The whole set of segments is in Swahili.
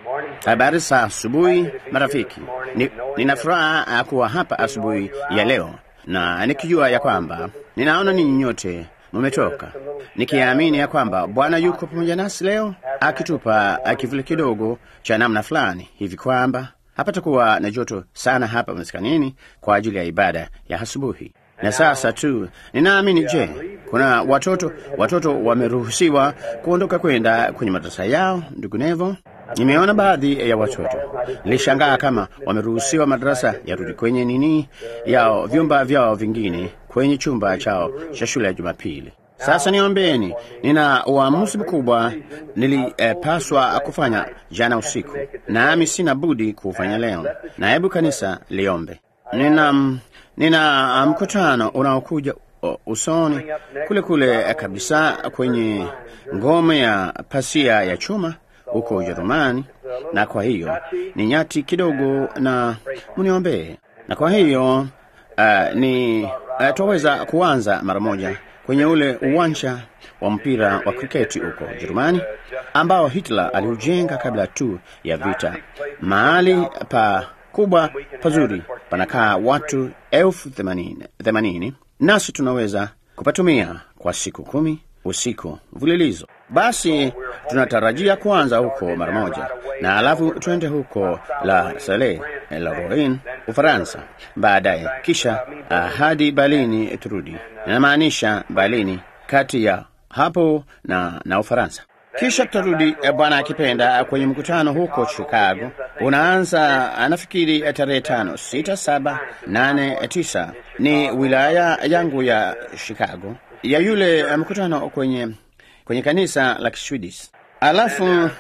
Habari za asubuhi marafiki. Ni, nina furaha kuwa hapa asubuhi ya leo na nikijua ya kwamba ninaona ninyi nyote mumetoka, nikiamini ya kwamba Bwana yuko pamoja nasi leo akitupa kivuli kidogo cha namna fulani hivi kwamba hapatakuwa na joto sana hapa maskanini kwa ajili ya ibada ya asubuhi. Na sasa tu ninaamini, je, kuna watoto watoto wameruhusiwa kuondoka kwenda kwenye madarasa yao? Ndugu Nevo, nimeona baadhi ya watoto, nilishangaa kama wameruhusiwa madarasa yarudi kwenye nini yao vyumba vyao vingine kwenye chumba chao cha shule ya Jumapili. Sasa niombeni, nina uamuzi mkubwa nilipaswa eh, kufanya jana usiku, nami sina budi kuufanya leo, na hebu kanisa liombe. Nina nina mkutano unaokuja usoni kule kule kabisa kwenye ngome ya pasia ya chuma huko Ujerumani, na kwa hiyo ni nyati kidogo, na muniombee. Na kwa hiyo uh, ni uh, twaweza kuanza mara moja kwenye ule uwanja wa mpira wa kriketi huko Ujerumani ambao Hitler aliujenga kabla tu ya vita, mahali pa kubwa pazuri panakaa watu elfu themanini nasi tunaweza kupatumia kwa siku kumi usiku mfululizo. Basi tunatarajia kuanza huko mara moja, na alafu twende huko la Sale la Rorin, Ufaransa baadaye, kisha uh, hadi Berlini turudi. Inamaanisha Berlini kati ya hapo na, na Ufaransa kisha tutarudi Bwana akipenda kwenye mkutano huko Chicago. Unaanza nafikiri tarehe tano, sita, saba, nane, tisa. Ni wilaya yangu ya Chicago ya yule mkutano kwenye kwenye kanisa la Kiswidis. Alafu uh,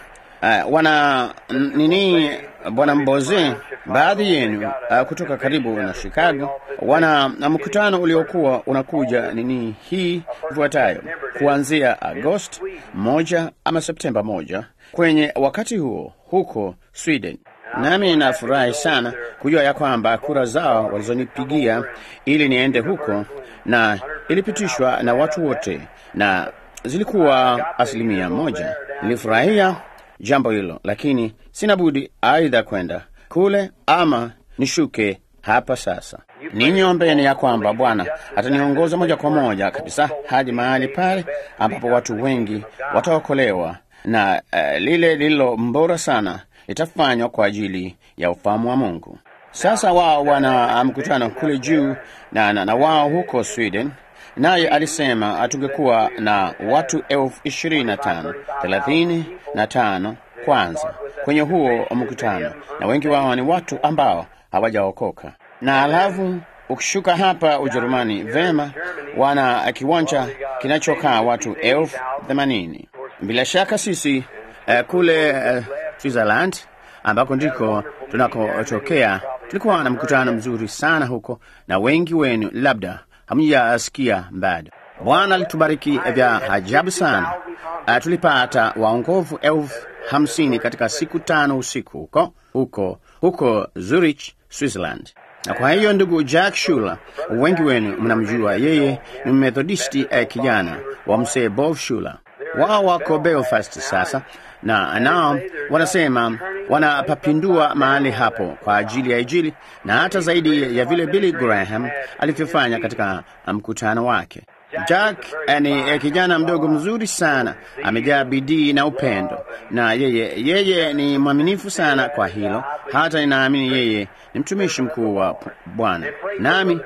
wana nini, bwana Mboze, baadhi yenu uh, kutoka karibu na Chicago wana mkutano uliokuwa unakuja nini hii ifuatayo kuanzia Agosti moja ama Septemba moja kwenye wakati huo huko Sweden. Nami nafurahi sana kujua ya kwamba kura zao walizonipigia ili niende huko na ilipitishwa na watu wote na zilikuwa asilimia moja. Nilifurahia jambo hilo, lakini sina budi aidha kwenda kule ama nishuke hapa sasa. Ninyi ombeni ya kwamba Bwana ataniongoza moja kwa moja kabisa hadi mahali pale ambapo watu wengi wataokolewa na uh, lile lililo mbora sana litafanywa kwa ajili ya ufahamu wa Mungu. Sasa wao wana mkutano kule juu na, na, na wao huko Sweden, naye alisema atungekuwa na watu elfu ishirini na tano thelathini na tano kwanza kwenye huo mkutano, na wengi wao ni watu ambao hawajaokoka. Na alafu ukishuka hapa Ujerumani, vema, wana kiwanja kinachokaa watu elfu themanini. Bila shaka sisi uh, kule uh, Switzerland ambako ndiko tunakotokea tulikuwa na mkutano mzuri sana huko, na wengi wenu labda hamjasikia bado. Bwana alitubariki vya ajabu sana. Uh, tulipata waongovu elfu hamsini katika siku tano usiku huko huko huko Zurich, Switzerland. Na kwa hiyo ndugu Jack Shuler, wengi wenu mnamjua yeye, ni Methodisti eh, kijana wa mzee Bob Shuler. Wao wako Belfast sasa, na nao wanasema wanapapindua mahali hapo kwa ajili ya Injili na hata zaidi ya vile Billy Graham alivyofanya katika mkutano wake. Jack ni kijana mdogo mzuri sana, amejaa bidii na upendo, na yeye yeye ni mwaminifu sana kwa hilo. Hata ninaamini yeye ni mtumishi mkuu wa Bwana, nami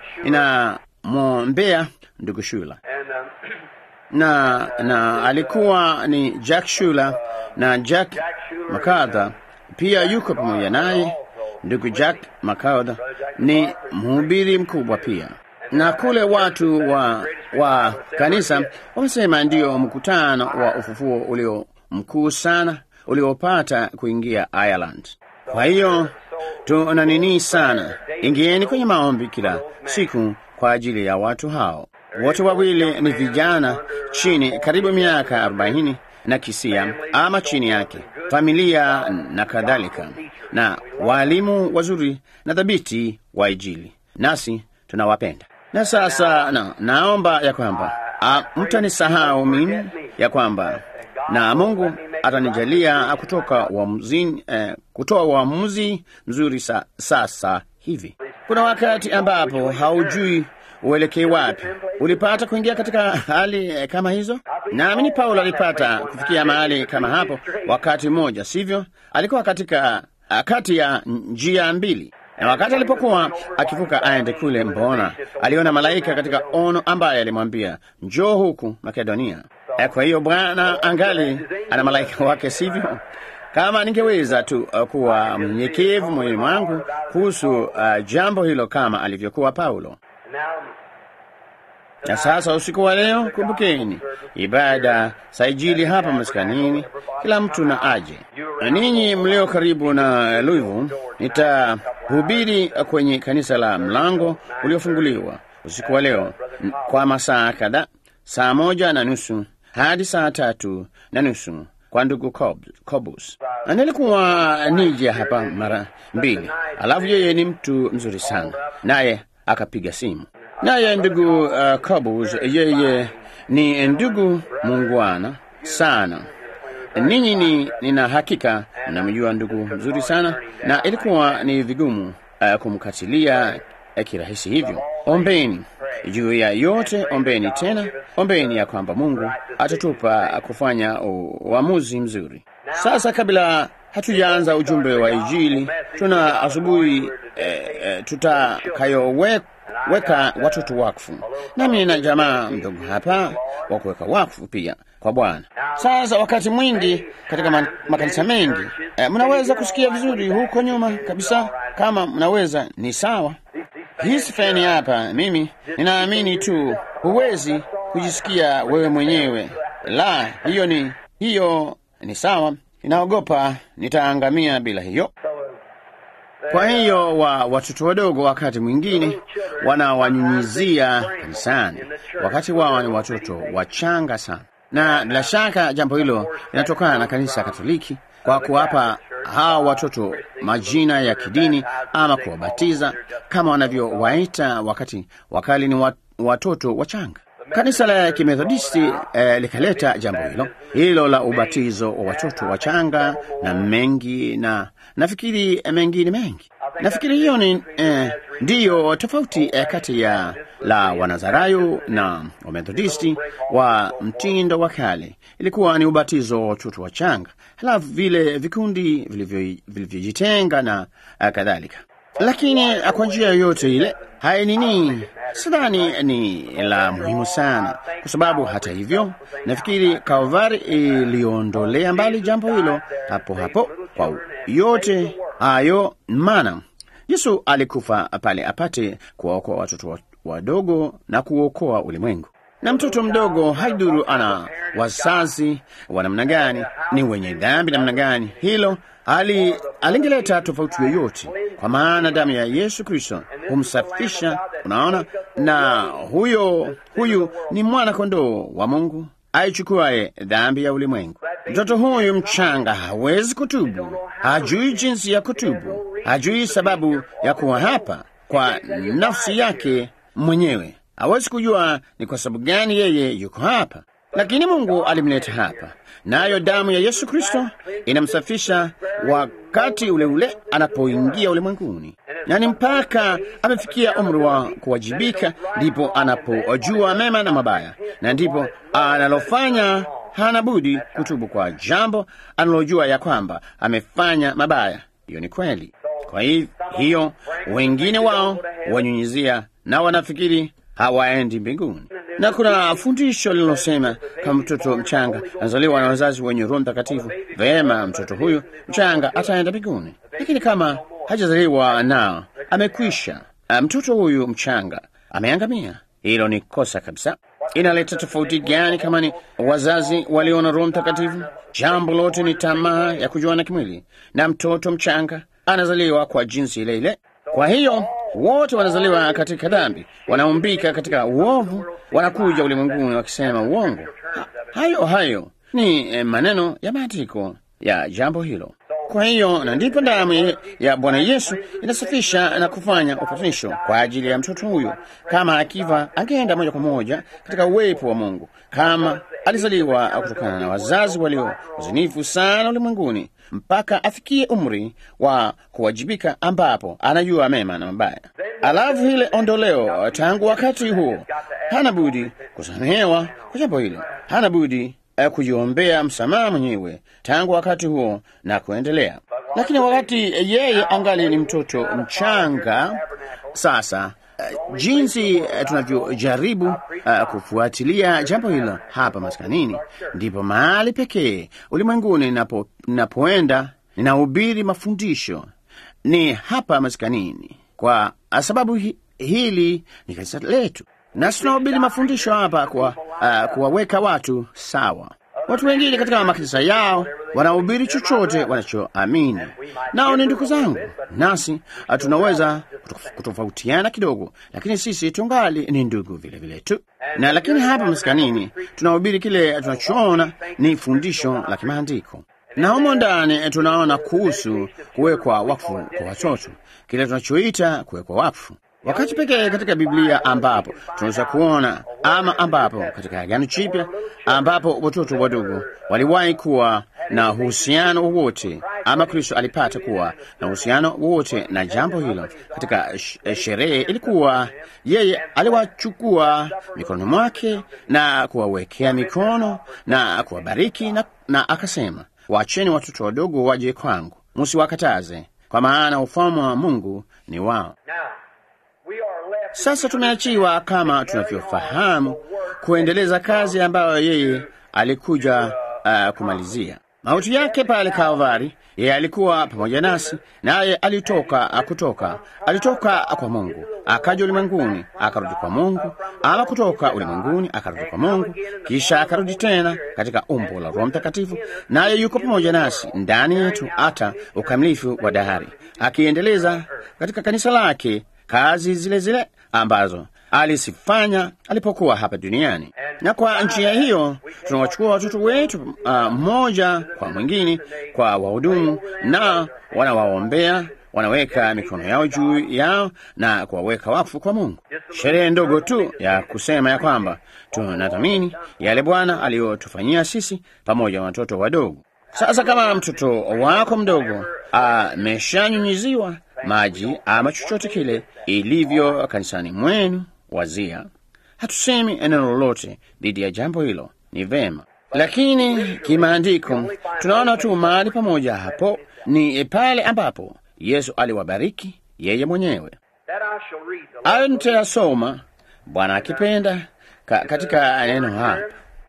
ninamwombea ndugu Shula na na alikuwa ni Jack Shula na Jack MacArthur pia yuko pamoja naye. Ndugu Jack MacArthur ni mhubiri mkubwa pia na kule watu wa, wa kanisa wamesema ndio mkutano wa ufufuo ulio mkuu sana uliopata kuingia Ireland. Kwa hiyo tuna nini sana, ingieni kwenye maombi kila siku kwa ajili ya watu hao. Wote wawili ni vijana chini karibu miaka arobaini na kisia ama chini yake, familia na kadhalika, na walimu wazuri na thabiti wa Injili, nasi tunawapenda. Na sasa na, naomba ya kwamba mtanisahau mimi ya kwamba na Mungu atanijalia kutoka uamuzi, eh, kutoa uamuzi mzuri sa, sasa hivi. Kuna wakati ambapo haujui uelekee wapi. Ulipata kuingia katika hali eh, kama hizo? Naamini Paulo alipata kufikia mahali kama hapo wakati mmoja, sivyo? Alikuwa katika ah, kati ya njia mbili na wakati alipokuwa akivuka aende kule, mbona aliona malaika katika ono ambaye alimwambia njoo huku Makedonia. Eh, Kwa hiyo Bwana angali ana malaika wake, sivyo? Kama ningeweza tu uh, kuwa mnyenyekevu moyoni mwangu kuhusu uh, jambo hilo kama alivyokuwa Paulo. Na sasa usiku wa leo, kumbukeni ibada saijili hapa maskanini, kila mtu na aje. Na ninyi mlio karibu na Louisville, nitahubiri kwenye kanisa la mlango uliofunguliwa usiku wa leo n- kwa masaa kadhaa, saa moja na nusu hadi saa tatu na nusu kwa ndugu Cob- Cobus. Na nilikuwa nije hapa mara mbili, alafu yeye ni mtu mzuri sana, naye akapiga simu naye ndugu uh, Cobus, yeye ni ndugu muungwana sana. Ninyi ni nina hakika mnamjua ndugu mzuri sana, na ilikuwa ni vigumu uh, kumkatilia uh, kirahisi hivyo. Ombeni juu ya yote, ombeni tena, ombeni ya kwamba Mungu atatupa kufanya u- uamuzi mzuri. Sasa kabla hatujaanza ujumbe wa Injili, tuna asubuhi eh, eh, tutakayoweka watoto wakfu, nami na jamaa mdogo hapa wa kuweka wakfu pia kwa Bwana. Sasa wakati mwingi katika ma makanisa mengi eh, mnaweza kusikia vizuri huko nyuma kabisa. Kama mnaweza ni sawa. Hii sifani hapa, mimi ninaamini tu huwezi kujisikia wewe mwenyewe. La, hiyo ni hiyo ni sawa. Ninaogopa nitaangamia bila hiyo. Kwa hiyo wa watoto wadogo wakati mwingine wanawanyunyizia kanisani, wakati wao ni watoto wachanga sana, na bila shaka jambo hilo linatokana na kanisa Katoliki kwa kuwapa hawa watoto majina ya kidini ama kuwabatiza kama wanavyowaita wakati wakali ni wat, watoto wachanga. Kanisa la Kimethodisti eh, likaleta jambo hilo hilo la ubatizo wa watoto wachanga na mengi na nafikiri eh, mengine mengi. Nafikiri hiyo ni eh, ndiyo tofauti eh, kati ya la Wanazarayo na Wamethodisti wa mtindo wa kale. Ilikuwa ni ubatizo wa watoto wachanga, halafu vile vikundi vilivyo- vilivyojitenga na eh, kadhalika lakini eh, kwa njia yoyote ile hai nini, sidhani ni la muhimu sana, kwa sababu hata hivyo nafikiri Kalvari iliondolea mbali jambo hilo hapo hapo kwa yote hayo, maana Yesu alikufa pale apate kuwaokoa watoto wa- wadogo na kuokoa ulimwengu. Na mtoto mdogo haiduru ana wazazi wa namna gani, ni wenye dhambi namna gani, hilo ali alingeleta tofauti yoyote, kwa maana damu ya Yesu Kristo humsafisha. Unaona, na huyo huyu ni mwana kondoo wa Mungu aichukuaye dhambi ya ulimwengu. Mtoto huyu mchanga hawezi kutubu, hajui jinsi ya kutubu, hajui sababu ya kuwa hapa kwa nafsi yake mwenyewe, hawezi kujua ni kwa sababu gani yeye yuko hapa, lakini Mungu alimleta hapa, nayo damu ya Yesu Kristo inamsafisha wakati ule ule anapoingia ulimwenguni, na ni mpaka amefikia umri wa kuwajibika, ndipo anapojua mema na mabaya, na ndipo analofanya hana budi kutubu kwa jambo analojua ya kwamba amefanya mabaya. Hiyo ni kweli. Kwa hi- hiyo wengine wao wanyunyizia na wanafikiri hawaendi mbinguni, na kuna fundisho linalosema kama mtoto mchanga anazaliwa na wazazi wenye Roho Mtakatifu, vema, mtoto huyu mchanga ataenda mbinguni. Lakini kama hajazaliwa nao, amekwisha, ah, mtoto huyu mchanga ameangamia. Hilo ni kosa kabisa. Inaleta tofauti gani kama ni wazazi walio na Roho Mtakatifu? Jambo lote ni tamaa ya kujuana kimwili, na mtoto mchanga anazaliwa kwa jinsi ile ile. Kwa hiyo wote wanazaliwa katika dhambi, wanaumbika katika uovu, wanakuja ulimwenguni wakisema uongo. Ha, hayo hayo ni eh, maneno ya maandiko ya jambo hilo. Kwa hiyo na ndipo damu ya Bwana Yesu inasafisha na kufanya upatanisho kwa ajili ya mtoto huyo. Kama akiva, angeenda moja kwa moja katika uwepo wa Mungu, kama alizaliwa kutokana na wazazi walio wazinifu sana ulimwenguni, mpaka afikie umri wa kuwajibika, ambapo anajua mema na mabaya. Alafu ile ondoleo, tangu wakati huo hana budi kusamehewa kwa jambo hilo, hana budi eh, kujiombea msamaha mwenyewe tangu wakati huo na kuendelea. Lakini wakati yeye angali ni mtoto mchanga, sasa uh, jinsi uh, tunavyojaribu uh, kufuatilia jambo hilo hapa maskanini, ndipo mahali pekee ulimwenguni napo, napoenda ninahubiri mafundisho ni hapa maskanini, kwa sababu hi, hili ni kanisa letu, nasi tunahubiri mafundisho hapa kwa uh, kuwaweka watu sawa. Watu wengine katika makanisa yao wanahubiri chochote wanachoamini, nao ni ndugu zangu, nasi tunaweza kutofautiana kidogo, lakini sisi tungali ni ndugu vile vile tu. Na lakini hapa maskanini tunahubiri kile tunachoona ni fundisho la kimaandiko, na humo ndani tunaona kuhusu kuwekwa wakfu kwa watoto, kile tunachoita kuwekwa wakfu wakati pekee katika Biblia ambapo tunaweza kuona ama ambapo katika Agano Jipya ambapo watoto wadogo waliwahi kuwa na uhusiano wowote ama Kristo alipata kuwa na uhusiano wowote na jambo hilo katika sherehe, ilikuwa yeye aliwachukua mikononi mwake na kuwawekea mikono na kuwabariki na, na akasema, waacheni watoto wadogo waje kwangu, msiwakataze, kwa maana ufalme wa Mungu ni wao. Sasa tumeachiwa kama tunavyofahamu kuendeleza kazi ambayo yeye alikuja uh, kumalizia mauti yake pale Kalvari. Yeye alikuwa pamoja nasi, naye alitoka kutoka alitoka kwa Mungu akaja ulimwenguni akarudi kwa Mungu, ama kutoka ulimwenguni akarudi kwa Mungu, kisha akarudi tena katika umbo la Roho Mtakatifu, naye yuko pamoja nasi ndani yetu hata ukamilifu wa dahari, akiendeleza katika kanisa lake kazi zile zile ambazo alisifanya alipokuwa hapa duniani. Na kwa njia hiyo tunawachukua watoto wetu mmoja uh, kwa mwingine kwa wahudumu, na wanawaombea, wanaweka mikono yao juu yao na kuwaweka wakfu kwa Mungu. Sherehe ndogo tu ya kusema ya kwamba tunathamini yale Bwana aliyotufanyia sisi pamoja na watoto wadogo. Sasa kama mtoto wako mdogo ameshanyunyiziwa maji ama chochote kile ilivyo kanisani mwenu, wazia, hatusemi neno lolote dhidi ya jambo hilo, ni vema. Lakini kimaandiko tunaona tu mahali pamoja hapo ni pale ambapo Yesu aliwabariki yeye mwenyewe. Ayo nitayasoma Bwana akipenda ka, katika neno hapa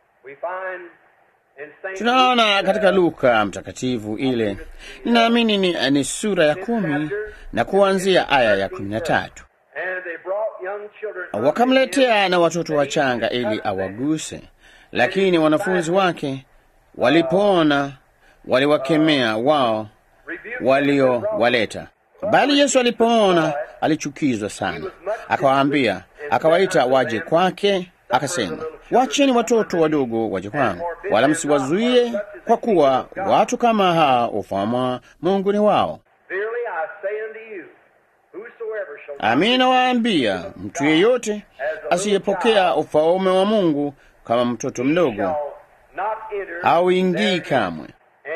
tunaona katika Luka mtakatifu ile, ninaamini ni, ni sura ya kumi na kuanzia aya ya kumi na tatu. Wakamletea na watoto wachanga ili awaguse, lakini wanafunzi wake walipoona waliwakemea wao waliowaleta. Bali Yesu alipoona alichukizwa sana, akawaambia, akawaita waje kwake, akasema Wacheni watoto wadogo waje kwangu, wala msiwazuie, kwa kuwa watu kama hawa ufalme wa Mungu ni wao. Amin, nawaambia mtu yeyote asiyepokea ufalme wa Mungu kama mtoto mdogo hauingii kamwe.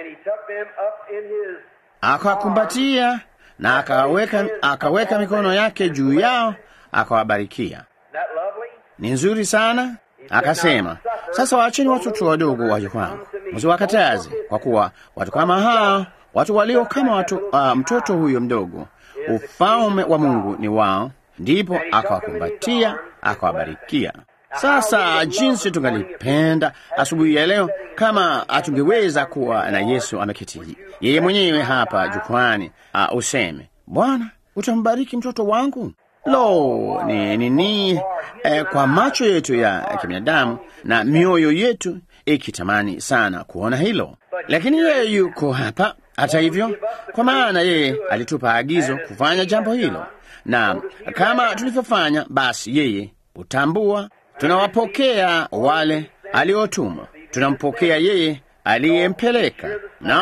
Akawakumbatia na akaweka, akaweka mikono yake juu yao akawabarikia. Ni nzuri sana. Akasema, sasa waacheni watoto wadogo waje kwangu, msiwakataze, kwa kuwa watu kama hawa, watu walio kama watu, uh, mtoto huyo mdogo, ufalme wa Mungu ni wao. Ndipo akawakumbatia akawabarikia. Sasa jinsi tungalipenda asubuhi ya leo kama hatungeweza kuwa na Yesu ameketi yeye mwenyewe hapa jukwani, uh, useme Bwana, utambariki mtoto wangu. Lo, ni nini eh, kwa macho yetu ya kibinadamu na mioyo yetu ikitamani sana kuona hilo, lakini yeye yuko hapa. Hata hivyo, kwa maana yeye alitupa agizo kufanya jambo hilo, na kama tulivyofanya, basi yeye hutambua. Tunawapokea wale aliotuma, tunampokea yeye aliyempeleka. Naona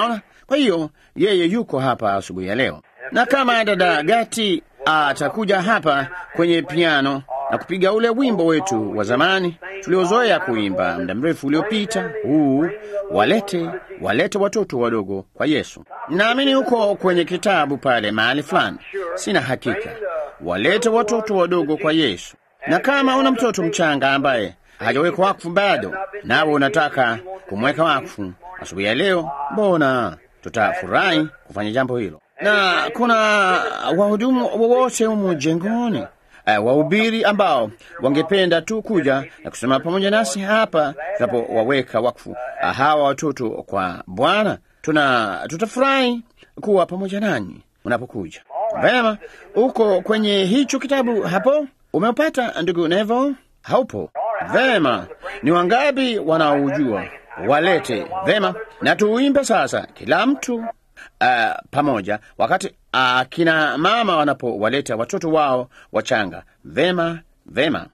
Kwa hiyo yeye yuko hapa asubuhi ya leo, na kama dada Gati atakuja hapa kwenye piano na kupiga ule wimbo wetu wa zamani tuliozoea kuimba muda mrefu uliopita, huu walete walete watoto wadogo kwa Yesu. Naamini huko kwenye kitabu pale mahali fulani, sina hakika. Walete watoto wadogo kwa Yesu. Na kama una mtoto mchanga ambaye hajawekwa wakfu bado, nawe unataka kumweka wakfu asubuhi ya leo, mbona tutafurahi kufanya jambo hilo. Na kuna wahudumu wowote humu jengoni uh, wahubiri ambao wangependa tu kuja na kusema pamoja nasi hapa tunapowaweka wakfu uh, hawa watoto kwa Bwana. Tuna tutafurahi kuwa pamoja nanyi unapokuja. Vema, uko kwenye hicho kitabu hapo, umeupata ndugu Nevo? Haupo? Vema, ni wangapi wanaojua? Walete. Vema, na tuimbe sasa, kila mtu uh, pamoja, wakati akina uh, mama wanapowaleta watoto wao wachanga. Vema, vema.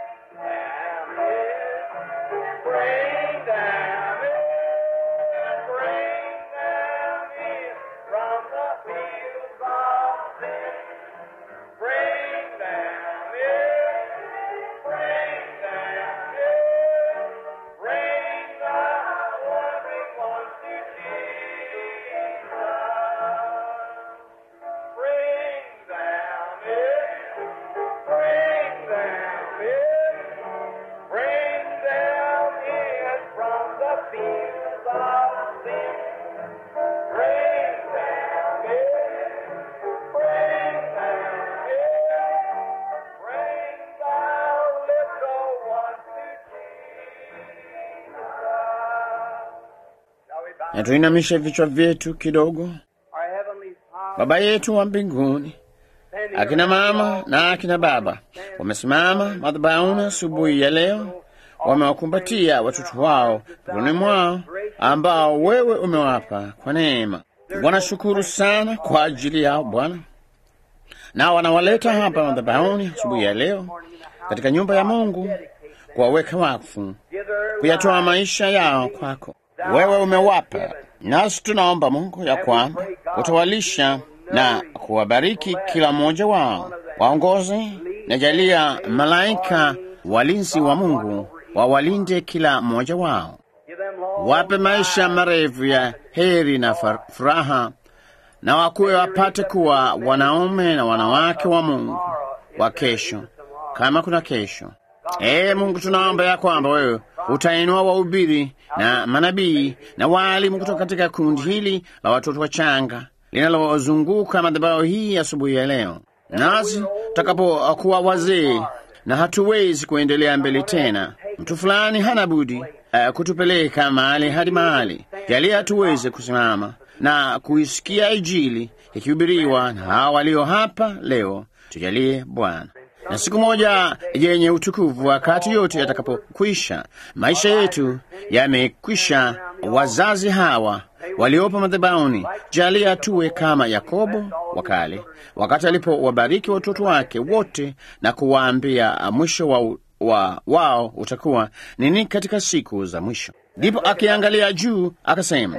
na tuinamishe vichwa vyetu kidogo. Baba yetu wa mbinguni, akina mama na akina baba wamesimama madhabahuni asubuhi ya leo, wamewakumbatia watoto wao mikononi mwao ambao wewe umewapa kwa neema. Wanashukuru sana kwa ajili yao Bwana, na wanawaleta hapa madhabahuni asubuhi ya leo katika nyumba ya Mungu kuwaweka wakfu, kuyatoa maisha yao kwako wewe umewapa, nasi tunaomba Mungu ya kwamba utawalisha na kuwabariki kila mmoja wao, waongoze na jalia malaika walinzi wa Mungu wawalinde kila mmoja wao, wape maisha marefu ya heri na furaha, na wakuwe wapate kuwa wanaume na wanawake wa Mungu wa kesho, kama kuna kesho. Ee Mungu, tunaomba ya kwamba wewe utainua wahubiri na manabii na waalimu kutoka katika kundi hili la watoto wachanga linalozunguka madhabahu hii asubuhi ya, ya leo. Nasi tutakapokuwa wazee na hatuwezi kuendelea mbele tena, mtu fulani hana budi uh, kutupeleka mahali hadi mahali, jalia tuweze kusimama na kuisikia Injili ikihubiriwa na hawa walio hapa leo. Tujalie Bwana na siku moja yenye utukufu, wakati yote yatakapokwisha, maisha yetu yamekwisha, wazazi hawa waliopo madhabahuni, jalia tuwe kama Yakobo wa kale, wakati alipowabariki watoto wake wote na kuwaambia mwisho wa, wa wao utakuwa nini katika siku za mwisho. Ndipo akiangalia juu akasema,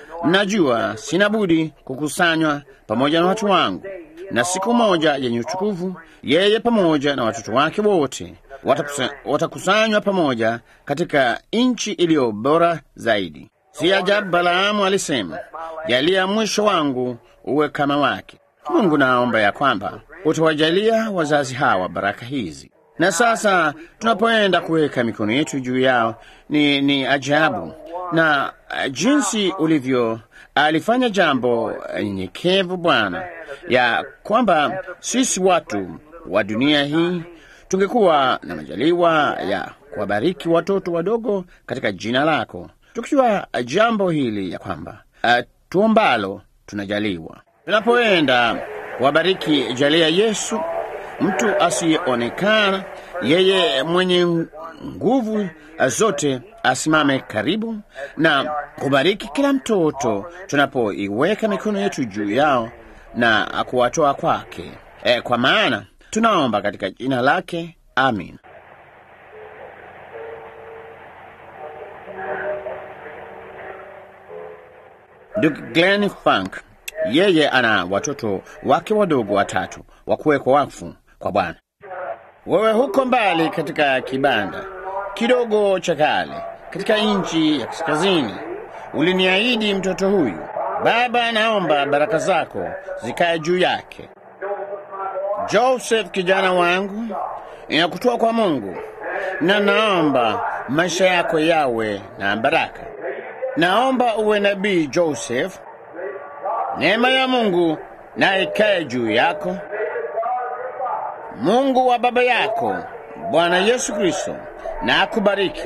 mnajua sina budi kukusanywa pamoja na watu wangu na siku moja yenye utukufu, yeye pamoja na watoto wake wote watakusanywa pamoja katika nchi iliyo bora zaidi. Si ajabu Balaamu alisema, jalia mwisho wangu uwe kama wake. Mungu, naomba ya kwamba utawajalia wazazi hawa baraka hizi. Na sasa tunapoenda kuweka mikono yetu juu yao, ni, ni ajabu na uh, jinsi ulivyo alifanya jambo nyenyekevu Bwana, ya kwamba sisi watu wa dunia hii tungekuwa na majaliwa ya kuwabariki watoto wadogo katika jina lako, tukiwa jambo hili ya kwamba uh, tuombalo tunajaliwa. Tunapoenda wabariki, jalia Yesu, mtu asiyeonekana, yeye mwenye nguvu zote asimame karibu na kubariki kila mtoto tunapoiweka mikono yetu juu yao na kuwatoa kwake. E, kwa maana tunaomba katika jina lake, amin. Ndugu Glenn Funk, yeye ana watoto wake wadogo watatu wa kuwekwa wakfu kwa Bwana. Wewe huko mbali katika kibanda kidogo cha kale katika nchi ya kaskazini, uliniahidi mtoto huyu. Baba, naomba baraka zako zikae juu yake. Joseph, kijana wangu, inakutoa kwa Mungu na naomba maisha yako yawe na baraka. Naomba uwe nabii Joseph, neema ya Mungu na ikae juu yako. Mungu wa baba yako Bwana Yesu Kristo na akubariki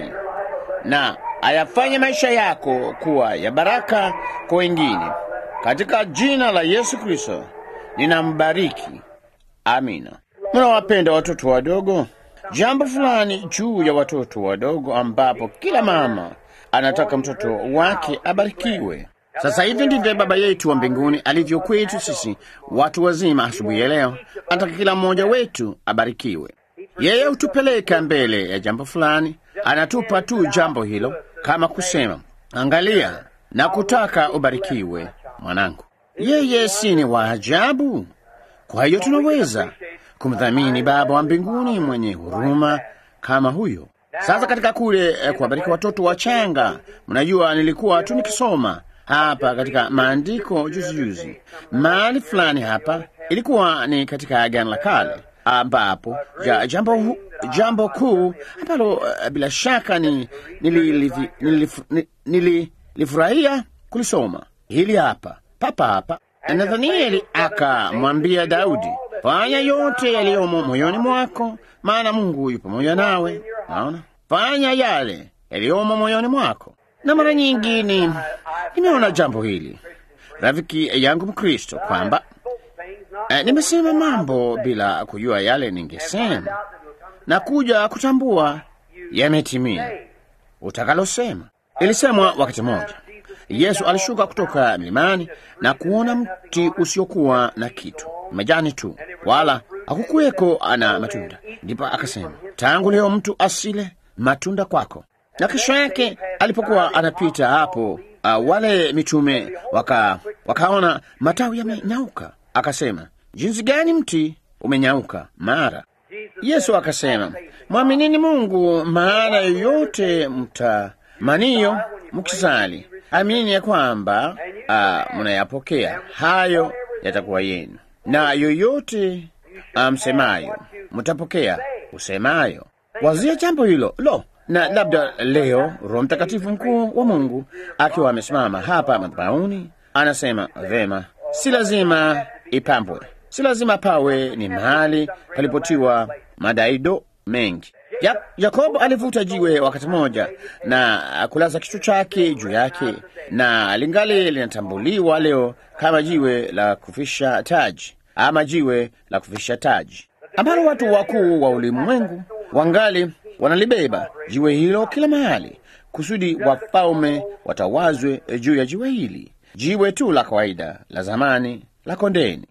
na ayafanye maisha yako kuwa ya baraka kwa wengine. Katika jina la Yesu Kristo ninambariki. Amina. Mnawapenda watoto wadogo? Jambo fulani juu ya watoto wadogo ambapo kila mama anataka mtoto wake abarikiwe. Sasa hivi ndivyo Baba yetu wa mbinguni alivyo kwetu sisi watu wazima. Asubuhi ya leo anataka kila mmoja wetu abarikiwe. Yeye hutupeleka mbele ya jambo fulani, anatupa tu jambo hilo kama kusema, angalia na kutaka ubarikiwe mwanangu. Yeye si ni wa ajabu? Kwa hiyo tunaweza kumdhamini Baba wa mbinguni mwenye huruma kama huyo. Sasa katika kule eh, kuwabariki watoto wachanga, mnajua nilikuwa tu nikisoma hapa katika maandiko juzi juzi mahali fulani hapa, ilikuwa ni katika Agano la Kale ambapo ja, jambo, hu- jambo kuu ambalo uh, bila shaka ni nililifurahia nili, nili, nilifurahia kulisoma hili hapa papa hapa. Nathanieli akamwambia Daudi, fanya yote yaliyomo moyoni mwako, maana Mungu yu pamoja nawe. Naona, fanya yale yaliyomo moyoni mwako. Na mara nyingi ni nimeona jambo hili, rafiki yangu Mkristo, kwamba eh, nimesema mambo bila kujua yale ningesema na kuja kutambua yametimia utakalosema. Ilisemwa wakati mmoja, Yesu alishuka kutoka milimani na kuona mti usiokuwa na kitu, majani tu, wala hakukuweko ana matunda. Ndipo akasema, tangu leo mtu asile matunda kwako. Na kesho yake alipokuwa anapita hapo, uh, wale mitume waka, wakaona matawi yamenyauka. Akasema, jinsi gani mti umenyauka mara Yesu akasema, mwaminini Mungu, maana yoyote mtamaniyo mkisali, amini ya kwamba ah, mnayapokea hayo yatakuwa yenu, na yoyote ah, msemayo mtapokea usemayo. Wazia jambo hilo lo na labda leo Roho Mtakatifu mkuu wa Mungu akiwa amesimama hapa madhabahuni anasema vema, si lazima ipambwe, si lazima pawe ni mahali palipotiwa madaido mengi. Ya, Yakobo alivuta jiwe wakati mmoja na kulaza kichwa chake juu yake, na lingali linatambuliwa leo kama jiwe la kufisha taji ama jiwe la kufisha taji, ambalo watu wakuu wa ulimwengu wangali wanalibeba jiwe hilo kila mahali, kusudi wafalme watawazwe juu ya jiwe hili, jiwe tu la kawaida la zamani la kondeni.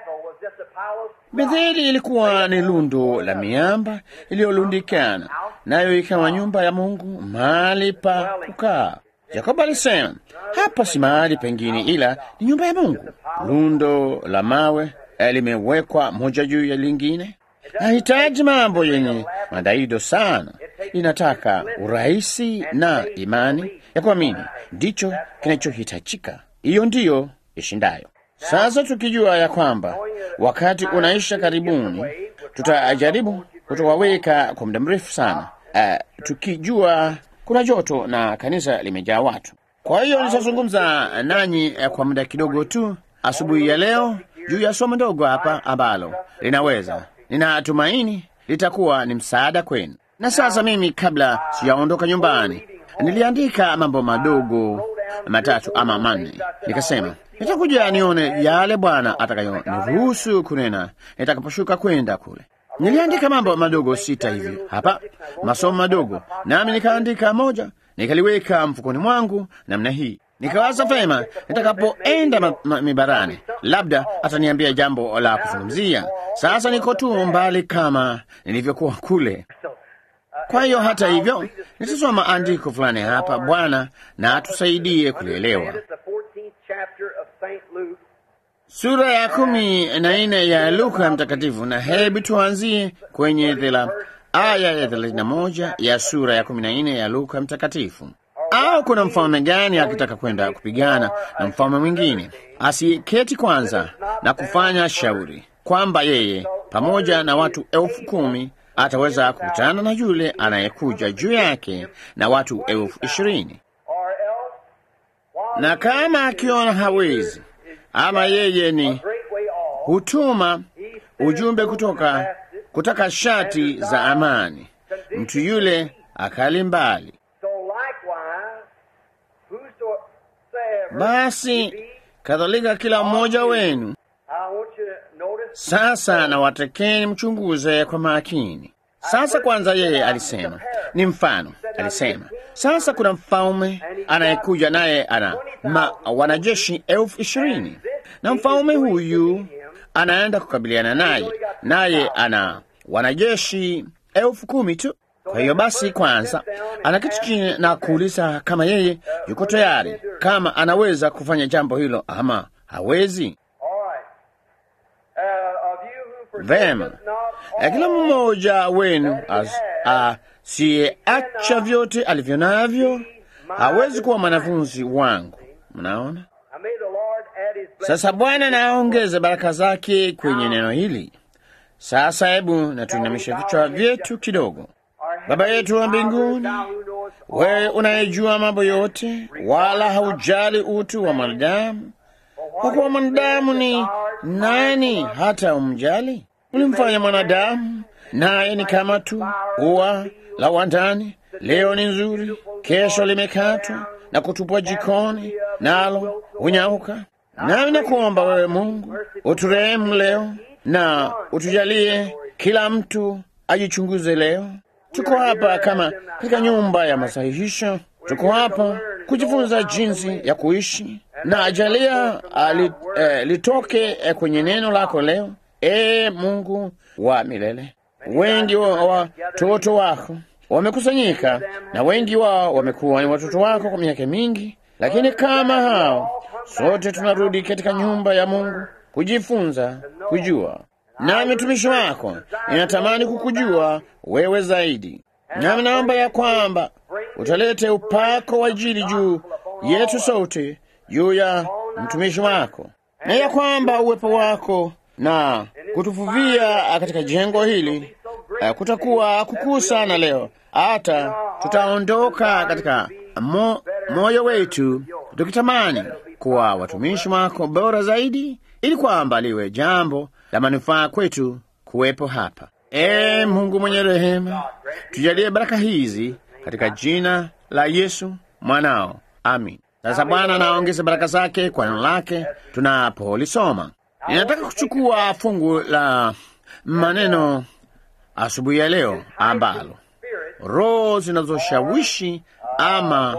Betheli ilikuwa ni lundo la miamba iliyolundikana, nayo ikawa nyumba ya Mungu, mahali pa kukaa. Yakobo alisema hapa si mahali pengine, ila ni nyumba ya Mungu. Lundo la mawe eh, limewekwa moja juu ya lingine. Nahitaji mambo yenye madaido sana, inataka urahisi na imani ya kuamini, ndicho kinachohitajika. Hiyo ndiyo ishindayo. Sasa tukijua ya kwamba wakati unaisha karibuni, tutajaribu kutowaweka kwa muda mrefu sana, uh, tukijua kuna joto na kanisa limejaa watu. Kwa hiyo nitazungumza nanyi uh, kwa muda kidogo tu asubuhi ya leo juu ya somo ndogo hapa ambalo linaweza, ninatumaini litakuwa ni msaada kwenu. Na sasa mimi, kabla sijaondoka nyumbani, niliandika mambo madogo matatu ama manne, nikasema nitakuja nione yale Bwana atakayoniruhusu kunena nitakaposhuka kwenda kule. Niliandika mambo madogo sita hivi hapa, masomo madogo, nami nikaandika moja, nikaliweka mfukoni mwangu namna hii. Nikawaza vema, nitakapoenda ma- ma- mibarani, labda ataniambia jambo la kuzungumzia. Sasa niko tu mbali kama nilivyokuwa kule. Kwa hiyo hata hivyo, nitasoma andiko fulani hapa, Bwana na atusaidie kulielewa. sura ya kumi na nne ya Luka Mtakatifu, na hebu tuanzie kwenye thela aya ya thelathini na moja ya sura ya kumi na nne ya Luka Mtakatifu. Au kuna mfalme gani akitaka kwenda kupigana na mfalme mwingine, asiketi kwanza na kufanya shauri kwamba yeye pamoja na watu elfu kumi ataweza kukutana na yule anayekuja juu yake na watu elfu ishirini na kama akiona hawezi ama yeye ni hutuma ujumbe kutoka kutaka shati za amani, mtu yule akali mbali. Basi kadhalika kila mmoja wenu sasa, na watakeni mchunguze kwa makini. Sasa kwanza, yeye alisema ni mfano, alisema sasa kuna mfalme anayekuja naye ana ma, wanajeshi elfu ishirini na mfalme huyu anaenda kukabiliana naye, naye ana wanajeshi elfu kumi tu. Kwa hiyo basi, kwanza anaketi chini na kuuliza kama yeye yuko tayari, kama anaweza kufanya jambo hilo ama hawezi. Vema, kila mmoja wenu asiyeacha vyote alivyo navyo hawezi kuwa mwanafunzi wangu. Mnaona sasa, Bwana naongeze baraka zake kwenye neno hili. Sasa hebu na tuinamisha vichwa vyetu kidogo. Baba yetu wa mbinguni, wewe unayejua mambo yote, wala haujali utu wa mwanadamu, kwa kuwa mwanadamu ni nani hata umjali? Ulimfanya mwanadamu naye ni kama tu ua la wandani, leo ni nzuri, kesho limekatwa na kutupwa jikoni, nalo hunyauka. Nami nakuomba wewe Mungu uturehemu leo na utujalie kila mtu ajichunguze leo. Tuko hapa kama katika nyumba ya masahihisho, tuko hapa kujifunza jinsi ya kuishi, na ajalia ali, eh, litoke eh, kwenye neno lako leo. E Mungu wa milele, wengi wa watoto wako wamekusanyika na wengi wao wamekuwa ni watoto wako kwa miaka mingi, lakini kama hao sote tunarudi katika nyumba ya Mungu kujifunza kujua. Nami mtumishi wako ninatamani kukujua wewe zaidi, nami naomba ya kwamba utalete upako wa Injili juu yetu sote, juu ya mtumishi wako, na ya kwamba uwepo wako na kutufuvia katika jengo hili uh, kutakuwa kukuu sana leo, hata tutaondoka katika mo, moyo wetu tukitamani kuwa watumishi wako bora zaidi, ili kwamba liwe jambo la manufaa kwetu kuwepo hapa. E Mungu mwenye rehema, tujalie baraka hizi katika jina la Yesu mwanao, amin. Sasa Bwana naongeze baraka zake kwa neno lake tunapolisoma. Ninataka kuchukua fungu la maneno asubuhi ya leo ambalo roho zinazoshawishi ama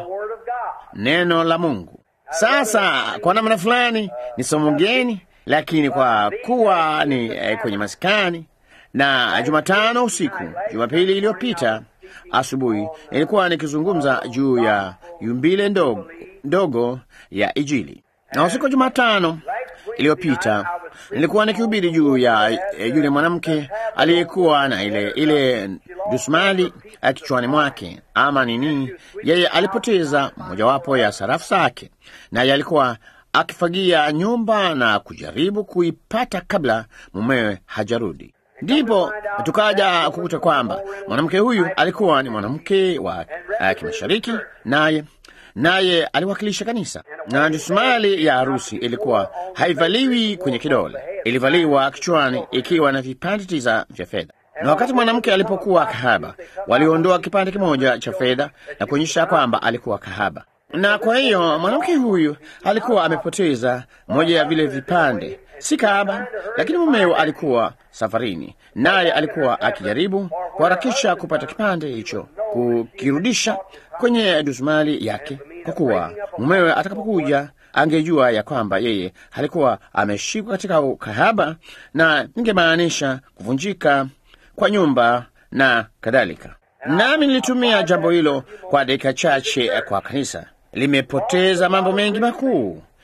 neno la Mungu. Sasa kwa namna fulani ni somo geni, lakini kwa kuwa ni eh, kwenye maskani na Jumatano usiku, Jumapili iliyopita asubuhi nilikuwa nikizungumza juu ya yumbile ndogo, ndogo ya Injili, na usiku wa Jumatano iliyopita nilikuwa nikihubiri juu ya e, yule mwanamke aliyekuwa na ile ile dusmali kichwani mwake, ama nini, yeye alipoteza mojawapo ya sarafu zake, naye alikuwa akifagia nyumba na kujaribu kuipata kabla mumewe hajarudi. Ndipo tukaja kukuta kwamba mwanamke huyu alikuwa ni mwanamke wa uh, kimashariki, naye naye aliwakilisha kanisa, na dusmali ya harusi ilikuwa haivaliwi kwenye kidole, ilivaliwa kichwani ikiwa na vipande tisa vya fedha. Na wakati mwanamke alipokuwa kahaba, waliondoa kipande kimoja cha fedha na kuonyesha kwamba alikuwa kahaba, na kwa hiyo mwanamke huyu alikuwa amepoteza moja ya vile vipande. Si kahaba, lakini mumewe alikuwa safarini, naye alikuwa akijaribu kuharakisha kupata kipande hicho, kukirudisha kwenye dusmali yake, kwa kuwa mumewe atakapokuja angejua ya kwamba yeye alikuwa ameshikwa katika ukahaba, na ningemaanisha kuvunjika kwa nyumba na kadhalika. Nami nilitumia jambo hilo kwa dakika chache kwa kanisa. Limepoteza mambo mengi makuu,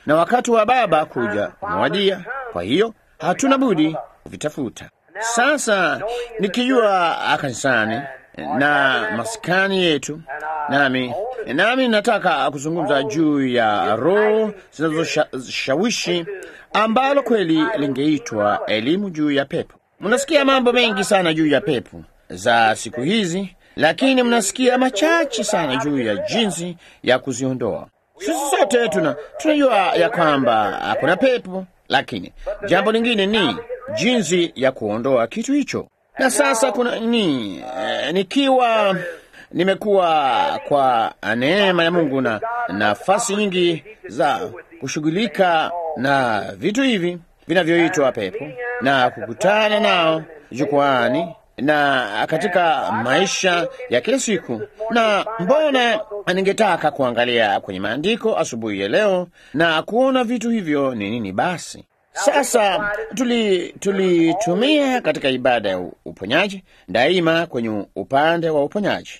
na wakati wa Baba kuja umewadia. Kwa hiyo hatuna budi kuvitafuta. Sasa nikijua kanisani na maskani yetu, nami nami nataka kuzungumza juu ya roho zinazoshawishi ambalo kweli lingeitwa elimu juu ya pepo. Mnasikia mambo mengi sana juu ya pepo za siku hizi, lakini mnasikia machache sana juu ya jinsi ya kuziondoa. Sisi sote tuna tunajua ya kwamba kuna pepo, lakini jambo lingine ni jinsi ya kuondoa kitu hicho. Na sasa kuna ni eh, nikiwa nimekuwa kwa neema ya Mungu na nafasi nyingi za kushughulika na vitu hivi vinavyoitwa pepo na kukutana nao jukwani na katika maisha ya kila siku. Na mbona ningetaka kuangalia kwenye maandiko asubuhi ya leo na kuona vitu hivyo ni nini basi. Sasa tulitumia tuli katika ibada ya uponyaji daima kwenye upande wa uponyaji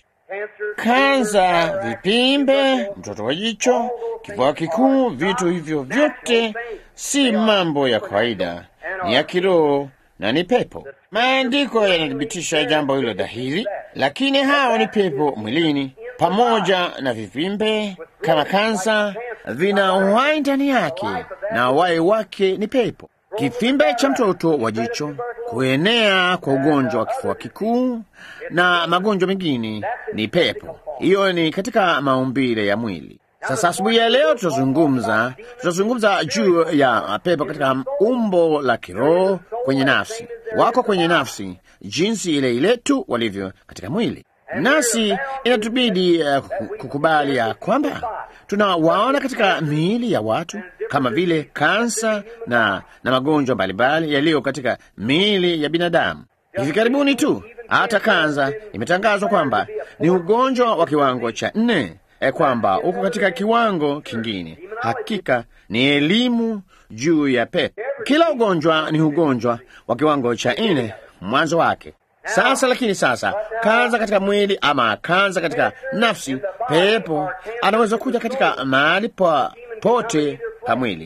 kanza, vipimbe, mtoto wa jicho, kifua kikuu. Vitu hivyo vyote si mambo ya kawaida, ni ya kiroho na ni pepo. Maandiko yanathibitisha jambo hilo dhahiri, lakini hao ni pepo mwilini, pamoja na vipimbe kama kansa, vina uhai ndani yake na uhai wake ni pepo. Kifimbe cha mtoto wa jicho, kuenea kwa ugonjwa wa kifua kikuu na magonjwa mengine ni pepo. Hiyo ni katika maumbile ya mwili. Sasa asubuhi ya leo tutazungumza tutazungumza juu ya pepo katika umbo la kiroho kwenye nafsi. Wako kwenye nafsi jinsi ile ile tu walivyo katika mwili, nasi inatubidi uh, kukubali ya kwamba tunawaona katika miili ya watu kama vile kansa na, na magonjwa mbalimbali yaliyo katika miili ya binadamu. Hivi karibuni tu hata kansa imetangazwa kwamba ni ugonjwa wa kiwango cha nne, e, kwamba uko katika kiwango kingine. Hakika ni elimu juu ya pepo. Kila ugonjwa ni ugonjwa wa kiwango cha nne mwanzo wake. Sasa lakini sasa, kanza katika mwili ama kanza katika nafsi, pepo anaweza kuja katika mahali pa pote pa mwili.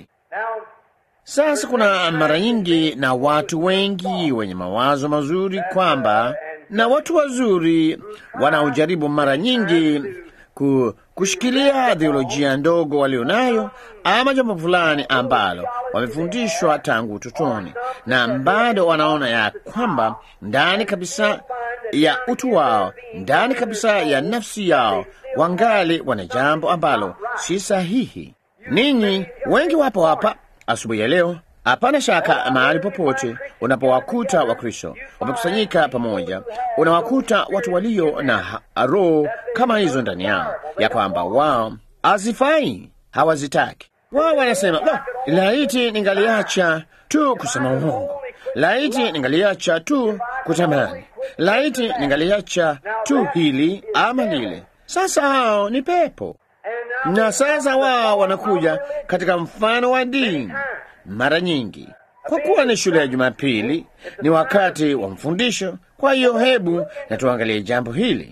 Sasa kuna mara nyingi na watu wengi wenye mawazo mazuri kwamba, na watu wazuri wanaojaribu mara nyingi ku, kushikilia theolojia ndogo walionayo ama jambo fulani ambalo wamefundishwa tangu utotoni, na bado wanaona ya kwamba ndani kabisa ya utu wao, ndani kabisa ya nafsi yao, wangali wana jambo ambalo si sahihi. Ninyi wengi wapo hapa asubuhi ya leo. Hapana shaka, mahali popote unapowakuta Wakristo wamekusanyika pamoja, unawakuta watu walio na roho kama hizo ndani yao, ya kwamba wao hazifai, hawazitaki. Wao wanasema no, laiti ningaliacha tu kusema uongo, laiti ningaliacha tu kutamani, laiti ningaliacha tu hili ama lile. Sasa hao ni pepo, na sasa wao wanakuja katika mfano wa dini mara nyingi kwa kuwa ni shule ya Jumapili, ni wakati wa mfundisho. Kwa hiyo hebu na tuangalie jambo hili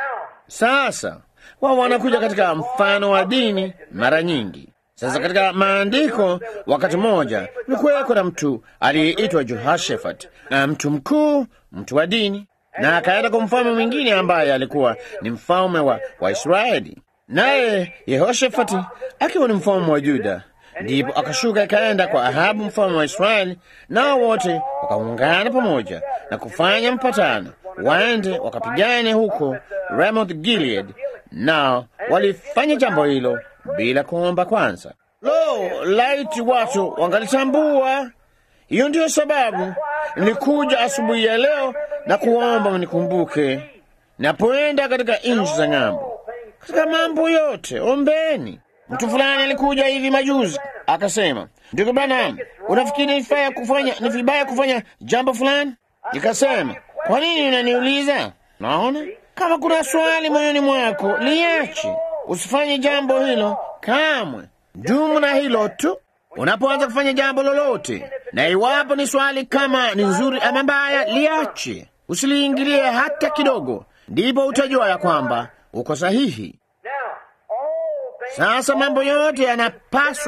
sasa. Wao wanakuja katika mfano wa dini mara nyingi. Sasa katika maandiko, wakati mmoja kulikuweko na mtu aliyeitwa Jehoshafat, na mtu mkuu, mtu wa dini, na akaenda kwa mfalme mwingine ambaye alikuwa ni mfalme wa, wa Israeli, naye Yehoshafati akiwa ni mfalme wa Juda ndipo akashuka ikaenda kwa Ahabu mfalme wa Israeli, nao wote wakaungana pamoja na kufanya mpatano, waende wakapigane huko Ramoth Gilead. Nao walifanya jambo hilo bila kuomba kwanza. Lo, laiti watu wangalitambua! Hiyo ndiyo sababu nilikuja asubuhi ya leo na kuomba mnikumbuke napoenda katika nchi za ng'ambo. Katika mambo yote ombeni. Mtu fulani alikuja hivi majuzi akasema, ndugu Branham, unafikiri ni vibaya kufanya, ni vibaya kufanya jambo fulani? Nikasema, kwa nini unaniuliza? Naona kama kuna swali moyoni mwako liache, usifanye jambo hilo kamwe. Dumu na hilo tu unapoanza kufanya jambo lolote, na iwapo ni swali kama ni nzuri ama mbaya, liache, usiliingilie hata kidogo, ndipo utajua ya kwamba uko sahihi. Sasa mambo yote yanapaswa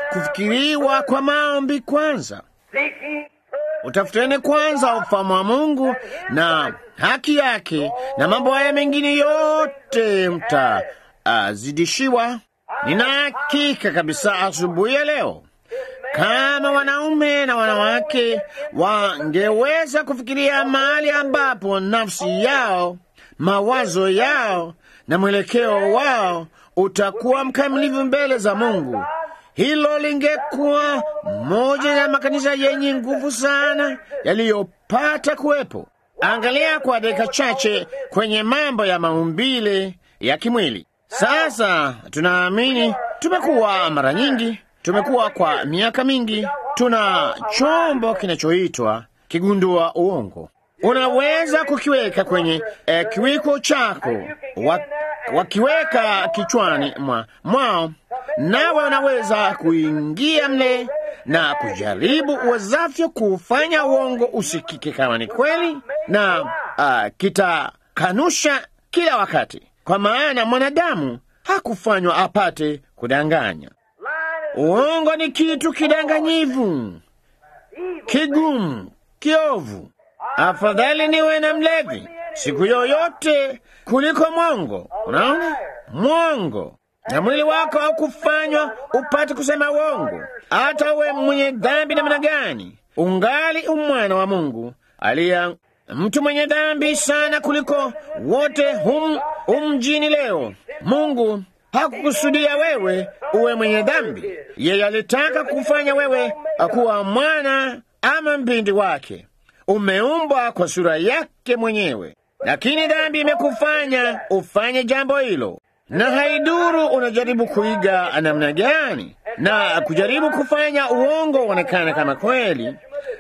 kufikiriwa kwa maombi kwanza. Utafuteni kwanza ufalme wa Mungu na haki yake, na mambo haya mengine yote mtazidishiwa. Nina hakika kabisa asubuhi ya leo kama wanaume na wanawake wangeweza kufikiria mahali ambapo nafsi yao, mawazo yao na mwelekeo wao utakuwa mkamilifu mbele za Mungu, hilo lingekuwa moja ya makanisa yenye nguvu sana yaliyopata kuwepo. Angalia kwa dakika chache kwenye mambo ya maumbile ya kimwili. Sasa tunaamini, tumekuwa mara nyingi tumekuwa kwa miaka mingi, tuna chombo kinachoitwa kigundua uongo. Unaweza kukiweka kwenye eh, kiwiko chako, wakiweka kichwani mwa, mwao, nawe unaweza kuingia mle na kujaribu uwezavyo kufanya uongo usikike kama ni kweli, na uh, kitakanusha kila wakati, kwa maana mwanadamu hakufanywa apate kudanganya. Uongo ni kitu kidanganyivu, kigumu, kiovu. Afadhali niwe na mlevi siku yoyote kuliko mwongo. Unaona, mwongo na mwili wako haukufanywa upate kusema uongo. Hata uwe mwenye dhambi namna gani, ungali umwana wa Mungu aliya mtu mwenye dhambi sana kuliko wote hum, humjini leo. Mungu hakukusudia wewe uwe mwenye dhambi. Yeye alitaka kufanya wewe kuwa mwana ama mbindi wake. Umeumbwa kwa sura yake mwenyewe, lakini dhambi imekufanya ufanye jambo hilo, na haiduru unajaribu kuiga namna gani na kujaribu kufanya uongo uonekana kama kweli.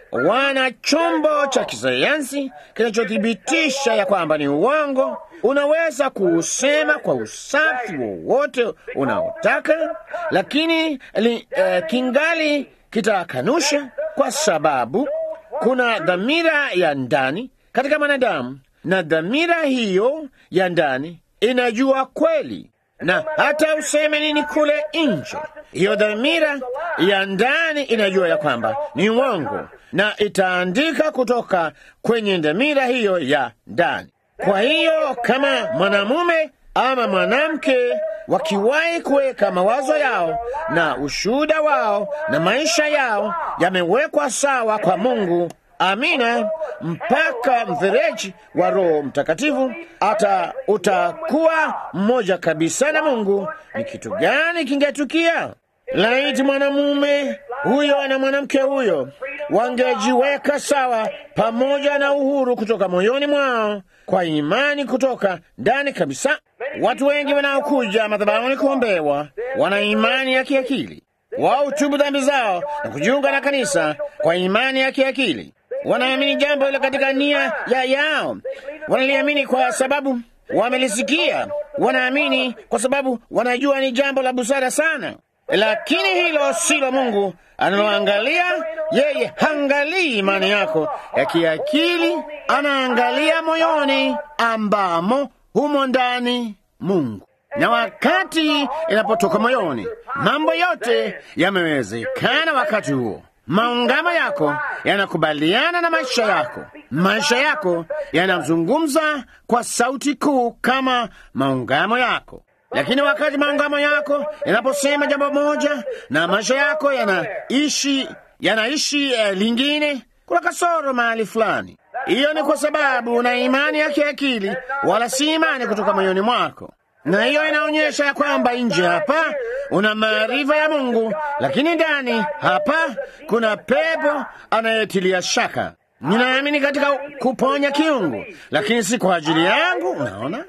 Wana chombo cha kisayansi kinachothibitisha ya kwamba ni uongo. Unaweza kuusema kwa usafi wowote unaotaka, lakini li, eh, kingali kitakanusha, kwa sababu kuna dhamira ya ndani katika mwanadamu, na dhamira hiyo ya ndani inajua kweli, na hata useme nini kule nje, hiyo dhamira ya ndani inajua ya kwamba ni uongo, na itaandika kutoka kwenye dhamira hiyo ya ndani. Kwa hiyo kama mwanamume ama mwanamke wakiwahi kuweka mawazo yao na ushuhuda wao na maisha yao yamewekwa sawa kwa Mungu, amina, mpaka mfereji wa Roho Mtakatifu ata utakuwa mmoja kabisa na Mungu, ni kitu gani kingetukia? Laiti mwanamume huyo na mwanamke huyo wangejiweka sawa pamoja na uhuru kutoka moyoni mwao kwa imani kutoka ndani kabisa. Watu wengi wanaokuja madhabahuni kuombewa wana imani ya kiakili. Wao tubu dhambi zao na kujiunga na kanisa kwa imani ya kiakili. Wanaamini jambo hilo katika nia ya yao, wanaliamini kwa sababu wamelisikia, wanaamini kwa sababu wanajua ni jambo la busara sana. Lakini hilo silo Mungu analoangalia. Yeye haangalii imani yako ya kiakili, anaangalia moyoni ambamo humo ndani Mungu. Na wakati inapotoka moyoni, mambo yote yamewezekana. Wakati huo maungamo yako yanakubaliana na maisha yako, maisha yako yanazungumza kwa sauti kuu kama maungamo yako. Lakini wakati maungamo yako yanaposema jambo moja na maisha yako yanaishi yanaishi uh, lingine, kuna kasoro mahali fulani. Hiyo ni kwa sababu una imani ya kiakili, wala si imani kutoka moyoni mwako, na hiyo inaonyesha ya kwamba nje hapa una maarifa ya Mungu, lakini ndani hapa kuna pepo anayetilia shaka. Ninaamini katika kuponya kiungu, lakini si kwa ajili yangu. Unaona?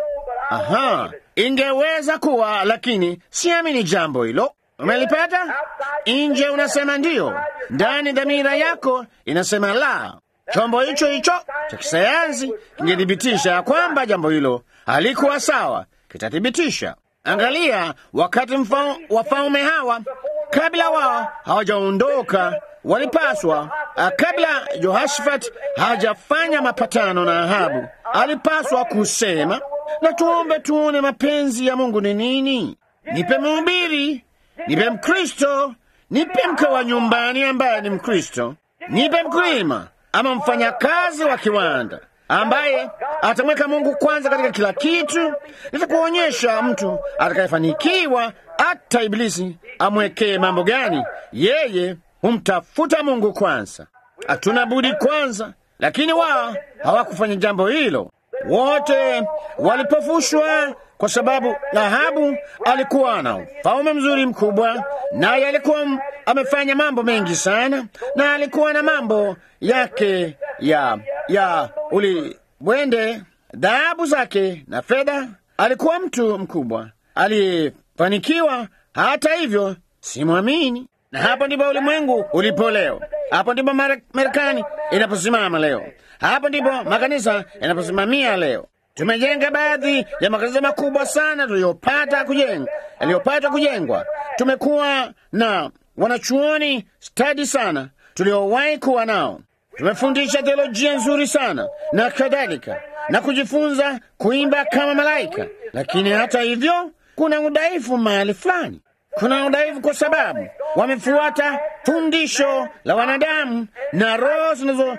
Aha, ingeweza kuwa, lakini siamini jambo hilo. Umelipata? Nje unasema ndiyo, ndani dhamira yako inasema la. Chombo hicho hicho cha kisayansi kingethibitisha ya kwamba jambo hilo halikuwa sawa, kitathibitisha. Angalia, wakati wafalme hawa kabla wao hawajaondoka walipaswa, kabla Jehoshafati hajafanya mapatano na Ahabu, alipaswa kusema na tuombe tuone mapenzi ya Mungu ni nini. Nipe mhubiri, nipe Mkristo, nipe mke wa nyumbani ambaye ni Mkristo, nipe mkulima ama mfanyakazi wa kiwanda ambaye atamweka Mungu kwanza katika kila kitu. Nitakuonyesha mtu atakayefanikiwa, hata Ibilisi amwekee mambo gani, yeye humtafuta Mungu kwanza. Hatuna budi kwanza, lakini wao hawakufanya jambo hilo. Wote walipofushwa kwa sababu Ahabu alikuwa na ufalme mzuri mkubwa, naye alikuwa m- amefanya mambo mengi sana, na alikuwa na mambo yake ya ya ulimwende, dhahabu zake na fedha. Alikuwa mtu mkubwa aliyefanikiwa. Hata hivyo, simwamini, na hapo ndipo ulimwengu ulipo leo. Hapo ndipo Mare- Marekani inaposimama leo. Hapo ndipo makanisa yanaposimamia leo. Tumejenga baadhi ya makanisa makubwa sana tuliyopata kujenga, yaliyopata kujengwa. Tumekuwa na wanachuoni stadi sana tuliowahi kuwa nao. Tumefundisha theolojia nzuri sana na kadhalika, na kujifunza kuimba kama malaika. Lakini hata hivyo, kuna udhaifu mahali fulani. Kuna udhaifu kwa sababu wamefuata fundisho la wanadamu na roho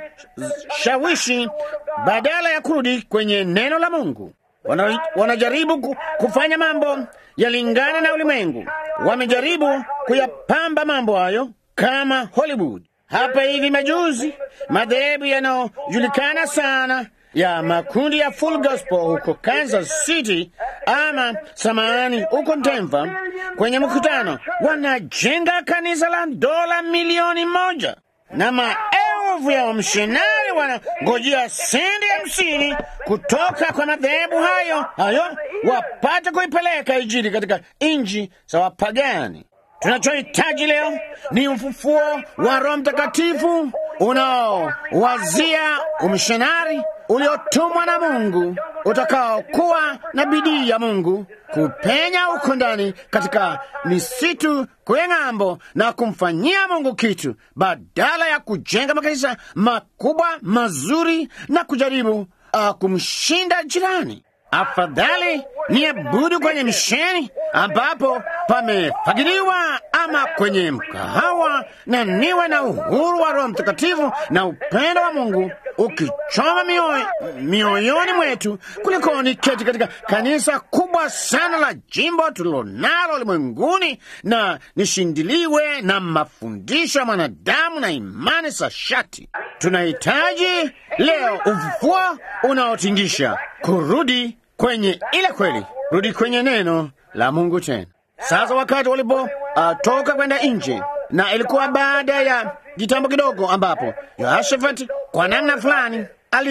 zinazoshawishi badala ya kurudi kwenye neno la Mungu. Wana, wanajaribu ku- kufanya mambo yalingana na ulimwengu. Wamejaribu kuyapamba mambo hayo kama Hollywood. Hapa hivi majuzi, madhehebu yanayojulikana sana ya makundi ya Full Gospel huko Kansas City ama samahani, huko Denver, kwenye mkutano wanajenga kanisa la dola milioni moja na maelfu ya wamishonari wanangojea senti hamsini kutoka kwa madhehebu hayo hayo wapate kuipeleka Injili katika nchi za wapagani. Tunachohitaji leo ni ufufuo wa Roho Mtakatifu unaowazia umishonari uliotumwa na Mungu utakaokuwa na bidii ya Mungu kupenya huko ndani katika misitu kwenye ng'ambo na kumfanyia Mungu kitu badala ya kujenga makanisa makubwa mazuri na kujaribu uh, kumshinda jirani. Afadhali ni abudu kwenye misheni ambapo pamefagiliwa ama kwenye mkahawa, na niwe na uhuru wa Roho Mtakatifu na upendo wa Mungu ukichoma mioyo, mioyoni mwetu kuliko niketi katika kanisa kubwa sana la jimbo tulilonalo ulimwenguni na nishindiliwe na mafundisho ya mwanadamu na imani za shati. Tunahitaji leo ufufuo unaotingisha, kurudi kwenye ile kweli, rudi kwenye neno la Mungu tena. Sasa wakati walipotoka uh, kwenda nje, na ilikuwa baada ya kitambo kidogo, ambapo Yehoshafati kwa namna fulani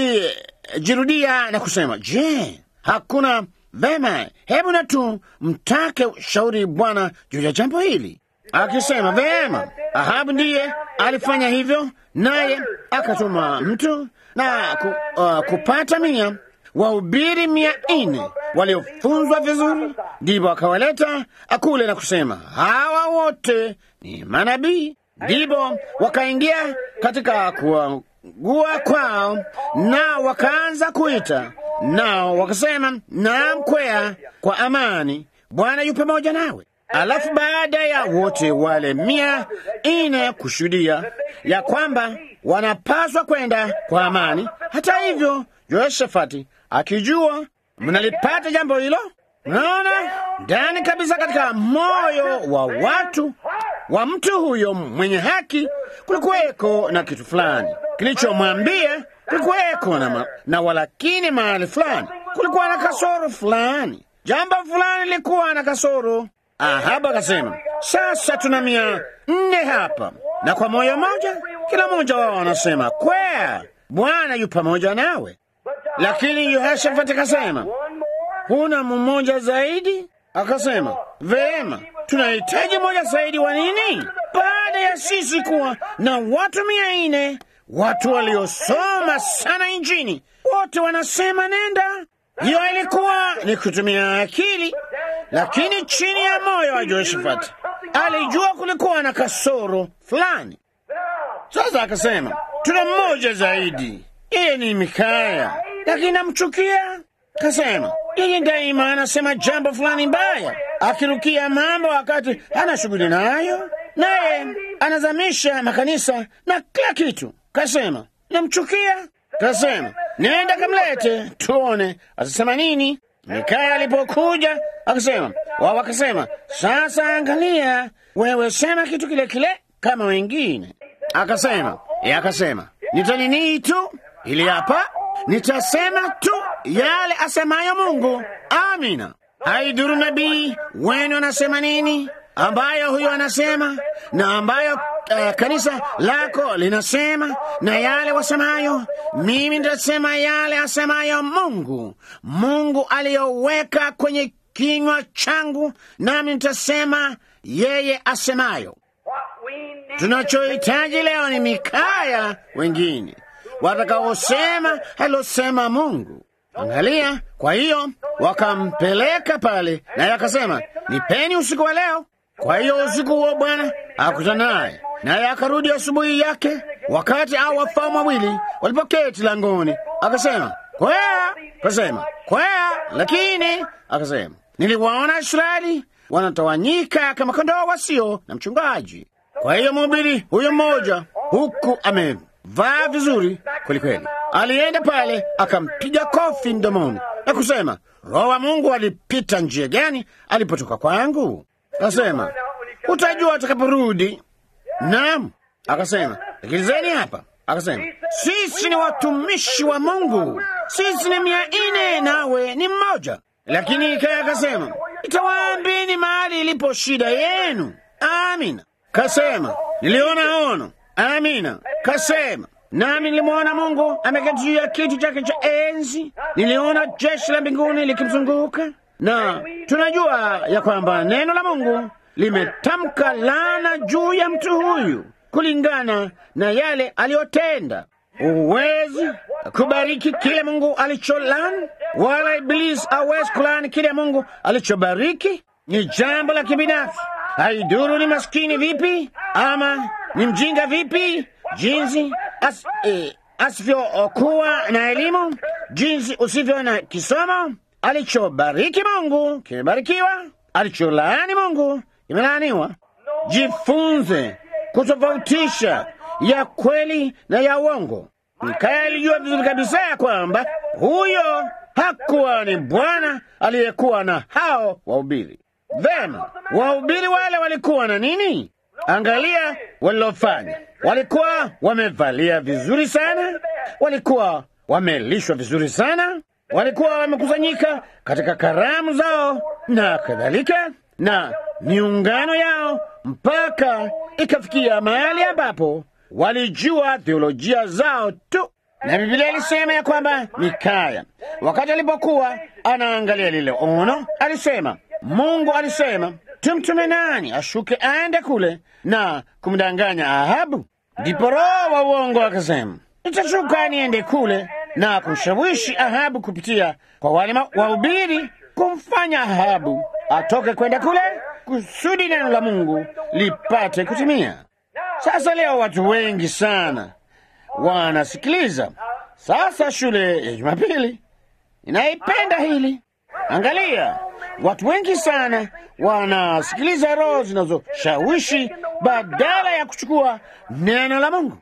alijirudia na kusema, je, hakuna vema, hebu na tu mtake shauri Bwana juu ya jambo hili, akisema vema. Ahabu ndiye alifanya hivyo, naye akatuma mtu na ku, uh, kupata mia wahubiri mia nne waliofunzwa vizuri, ndipo akawaleta akule na kusema hawa wote ni manabii. Ndipo wakaingia katika kuagua kwao, nao wakaanza kuita, nao wakasema, naam, kwea kwa amani, Bwana yu pamoja nawe. Alafu baada ya wote wale mia nne kushuhudia ya kwamba wanapaswa kwenda kwa amani, hata hivyo Yoshafati akijua mnalipata jambo hilo, naona ndani kabisa katika moyo wa watu wa mtu huyo mwenye haki kulikuweko na kitu fulani kilichomwambia, kulikuweko na, ma, na walakini mahali fulani kulikuwa na kasoro fulani, jambo fulani lilikuwa na kasoro. Ahabu akasema, sasa tuna mia nne hapa, na kwa moyo mmoja kila mmoja wao anasema kwea, Bwana yu pamoja nawe. Lakini Yehoshafati akasema, huna mmoja zaidi? Akasema, vema, tunahitaji mmoja zaidi wa nini? Baada ya sisi kuwa na watu mia nne, watu waliosoma sana injini, wote wanasema nenda. Hiyo ilikuwa ni kutumia akili, lakini chini ya moyo wa Yehoshafati alijua kulikuwa na kasoro fulani. Sasa akasema, tuna mmoja zaidi, yeye ni Mikaya, lakini namchukia. Kasema yeye daima anasema jambo fulani mbaya, akirukia mambo wakati hana shughuli nayo. naye anazamisha makanisa na kila kitu. Kasema namchukia, kasema nenda kamlete tuone atasema nini. Mikaya alipokuja akasema, wao wakasema, sasa angalia, wewe sema kitu kile kile kama wengine. Akasema ye, akasema nitanini tu ili hapa nitasema tu yale asemayo Mungu. Amina. Haidhuru nabii wenu anasema nini, ambayo huyo anasema na ambayo uh, kanisa lako linasema na yale wasemayo, mimi nitasema yale asemayo Mungu, Mungu aliyoweka kwenye kinywa changu, nami nitasema yeye asemayo. Tunachohitaji leo ni Mikaya wengine watakaosema alosema Mungu. Angalia, kwa hiyo wakampeleka pale, naye akasema nipeni usiku wa leo. Kwa hiyo usiku huo Bwana akutana naye, naye akarudi asubuhi yake, wakati au wafalme wawili walipoketi langoni, akasema kwea, akasema kwea, lakini akasema niliwaona Israeli wanatawanyika kama kondoo wasio na mchungaji. Kwa hiyo mhubiri huyo mmoja huku amevaa vizuri kwelikweli, alienda pale akampiga kofi mdomoni na kusema, Roho wa Mungu alipita njia gani alipotoka kwangu? Akasema, utajua atakaporudi. Naam, akasema, sikilizeni hapa. Akasema, sisi ni watumishi wa Mungu, sisi ni mia nne nawe ni mmoja. Lakini Mikaya akasema, itawaambieni mahali ilipo shida yenu. Amina. Kasema, niliona ono. Amina. Kasema, nami nilimwona Mungu ameketi juu ya kiti chake cha enzi, niliona jeshi la mbinguni likimzunguka, na tunajua ya kwamba neno la Mungu limetamka laana juu ya mtu huyu kulingana na yale aliyotenda. Huwezi kubariki kile Mungu alicholani, wala Ibilisi hawezi kulani kile Mungu alichobariki. Ni jambo la kibinafsi. Haiduru ni maskini vipi ama ni mjinga vipi, jinsi as, eh, asivyokuwa na elimu, jinsi usivyo na kisomo. Alichobariki Mungu kimebarikiwa, alicholaani Mungu kimelaaniwa. Jifunze kutofautisha ya kweli na ya uongo. Mikaya alijua vizuri kabisa ya kwamba huyo hakuwa ni Bwana aliyekuwa na hao wahubiri. Vema, wahubiri wale walikuwa na nini? Angalia walilofanya. Walikuwa wamevalia vizuri sana, walikuwa wamelishwa vizuri sana, walikuwa wamekusanyika katika karamu zao na kadhalika, na miungano yao mpaka ikafikia mahali ambapo walijua theolojia zao tu. Na Biblia ilisema ya kwamba Mikaya wakati alipokuwa anaangalia lile ono, alisema Mungu alisema tumtume nani ashuke aende kule na kumdanganya Ahabu? Ndipo roho wa uongo akasema, nitashuka niende kule na kumshawishi Ahabu kupitia kwa wale wahubiri, kumfanya Ahabu atoke kwenda kule kusudi neno la Mungu lipate kutimia. Sasa leo watu wengi sana wanasikiliza. Sasa shule ya Jumapili inaipenda hili. Angalia, watu wengi sana wanasikiliza roho zinazoshawishi badala ya kuchukua neno la Mungu.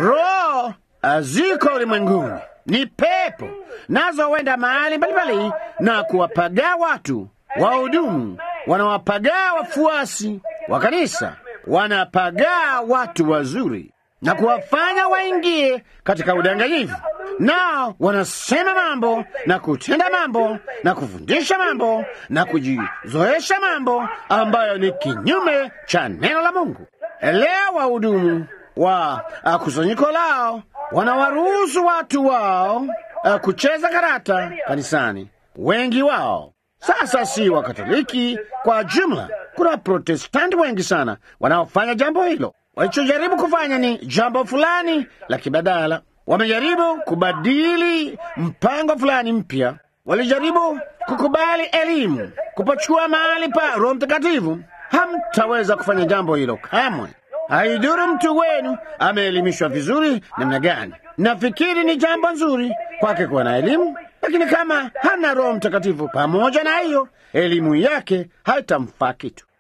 Roho ziko ulimwenguni, ni pepo, nazo huenda mahali mbalimbali na kuwapagaa watu. Wahudumu wanawapagaa wafuasi wa kanisa, wanapagaa watu wazuri na kuwafanya waingie katika udanganyifu. Nao wanasema mambo na kutenda mambo na kufundisha mambo na kujizoesha mambo ambayo ni kinyume cha neno la Mungu. Leo wahudumu wa uh, kusanyiko lao wanawaruhusu watu wao uh, kucheza karata kanisani, wengi wao sasa si Wakatoliki kwa jumla. Kuna Protestanti wengi sana wanaofanya jambo hilo. Walichojaribu kufanya ni jambo fulani la kibadala. Wamejaribu kubadili mpango fulani mpya. Walijaribu kukubali elimu, kupachukua mahali pa Roho Mtakatifu. Hamtaweza kufanya jambo hilo kamwe. Haiduru mtu wenu ameelimishwa vizuri namna gani. Nafikiri ni jambo nzuri kwake kuwa na elimu, lakini kama hana Roho Mtakatifu pamoja na hiyo elimu yake haitamfaa kitu.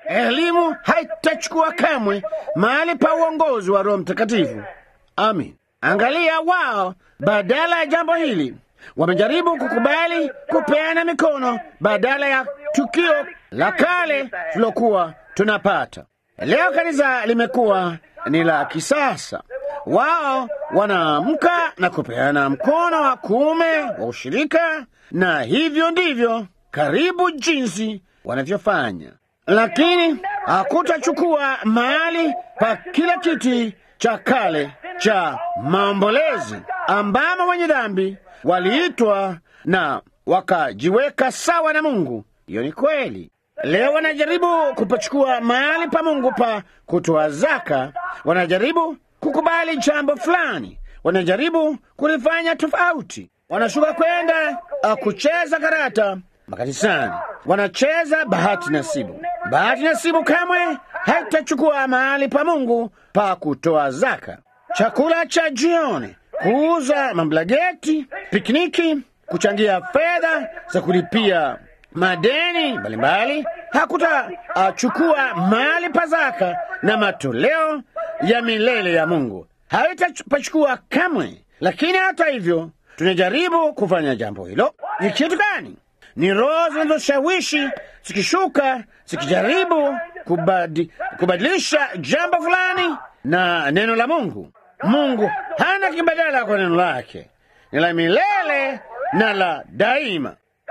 Elimu haitachukua kamwe mahali pa uongozi wa Roho Mtakatifu. Amin. Angalia, wao badala ya jambo hili wamejaribu kukubali kupeana mikono badala ya tukio la kale tulokuwa tunapata. Leo kanisa limekuwa ni la kisasa. Wao wanaamka na kupeana mkono wa kuume wa ushirika, na hivyo ndivyo karibu jinsi wanavyofanya, lakini hakutachukua mahali pa kile kiti cha kale cha maombolezi ambamo wenye dhambi waliitwa na wakajiweka sawa na Mungu. Hiyo ni kweli. Leo wanajaribu kupachukua mahali pa Mungu pa kutoa zaka, wanajaribu kukubali jambo fulani, wanajaribu kulifanya tofauti. Wanashuka kwenda uh, kucheza karata makanisani, wanacheza bahati nasibu. Bahati nasibu kamwe haitachukua mahali pa Mungu pa kutoa zaka. Chakula cha jioni, kuuza mablageti, pikniki, kuchangia fedha za kulipia madeni mbalimbali hakutachukua mahali pa zaka na matoleo ya milele ya Mungu, haitapachukua kamwe. Lakini hata hivyo, tunajaribu kufanya jambo hilo. Ni kitu gani? Ni roho zinazoshawishi zikishuka, zikijaribu kubadi, kubadilisha jambo fulani na neno la Mungu. Mungu hana kibadala kwa neno lake, ni la milele na la daima.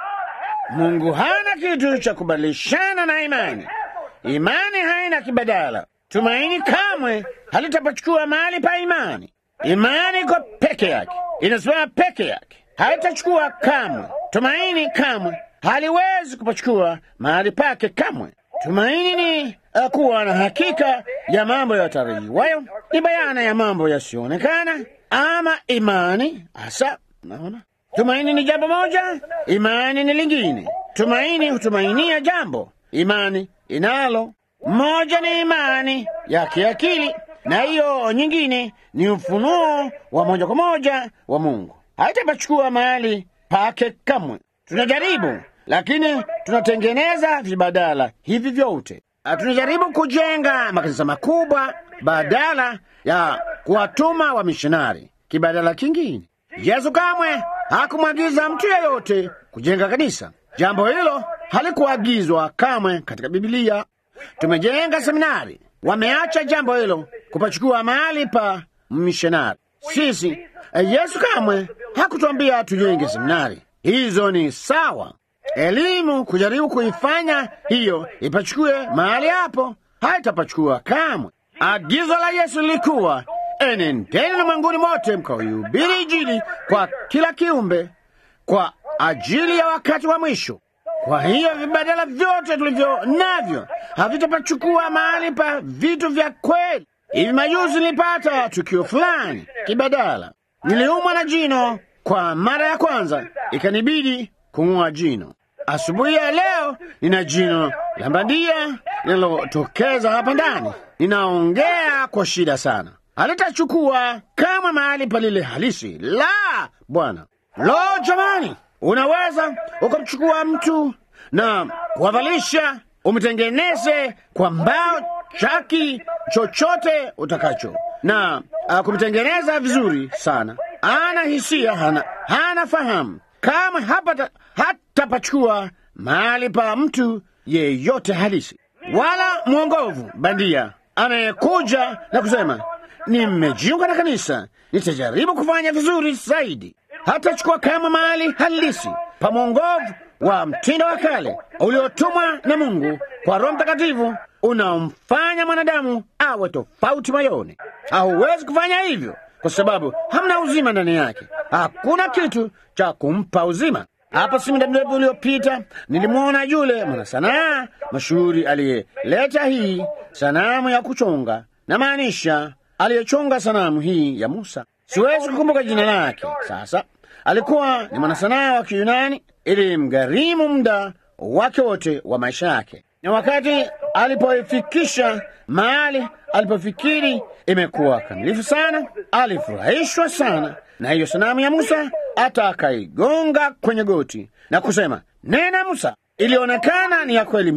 Mungu hana kitu cha kubadilishana na imani. Imani haina kibadala. Tumaini kamwe halitapachukua mahali pa imani. Imani iko peke yake, inasimama peke yake, haitachukua kamwe. Tumaini kamwe haliwezi kupachukua mahali pake kamwe. Tumaini ni uh, kuwa na hakika ya mambo yatarajiwayo, ni bayana ya mambo yasiyoonekana, ama imani hasa. Naona tumaini ni jambo moja, imani ni lingine. Tumaini hutumainia jambo, imani inalo. Moja ni imani ya kiakili, na hiyo nyingine ni ufunuo wa moja kwa moja wa Mungu. Haitapachukua mahali pake kamwe. Tunajaribu lakini tunatengeneza vibadala hivi vyote. Tunajaribu kujenga makanisa makubwa badala ya kuwatuma wamishonari. Kibadala kingine, Yesu kamwe hakumwagiza mtu yeyote kujenga kanisa. Jambo hilo halikuagizwa kamwe katika Bibilia. Tumejenga seminari, wameacha jambo hilo kupachukua mahali pa mishonari. Sisi Yesu kamwe hakutuambia tujenge seminari. Hizo ni sawa elimu kujaribu kuifanya hiyo ipachukue mahali hapo, haitapachukua kamwe. Agizo la Yesu lilikuwa enendeni ulimwenguni mote mkaihubiri Injili kwa kila kiumbe kwa ajili ya wakati wa mwisho. Kwa hiyo vibadala vyote tulivyo navyo havitapachukua mahali pa vitu vya kweli. Hivi majuzi nilipata tukio fulani kibadala, niliumwa na jino kwa mara ya kwanza, ikanibidi kung'oa jino. Asubuhi ya leo nina jino la bandia linalotokeza hapa ndani. Ninaongea kwa shida sana, halitachukua kama mahali palile halisi. La, Bwana! Lo, jamani, unaweza ukamchukua mtu na kuwavalisha, umtengeneze kwa mbao, chaki, chochote utakacho na uh, kumtengeneza vizuri sana. Ana hisia, hana, hana fahamu kama hapata hatapachukua mahali pa mtu yeyote halisi, wala mwongovu bandia anayekuja na kusema nimejiunga na kanisa, nitajaribu kufanya vizuri zaidi. Hatachukua kama mahali halisi pa mwongovu wa mtindo wa kale uliotumwa na Mungu kwa Roho Mtakatifu unaomfanya mwanadamu awe tofauti moyoni. Hauwezi kufanya hivyo kwa sababu hamna uzima ndani yake. Hakuna kitu cha kumpa uzima. Hapa si muda mrefu uliopita nilimwona yule mwanasanaa mashuhuri aliyeleta hii sanamu ya kuchonga, na maanisha aliyechonga sanamu hii ya Musa. Siwezi kukumbuka jina lake sasa. Alikuwa ni mwanasanaa wa Kiyunani, ili mgharimu muda wake wote wa maisha yake, na wakati alipoifikisha mahali alipofikiri imekuwa kamilifu sana, alifurahishwa sana na hiyo sanamu ya Musa, hata akaigonga kwenye goti na kusema, nena Musa. Ilionekana ni ya kweli mno,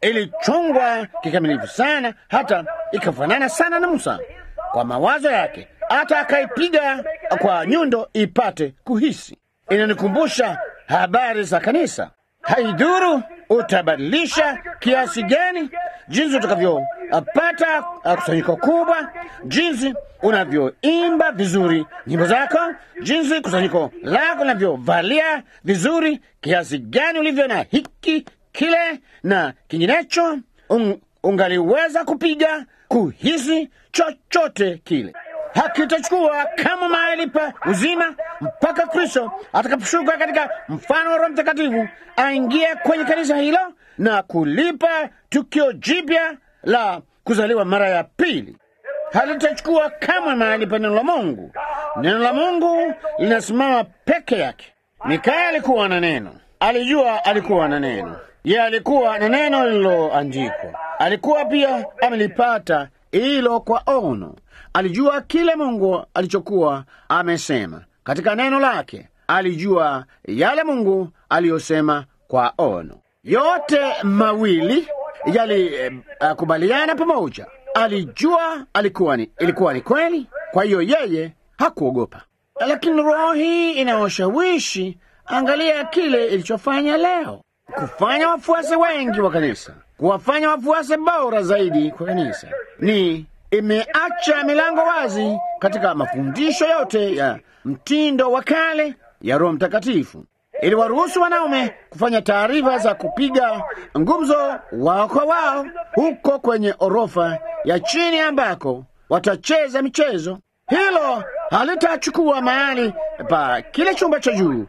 ilichungwa kikamilifu sana, hata ikafanana sana na Musa kwa mawazo yake, hata akaipiga kwa nyundo ipate kuhisi. Inanikumbusha habari za kanisa. Haidhuru utabadilisha kiasi gani, jinsi utakavyopata kusanyiko kubwa, jinsi unavyoimba vizuri nyimbo zako, jinsi kusanyiko lako linavyovalia vizuri, kiasi gani ulivyo na hiki kile na kinginecho, un, ungaliweza kupiga kuhisi chochote kile hakitachukua kama mahali pa uzima mpaka Kristo atakaposhuka katika mfano wa Roho Mtakatifu aingie kwenye kanisa hilo na kulipa tukio jipya la kuzaliwa mara ya pili. Halitachukua kama mahali pa neno la Mungu. Neno la Mungu linasimama peke yake. Mikaya alikuwa na neno, alijua alikuwa na neno, ye alikuwa na neno lililoandikwa, alikuwa pia amelipata hilo kwa ono alijua kile Mungu alichokuwa amesema katika neno lake. Alijua yale Mungu aliyosema kwa ono. Yote mawili yalikubaliana uh, pamoja. Alijua alikuwa ni, ilikuwa ni kweli, kwa hiyo yeye hakuogopa. Lakini roho hii inayoshawishi, angalia kile ilichofanya leo, kufanya wafuasi wengi wa kanisa, kuwafanya wafuasi bora zaidi kwa kanisa ni imeacha milango wazi katika mafundisho yote ya mtindo wa kale ya Roho Mtakatifu. Iliwaruhusu wanaume kufanya taarifa za kupiga ngumzo wao kwa wao huko kwenye orofa ya chini ambako watacheza michezo. Hilo halitachukua mahali pa kile chumba cha juu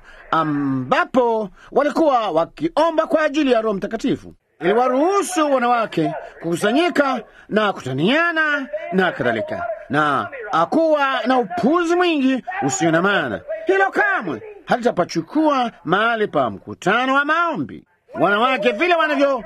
ambapo walikuwa wakiomba kwa ajili ya Roho Mtakatifu iliwaruhusu wanawake kukusanyika na kutaniana na kadhalika, na akuwa na upuzi mwingi usio na maana. Hilo kamwe halitapachukua mahali pa mkutano wa maombi. Wanawake vile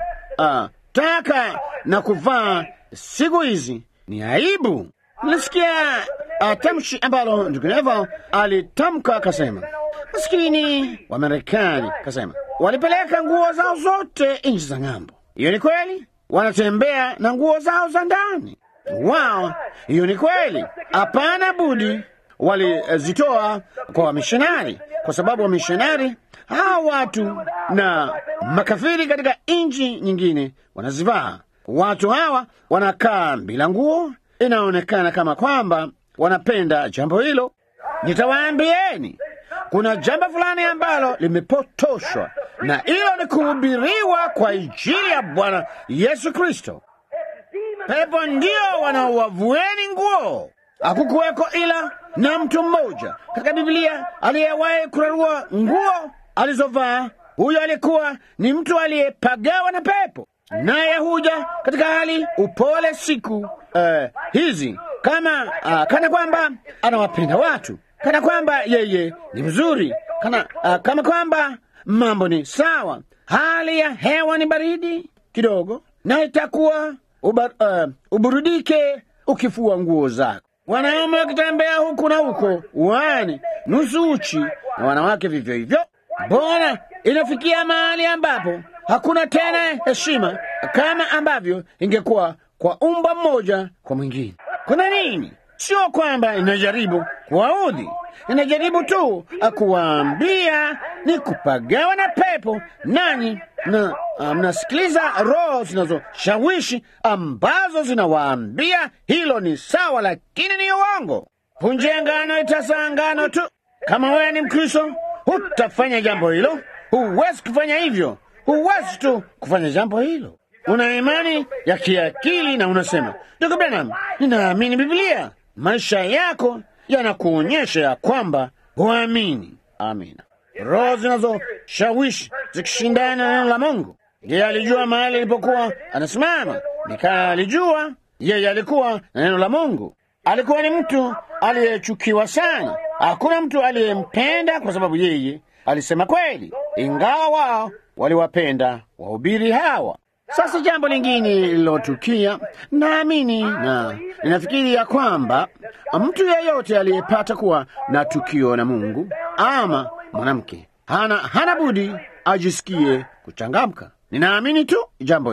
wanavyotaka uh, na kuvaa siku hizi ni aibu. Nilisikia uh, tamshi ambalo ndugu Neville alitamka, akasema maskini wa Marekani, kasema walipeleka nguo zao zote nchi za ng'ambo. Hiyo ni kweli, wanatembea na nguo zao za ndani wao. Hiyo ni kweli, hapana budi walizitoa kwa wamishonari, kwa sababu wamishonari hawa watu na makafiri katika nchi nyingine wanazivaa. Watu hawa wanakaa bila nguo, inaonekana kama kwamba wanapenda jambo hilo. Nitawaambieni kuna jambo fulani ambalo limepotoshwa, na hilo ni kuhubiriwa kwa Injili ya Bwana Yesu Kristo. Pepo ndio wanaowavueni nguo. Hakukuweko ila na mtu mmoja katika Biblia aliyewahi kurarua nguo alizovaa. Huyo alikuwa ni mtu aliyepagawa na pepo, naye huja katika hali upole siku uh, hizi kama uh, kana kwamba anawapenda watu kana kwamba yeye ni mzuri kana, uh, kama kwamba mambo ni sawa, hali ya hewa ni baridi kidogo, na itakuwa uba, uh, uburudike ukifua nguo zako. Wanaume wakitembea huku na huko uani nusu uchi, na wanawake vivyo hivyo. Mbona inafikia mahali ambapo hakuna tena heshima kama ambavyo ingekuwa kwa umba mmoja kwa mwingine? Kuna nini? Sio kwamba inajaribu kuwaudhi, inajaribu tu akuwaambia ni kupagawa na pepo, nanyi na mnasikiliza um, roho zinazoshawishi ambazo zinawaambia hilo ni sawa, lakini ni uongo. Punje ngano itazaa ngano tu. Kama wewe ni Mkristo, hutafanya jambo hilo, huwezi kufanya hivyo, huwezi tu kufanya jambo hilo. Una imani ya kiakili na unasema, ndugu Branham, ninaamini Biblia. Maisha yako yanakuonyesha ya kwamba huamini. Amina. Roho zinazoshawishi zikishindana na neno la Mungu. Yeye alijua mahali alipokuwa anasimama. Mikaya alijua yeye alikuwa na neno la Mungu. Alikuwa ni mtu aliyechukiwa sana. Hakuna mtu aliyempenda kwa sababu yeye alisema kweli, ingawa wao waliwapenda wahubiri hawa. Sasa jambo lingine lililotukia, naamini na ninafikiri ya kwamba mtu yeyote aliyepata kuwa na tukio na Mungu ama mwanamke hana, hana budi ajisikie kuchangamka. Ninaamini tu jambo hilo.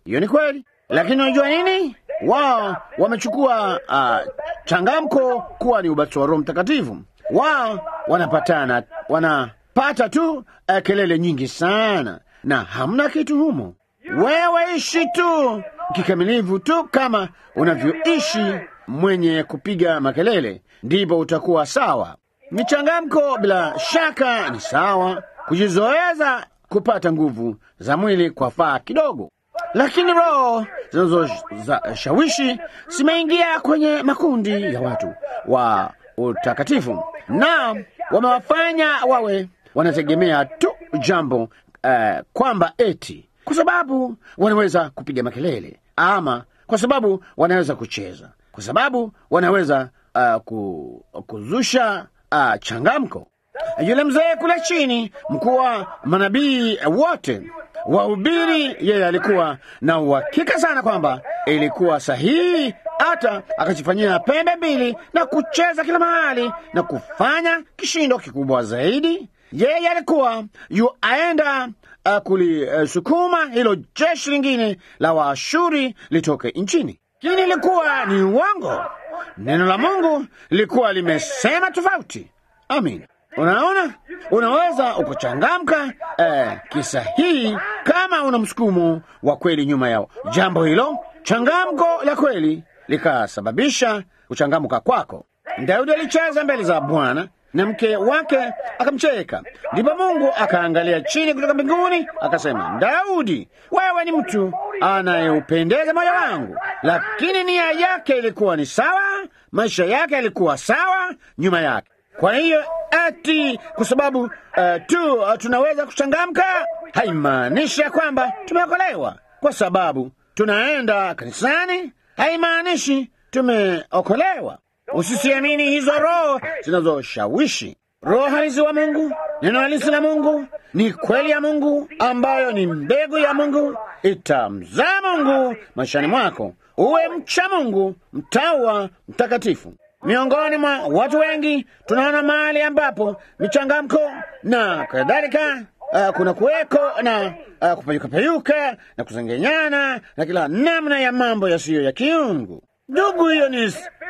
Hiyo ni kweli, lakini unajua nini? Wao wamechukua uh, changamko kuwa ni ubatizo wa Roho Mtakatifu. Wao wanapatana, wanapata tu uh, kelele nyingi sana, na hamna kitu humo. Wewe ishi tu kikamilifu tu kama unavyoishi mwenye kupiga makelele, ndipo utakuwa sawa. Michangamko bila shaka ni sawa, kujizoeza kupata nguvu za mwili kwa faa kidogo, lakini roho zinazoshawishi zimeingia kwenye makundi ya watu wa utakatifu na wamewafanya wawe wanategemea tu jambo uh, kwamba eti kwa sababu wanaweza kupiga makelele ama kwa sababu wanaweza kucheza, kwa sababu wanaweza uh, ku, kuzusha uh, changamko. Yule mzee kule chini, mkuu wa manabii wote wahubiri, yeye alikuwa na uhakika sana kwamba ilikuwa sahihi, hata akajifanyia pembe mbili na kucheza kila mahali na kufanya kishindo kikubwa zaidi. Yeye alikuwa yu aenda uh, kulisukuma uh, hilo jeshi lingine la Waashuri litoke nchini, lakini ilikuwa ni uongo. Neno la Mungu lilikuwa limesema tofauti. Amin. Unaona, unaweza ukachangamka eh, kisahihi kama una msukumo wa kweli nyuma yao jambo hilo, changamko la kweli likasababisha kuchangamka kwako. Daudi alicheza mbele za Bwana na mke wake akamcheka. Ndipo Mungu akaangalia chini kutoka mbinguni akasema, Daudi, wewe ni mtu anayeupendeza moyo wangu. Lakini nia yake ilikuwa ni sawa, maisha yake yalikuwa sawa nyuma yake. Kwa hiyo ati kwa sababu uh, tu uh, tunaweza kuchangamka haimaanishi ya kwamba tumeokolewa. Kwa sababu tunaenda kanisani haimaanishi tumeokolewa. Usisiamini hizo roho zinazoshawishi. Roho halisi wa Mungu, neno halisi la Mungu ni kweli ya Mungu ambayo ni mbegu ya Mungu, itamzaa Mungu maishani mwako, uwe mcha Mungu, mtawa mtakatifu. Miongoni mwa watu wengi tunaona mahali ambapo michangamko na kadhalika, uh, kuna kuweko na uh, kupayukapayuka na kusengenyana na kila namna ya mambo yasiyo ya kiungu. Ndugu, hiyo ni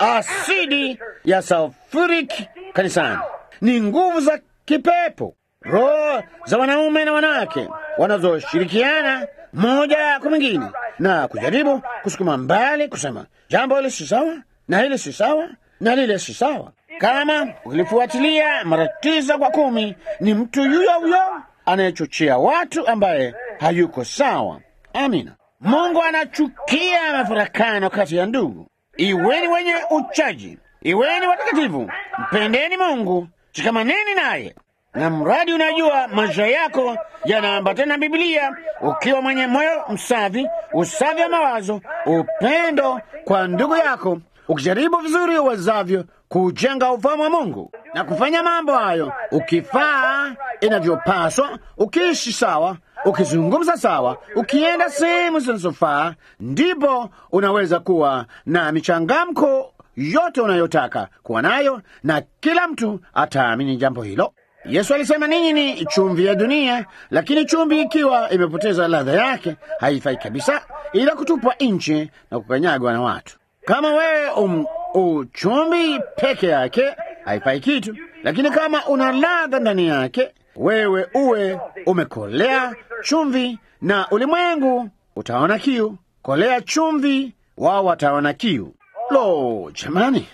asidi ya sulfuric kanisani, ni nguvu za kipepo, roho za wanaume na wanawake wanazoshirikiana moja kwa mwingine na kujaribu kusukuma mbali, kusema jambo hili si sawa na hili si sawa na lile si sawa. Kama ukilifuatilia mara tisa kwa kumi, ni mtu yuyo huyo anayechochea watu ambaye hayuko sawa. Amina. Mungu anachukia mafarakano kati ya ndugu. Iweni wenye uchaji, iweni watakatifu, mpendeni Mungu, shikamaneni naye, na mradi unajua maisha yako yanaambatana na Biblia, ukiwa mwenye moyo msafi, usafi wa mawazo, upendo kwa ndugu yako, ukijaribu vizuri uwezavyo kujenga ufalme wa Mungu na kufanya mambo hayo, ukifaa inavyopaswa, ukiishi sawa ukizungumza sawa, ukienda sehemu zinazofaa, ndipo unaweza kuwa na michangamko yote unayotaka kuwa nayo, na kila mtu ataamini jambo hilo. Yesu alisema, ninyi ni chumvi ya dunia, lakini chumvi ikiwa imepoteza ladha yake haifai kabisa, ila kutupwa nje na kukanyagwa na watu. Kama wewe um, uchumvi peke yake haifai kitu, lakini kama una ladha ndani yake wewe uwe umekolea chumvi, na ulimwengu utaona kiu. Kolea chumvi, wao wataona kiu. Lo, jamani,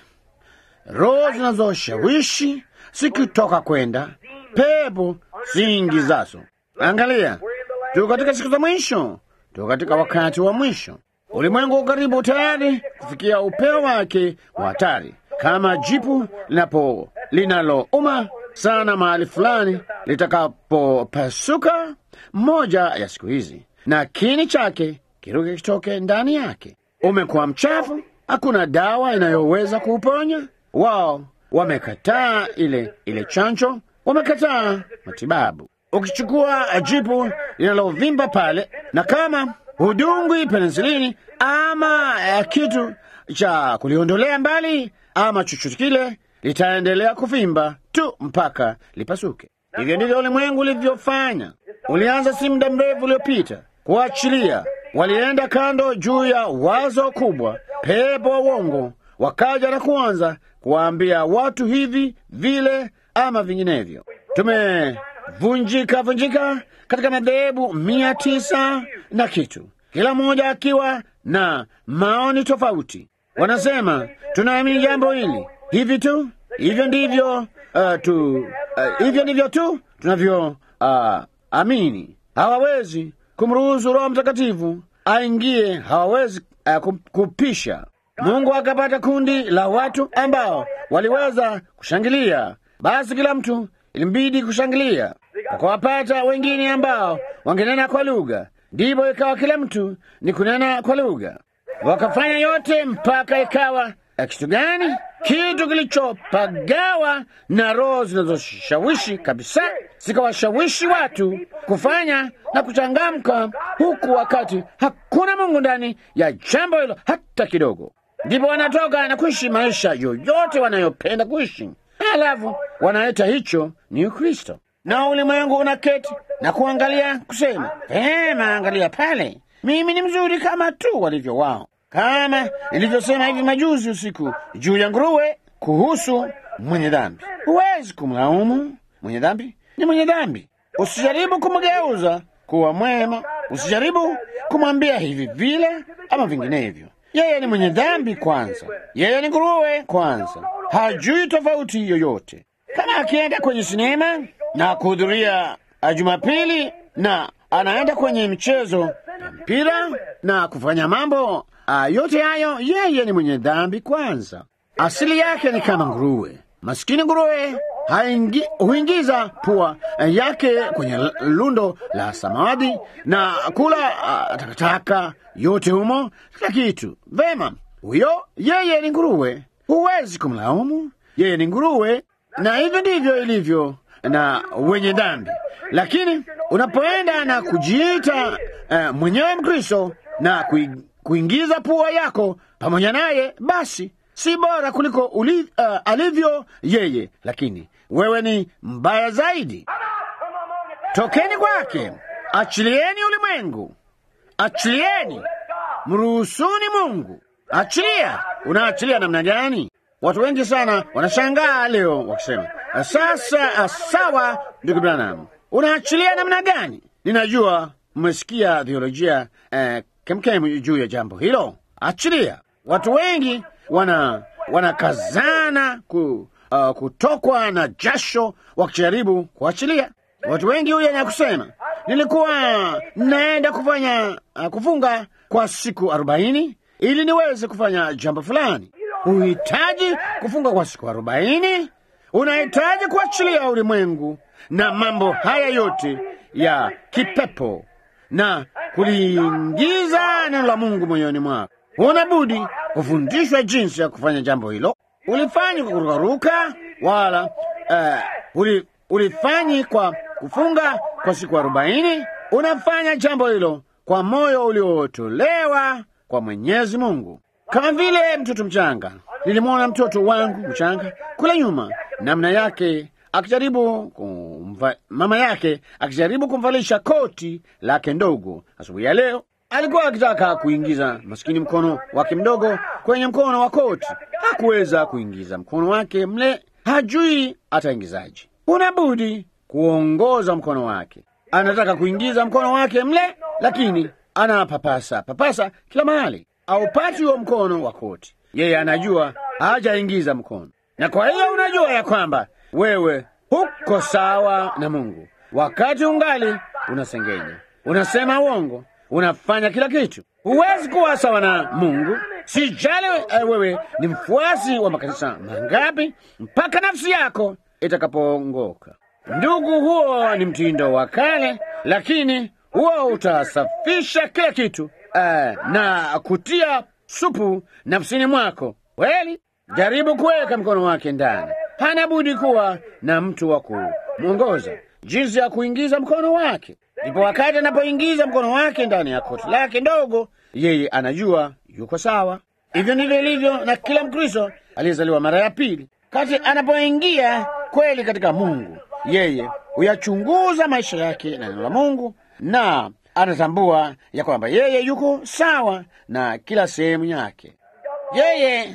roho zinazoshawishi sikitoka kwenda pepo ziingizazo. Angalia, tuko katika siku za mwisho, tuko katika wakati wa mwisho. Ulimwengu karibu tayari kufikia upeo wake wa hatari, kama jipu linapo linalouma sana mahali fulani litakapopasuka moja ya siku hizi, na kini chake kiruke kitoke ndani yake. Umekuwa mchafu, hakuna dawa inayoweza kuuponya. Wao wamekataa ile ile chanjo, wamekataa matibabu. Ukichukua jipu linalovimba pale, na kama hudungwi penisilini ama uh, kitu cha kuliondolea mbali ama chochote kile litaendelea kuvimba tu mpaka lipasuke. Hivyo ndivyo ulimwengu ulivyofanya. Ulianza si muda mrefu uliopita kuachilia walienda kando juu ya wazo kubwa, pepo wa uongo wakaja na kuanza kuwaambia watu hivi vile ama vinginevyo. Tumevunjika vunjika katika madhehebu mia tisa na kitu, kila mmoja akiwa na maoni tofauti. Wanasema tunaamini jambo hili hivi tu, hivyo ndivyo uh, tu uh, hivyo ndivyo tu tunavyo uh, amini. Hawawezi kumruhusu Roho Mtakatifu aingie, hawawezi uh, kupisha. Mungu akapata kundi la watu ambao waliweza kushangilia, basi kila mtu ilimbidi kushangilia. Wakawapata wengine ambao wangenena kwa lugha, ndipo ikawa kila mtu ni kunena kwa lugha. Wakafanya yote mpaka ikawa kitu gani? Kitu kilichopagawa na roho zinazoshawishi kabisa, zikawashawishi watu kufanya na kuchangamka, huku wakati hakuna Mungu ndani ya jambo hilo hata kidogo. Ndipo wanatoka na kuishi maisha yoyote wanayopenda kuishi, halafu wanaita hicho ni Ukristo, na ulimwengu unaketi na kuangalia kusema, vema, angalia pale, mimi ni mzuri kama tu walivyo wao kama nilivyosema hivi majuzi usiku juu ya nguruwe kuhusu mwenye dhambi. Huwezi kumlaumu mwenye dhambi, ni mwenye dhambi. Usijaribu kumgeuza kuwa mwema, usijaribu kumwambia hivi vile ama vinginevyo. Yeye ni mwenye dhambi kwanza, yeye ni nguruwe kwanza, hajui tofauti yoyote. Kama akienda kwenye sinema na kuhudhuria Jumapili na anaenda kwenye mchezo ya mpira na kufanya mambo Uh, yote hayo yeye ni mwenye dhambi kwanza. Asili yake ni kama nguruwe. Maskini nguruwe haingi, huingiza pua yake kwenye lundo la samadi na kula uh, takataka yote humo, kila kitu. Vema, huyo yeye ni nguruwe, huwezi kumlaumu. Yeye ni nguruwe, na hivyo ndivyo ilivyo na wenye dhambi. Lakini unapoenda na kujiita uh, mwenyewe Mkristo na kui kuingiza pua yako pamoja naye, basi si bora kuliko uli, uh, alivyo yeye, lakini wewe ni mbaya zaidi. Tokeni kwake, achilieni ulimwengu, achilieni, mruhusuni Mungu. Achilia. Unaachilia namna gani? Watu wengi sana wanashangaa leo wakisema, sasa sawa, ndugu Branham, unaachilia namna gani? Ninajua mmesikia theolojia eh, kemkem juu ya jambo hilo. Achilia. Watu wengi wana wanakazana ku, uh, kutokwa na jasho wakijaribu kuachilia. Watu wengi huja na kusema nilikuwa naenda kufanya uh, kufunga kwa siku arobaini ili niweze kufanya jambo fulani. Huhitaji kufunga kwa siku arobaini, unahitaji kuachilia ulimwengu na mambo haya yote ya kipepo na kuliingiza neno la Mungu moyoni mwako. Huna budi kufundishwa jinsi ya kufanya jambo hilo. Ulifanyi kwa kurukaruka, wala uh, uli, ulifanyi kwa kufunga kwa siku arobaini. Unafanya jambo hilo kwa moyo uliotolewa kwa Mwenyezi Mungu, kama vile mtoto mchanga. Nilimwona mtoto wangu mchanga kule nyuma, namna yake akijaribu kumva, mama yake akijaribu kumvalisha koti lake ndogo. Asubuhi ya leo alikuwa akitaka kuingiza maskini mkono wake mdogo kwenye mkono wa koti, hakuweza kuingiza mkono wake mle, hajui ataingizaje. Unabudi kuongoza mkono wake. Anataka kuingiza mkono wake mle, lakini anapapasa papasa kila mahali, aupati huo mkono wa koti. Yeye anajua hajaingiza mkono, na kwa hiyo unajua ya kwamba wewe huko sawa na Mungu wakati ungali unasengenya, unasema uongo, unafanya kila kitu. Huwezi kuwa sawa na Mungu. Sijali uh, wewe ni mfuasi wa makanisa mangapi, mpaka nafsi yako itakapoongoka. Ndugu, huo ni mtindo wa kale, lakini huo utasafisha kila kitu uh, na kutia supu nafsini mwako. Kweli, jaribu kuweka mkono wake ndani hana budi kuwa na mtu wa kumwongoza jinsi ya kuingiza mkono wake. Ndipo wakati anapoingiza mkono wake ndani ya koti lake ndogo, yeye anajua yuko sawa. Hivyo ndivyo ilivyo na kila Mkristo aliyezaliwa mara ya pili. Kati anapoingia kweli katika Mungu, yeye huyachunguza maisha yake na neno la Mungu na anatambua ya kwamba yeye yuko sawa na kila sehemu yake. Yeye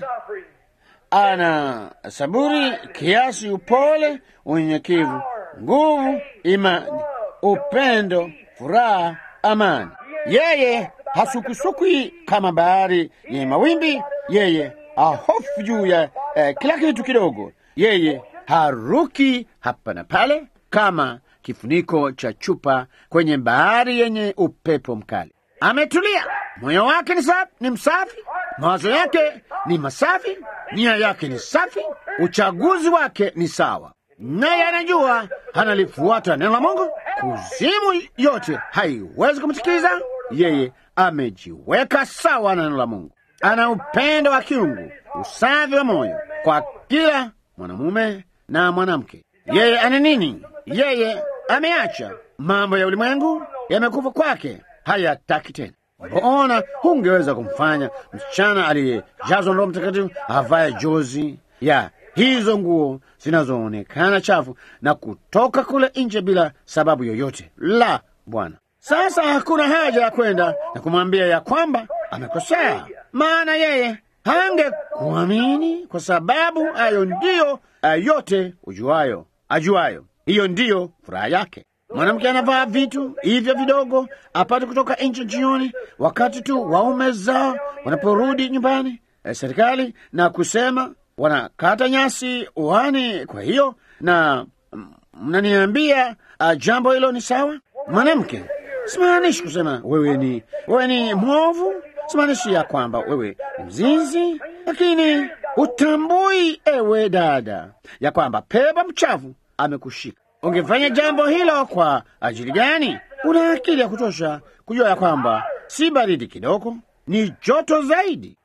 ana saburi, kiasi, upole, unyenyekevu, nguvu, imani, upendo, furaha, amani. Yeye hasukusukwi kama bahari yenye mawimbi. Yeye hahofu juu ya eh, kila kitu kidogo. Yeye haruki hapa na pale kama kifuniko cha chupa kwenye bahari yenye upepo mkali. Ametulia, moyo wake ni, safi, ni msafi, mawazo yake ni masafi, nia yake ni safi, uchaguzi wake ni sawa, naye anajua analifuata neno la Mungu. Kuzimu yote haiwezi kumtikiza yeye. Amejiweka sawa na neno la Mungu, ana upendo wa kiungu, usafi wa moyo kwa kila mwanamume na mwanamke. Yeye ana nini? Yeye ameacha mambo ya ulimwengu, yamekufa kwake, hayataki tena. Mbona hungeweza kumfanya msichana aliyejazwa Roho Mtakatifu avaye jozi ya hizo nguo zinazoonekana chafu na kutoka kule nje bila sababu yoyote? La, Bwana. Sasa hakuna haja ya kwenda na kumwambia ya kwamba amekosea, maana yeye hangekuamini kwa sababu hayo ndiyo yote ujuayo, ajuayo. Hiyo ndiyo furaha yake. Mwanamke anavaa vitu hivyo vidogo apate kutoka nje jioni, wakati tu waume zao wanaporudi nyumbani eh, serikali na kusema wanakata nyasi uani. Kwa hiyo na mnaniambia uh, jambo hilo ni sawa? Mwanamke, simaanishi kusema wewe ni wewe ni mwovu, simaanishi ya kwamba wewe ni mzinzi, lakini utambui, ewe dada, ya kwamba pepo mchafu amekushika. Ungefanya jambo hilo kwa ajili gani? Una akili ya kutosha kujua ya kwamba si baridi kidogo, ni joto zaidi.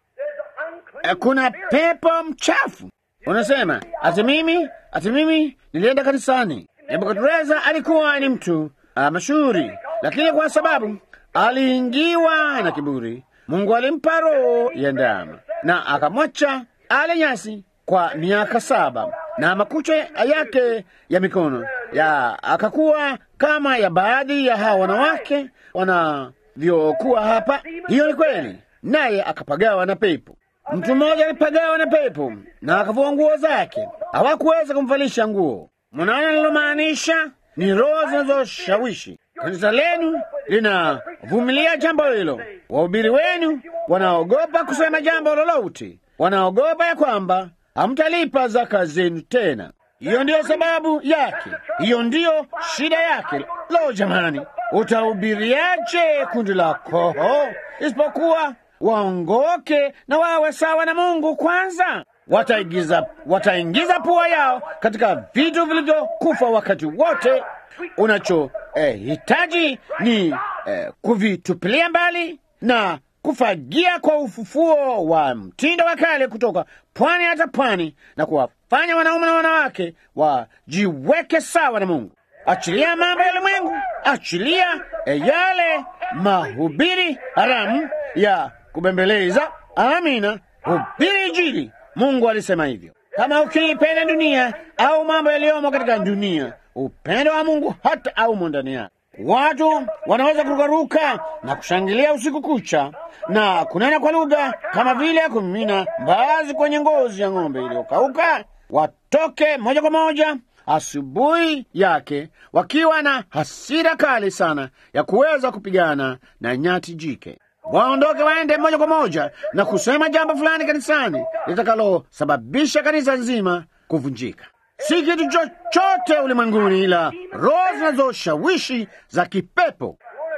Kuna pepo mchafu. Unasema ati mimi ati mimi nilienda kanisani. Nebukadreza alikuwa ni mtu uh, mashuhuri, lakini kwa sababu aliingiwa na kiburi, Mungu alimpa roho ya ndama na akamwacha ale nyasi kwa miaka saba na makucha yake ya mikono ya akakuwa kama ya baadhi ya hawa wanawake wanavyokuwa hapa. Hiyo ni kweli, naye akapagawa na pepo. Mtu mmoja alipagawa na pepo na akavua nguo zake, hawakuweza kumvalisha nguo. Mnaona nilomaanisha? Ni roho zinazoshawishi. Kanisa lenu linavumilia jambo hilo. Wahubiri wenu wanaogopa kusema jambo lolote, wanaogopa ya kwamba hamtalipa zaka zenu tena. Hiyo ndiyo sababu yake, hiyo ndiyo shida yake. Lo, jamani, utahubiriaje kundi la koho isipokuwa waongoke na wawe sawa na Mungu kwanza? Wataigiza, wataingiza pua yao katika vitu vilivyokufa wakati wote. Unachohitaji eh, ni eh, kuvitupilia mbali na kufagia kwa ufufuo wa mtindo wa kale kutoka pwani hata pwani, na kuwafanya wanaume na wanawake wajiweke sawa na Mungu. Achilia mambo ya ulimwengu, achilia yale mahubiri haramu ya kubembeleza. Amina, hubiri Injili. Mungu alisema hivyo. Kama ukiipenda dunia au mambo yaliyomo katika dunia, upendo wa Mungu hata aumo ndani yake. Watu wanaweza kurukaruka na kushangilia usiku kucha na kunena kwa lugha kama vile kumimina mbaazi kwenye ngozi ya ng'ombe iliyokauka. Watoke moja kwa moja asubuhi yake wakiwa na hasira kali sana ya kuweza kupigana na nyati jike. Waondoke waende moja kwa moja na kusema jambo fulani kanisani litakalosababisha kanisa nzima kuvunjika. Si kitu chochote ulimwenguni, ila roho zinazoshawishi za kipepo.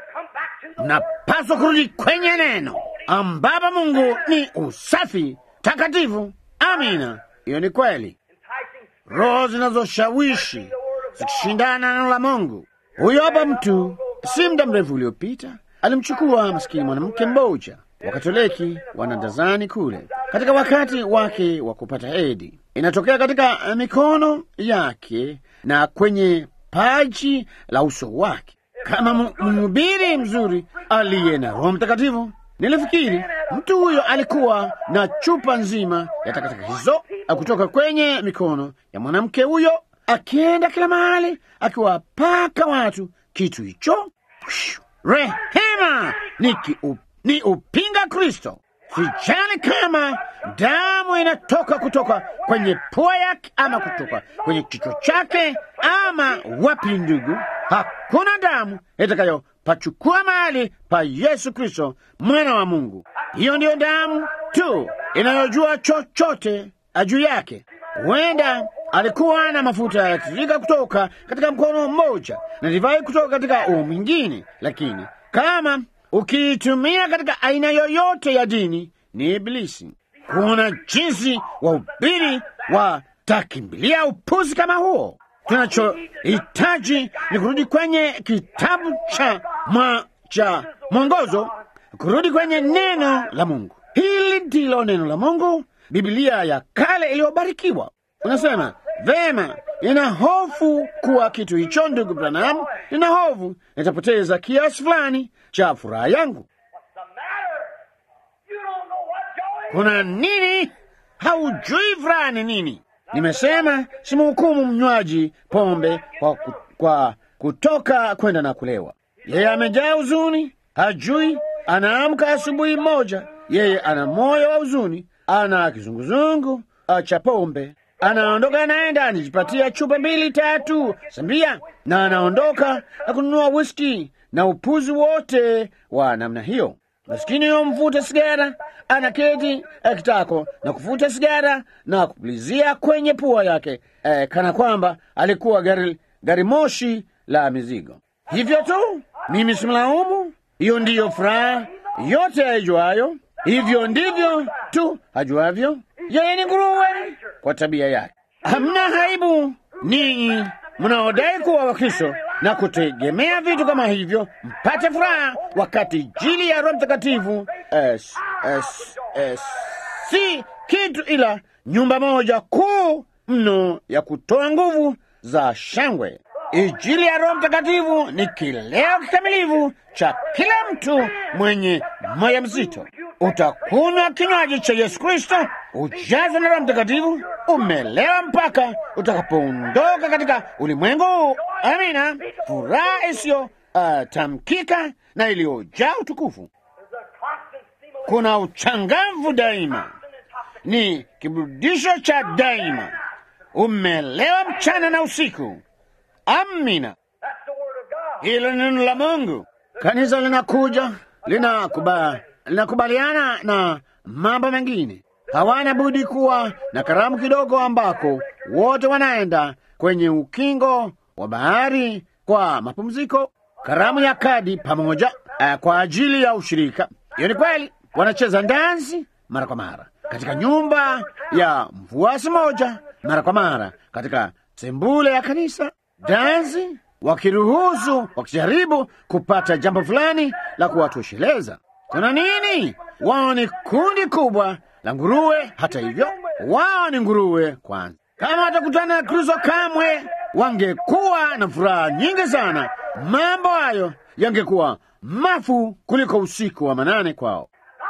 Mnapaswa kurudi kwenye neno ambapo Mungu ni usafi takatifu. Amina, hiyo ni kweli. Roho zinazoshawishi zikishindana na neno la Mungu. Huyo hapa mtu, si muda mrefu uliopita, alimchukua masikini mwanamke mmoja Wakatoliki wanadazani kule katika wakati wake wa kupata hedhi, inatokea katika mikono yake na kwenye paji la uso wake. Kama mhubiri mzuri aliye na Roho Mtakatifu, nilifikiri mtu huyo alikuwa na chupa nzima ya takataka hizo kutoka kwenye mikono ya mwanamke huyo, akienda kila mahali akiwapaka watu kitu hicho rehema ni, ki, u, ni upinga Kristo. Sijali kama damu inatoka kutoka kwenye pua yake ama kutoka kwenye kichwa chake ama wapi, ndugu, hakuna damu itakayopachukua mahali pa Yesu Kristo mwana wa Mungu. Hiyo ndiyo damu tu inayojua chochote juu yake. Huenda alikuwa na mafuta yakitiririka kutoka katika mkono mmoja na divai kutoka katika huu mwingine, lakini kama ukiitumia katika aina yoyote ya dini ni Ibilisi. Kuna jinsi wahubiri watakimbilia upuzi kama huo. Tunachohitaji ni kurudi kwenye kitabu cha mwa, cha mwongozo, kurudi kwenye neno la Mungu. Hili ndilo neno la Mungu, Biblia ya kale iliyobarikiwa. Unasema vema, nina hofu kuwa kitu hicho, ndugu Branham, nina hofu nitapoteza kiasi fulani cha furaha yangu. Kuna nini? Haujui furaha ni nini? Nimesema simhukumu mnywaji pombe kwa, ku, kwa kutoka kwenda na kulewa. Yeye amejaa huzuni, hajui. Anaamka asubuhi moja, yeye ana moyo wa huzuni, ana kizunguzungu cha pombe, anaondoka anaenda anajipatia chupa mbili tatu sambia, na anaondoka na kununua whisky na upuzi wote wa namna hiyo. Maskini yo mvuta sigara anaketi kitako na kuvuta sigara na kupulizia kwenye pua yake eh, kana kwamba alikuwa gari, gari moshi la mizigo. Hivyo tu, mimi simlaumu. Hiyo ndiyo furaha yote aijuayo. Hivyo ndivyo tu ajuavyo. Yeye ni nguruwe kwa tabia yake. Hamna haibu ninyi mnaodai kuwa Wakristo na kutegemea vitu kama hivyo mpate furaha, wakati Injili ya Roho Mtakatifu es, es, es, si kitu ila nyumba moja kuu mno ya kutoa nguvu za shangwe. Injili ya Roho Mtakatifu ni kileo kikamilifu cha kila mtu mwenye moyo mzito. Utakunywa kinywaji cha Yesu Kristo, ujazo na Roho Mtakatifu, umelewa mpaka utakapoondoka katika ulimwengu. Amina, furaha isiyo uh, tamkika na iliyojaa utukufu. Kuna uchangamvu daima, ni kiburudisho cha daima, umelewa mchana na usiku. Amina, hilo ni neno la Mungu. Kanisa linakuja linakuba, linakubaliana na mambo mengine. Hawana budi kuwa na karamu kidogo, ambako wote wanaenda kwenye ukingo wa bahari kwa mapumziko, karamu ya kadi pamoja, uh, kwa ajili ya ushirika. Hiyo ni kweli. Wanacheza dansi mara kwa mara katika nyumba ya mfuasi moja, mara kwa mara katika sembule ya kanisa, dansi wakiruhusu, wakijaribu kupata jambo fulani la kuwatosheleza. Kuna nini? Wao ni kundi kubwa la nguruwe. Hata hivyo, wao ni nguruwe kwanza. Kama watakutana na Kristo, kamwe wangekuwa na furaha nyingi sana. Mambo hayo yangekuwa mafu kuliko usiku wa manane kwao.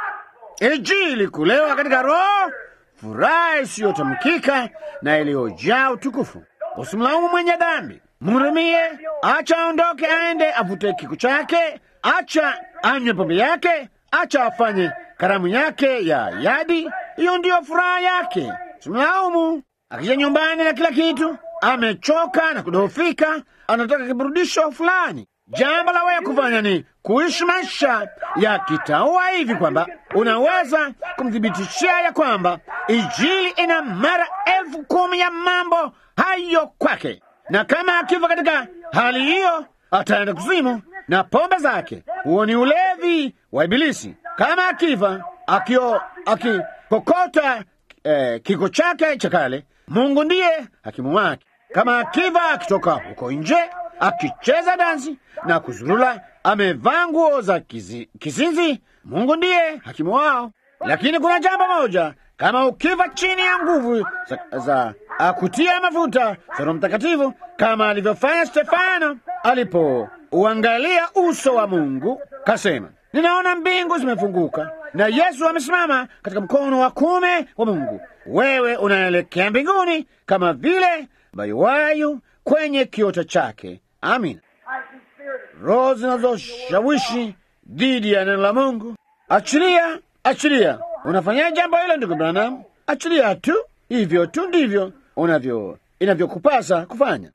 Injili kulewa katika Roho, furaha isiyotamkika na iliyojaa utukufu. Usimlaumu mwenye dhambi, mhurumie, acha aondoke, aende avute kiku chake, acha anywe pombe yake, acha afanye karamu yake ya yadi. Hiyo ndiyo furaha yake. Simlaumu. Akija nyumbani na kila kitu, amechoka na kudhoofika, anataka kiburudisho fulani. Jambo la wewe kufanya ni kuishi maisha ya kitaua hivi kwamba unaweza kumthibitishia ya kwamba Injili ina mara elfu kumi ya mambo hayo kwake, na kama akifa katika hali hiyo ataenda kuzimu na pombe zake. Huo ni ulevi wa Ibilisi. Kama akifa akio akikokota eh, kiko chake cha kale, Mungu ndiye hakimu wake. Kama akifa akitoka huko nje akicheza dansi na kuzurula, amevaa nguo za kizi, kizinzi, Mungu ndiye hakimu wao. Lakini kuna jambo moja, kama ukifa chini ya nguvu za, za akutia mafuta za Roho Mtakatifu, kama alivyofanya Stefano alipouangalia uso wa Mungu, kasema, ninaona mbingu zimefunguka na Yesu amesimama katika mkono wa kume wa Mungu. Wewe unaelekea mbinguni kama vile bayuwayu kwenye kiota chake. Amina. roho zinazoshawishi dhidi ya neno la Mungu. Achilia, achilia. Unafanya jambo hilo, ndugu Branham, achilia tu. Hivyo tu ndivyo unavyo inavyokupasa kufanya.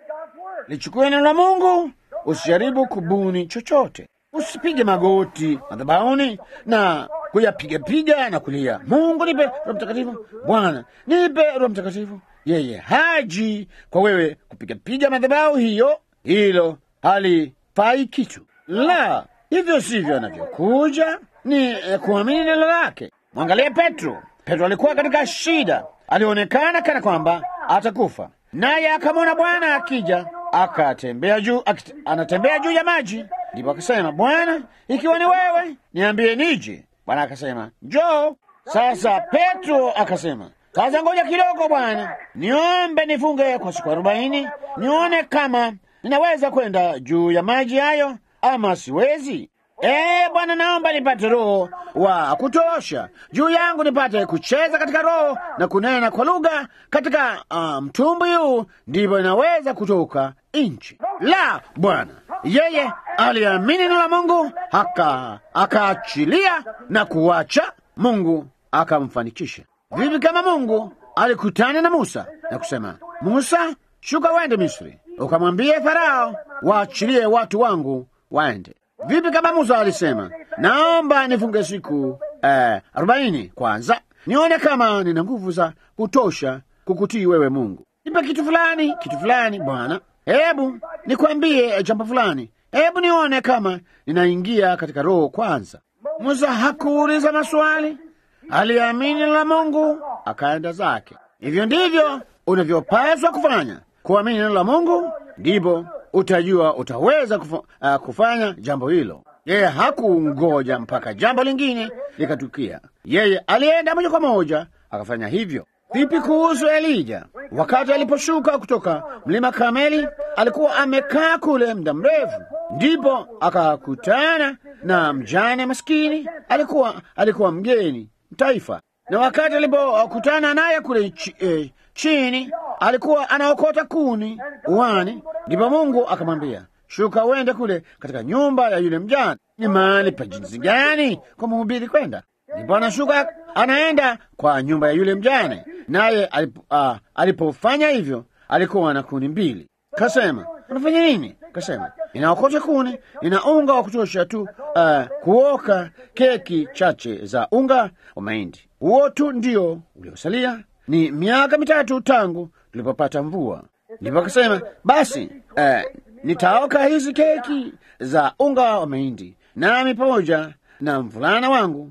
Lichukue neno la Mungu, usijaribu kubuni chochote. Usipige magoti madhabahuni na kuyapigapiga na kulia, Mungu nipe Roho Mtakatifu, Bwana nipe Roho Mtakatifu. Yeye haji kwa wewe kupigapiga madhabahu hiyo, hilo halifai kitu. La, hivyo sivyo anavyokuja, ni eh, kuamini neno lake. Mwangalie Petro. Petro alikuwa katika shida, alionekana kana kwamba atakufa, naye akamwona Bwana akija, akatembea juu, akit- anatembea juu ya maji. Ndipo akasema, Bwana, ikiwa ni wewe, niambie nije. Bwana akasema, njoo. Sasa Petro akasema, sasa ngoja kidogo Bwana, niombe nifunge kwa siku arobaini, nione kama ninaweza kwenda juu ya maji hayo ama siwezi. Eh, Bwana, naomba nipate roho wa kutosha juu yangu, nipate kucheza katika roho na kunena kwa lugha katika ah, mtumbwi huu, ndipo inaweza kutoka nchi. La, Bwana, yeye aliamini neno la Mungu aka akaachilia na kuacha, Mungu akamfanikisha. Vipi kama Mungu alikutana na Musa na kusema, Musa, shuka uende Misri, ukamwambie Farao waachilie watu wangu waende. Vipi kama Musa alisema, naomba nifunge siku eh, arobaini kwanza nione kama nina nguvu za kutosha kukutii wewe Mungu. Nipe kitu fulani, kitu fulani Bwana, hebu nikwambie jambo fulani, hebu nione kama ninaingia katika roho kwanza. Musa hakuuliza maswali, aliamini la Mungu akaenda zake. Hivyo ndivyo unavyopaswa kufanya, kuamini neno la Mungu, ndipo utajua utaweza kufa, uh, kufanya jambo hilo. Yeye hakungoja mpaka jambo lingine likatukia, yeye alienda moja kwa moja akafanya hivyo. Vipi kuhusu Elija? Wakati aliposhuka kutoka mlima Kameli, alikuwa amekaa kule muda mrefu, ndipo akakutana na mjane maskini. Alikuwa alikuwa mgeni taifa, na wakati alipokutana naye kule chi, eh, chini, alikuwa anaokota kuni uwani, ndipo Mungu akamwambia shuka uende kule katika nyumba ya yule mjane. Ni mahali pa jinsi gani kwa mhubiri kwenda? Ndipo anashuka anaenda kwa nyumba ya yule mjane, naye alipo, ah, alipofanya hivyo alikuwa na kuni mbili. Kasema, unafanya nini? Kasema, ninaokota kuni, nina unga wa kutosha tu ah, kuoka keki chache za unga wa mahindi. Huo tu ndio uliosalia. Ni miaka mitatu tangu tulipopata mvua. Ndipo akasema, basi eh, nitaoka hizi keki za unga wa mahindi, nami pamoja na mvulana wangu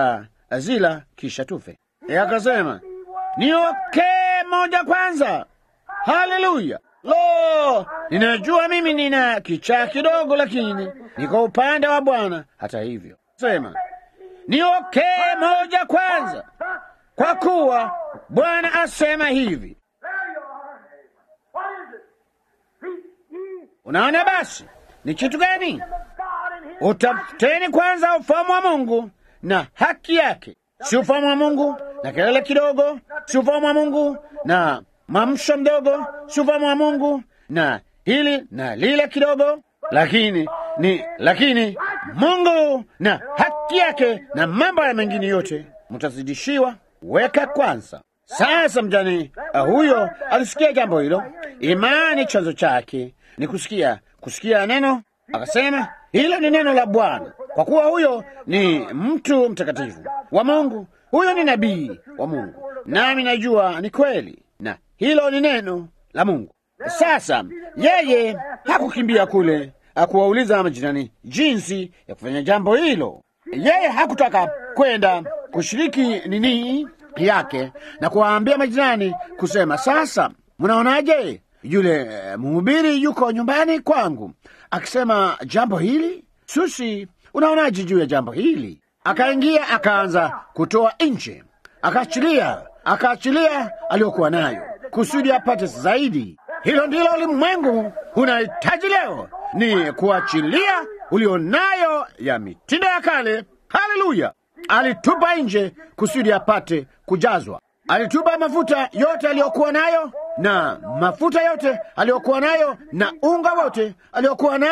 tutazila kisha tufe. Yeye akasema niokee moja kwanza. Haleluya! Lo, ninajua mimi nina kichaa kidogo, lakini niko upande wa Bwana. Hata hivyo, sema niokee moja kwanza, kwa kuwa Bwana asema hivi. Unaona, basi ni kitu gani? Utafuteni kwanza ufalme wa Mungu na haki yake, si ufalme wa Mungu na kelele kidogo, si ufalme wa Mungu na mamsho mdogo, si ufalme wa Mungu na hili na lile kidogo, lakini ni lakini Mungu na haki yake na mambo ya mengine yote mtazidishiwa. Weka kwanza. Sasa mjane uh, huyo alisikia jambo hilo. Imani chanzo chake ni kusikia, kusikia neno. Akasema hilo ni neno la Bwana, kwa kuwa huyo ni mtu mtakatifu wa Mungu, huyo ni nabii wa Mungu, nami najua ni kweli, na hilo ni neno la Mungu. Sasa yeye hakukimbia kule akuwauliza majirani jinsi ya kufanya jambo hilo. Yeye hakutaka kwenda kushiriki nini yake na kuwaambia majirani kusema, sasa mnaonaje, yule eh, mhubiri yuko nyumbani kwangu akisema jambo hili. Susi, unaonaje juu ya jambo hili? Akaingia akaanza kutoa nje, akaachilia akaachilia aliyokuwa nayo kusudi apate zaidi. Hilo ndilo ulimwengu unahitaji leo, ni kuachilia ulionayo ya mitindo ya kale. Haleluya! Alitupa nje kusudi apate kujazwa. Alitupa mafuta yote aliyokuwa nayo na mafuta yote aliyokuwa nayo na unga wote aliyokuwa nao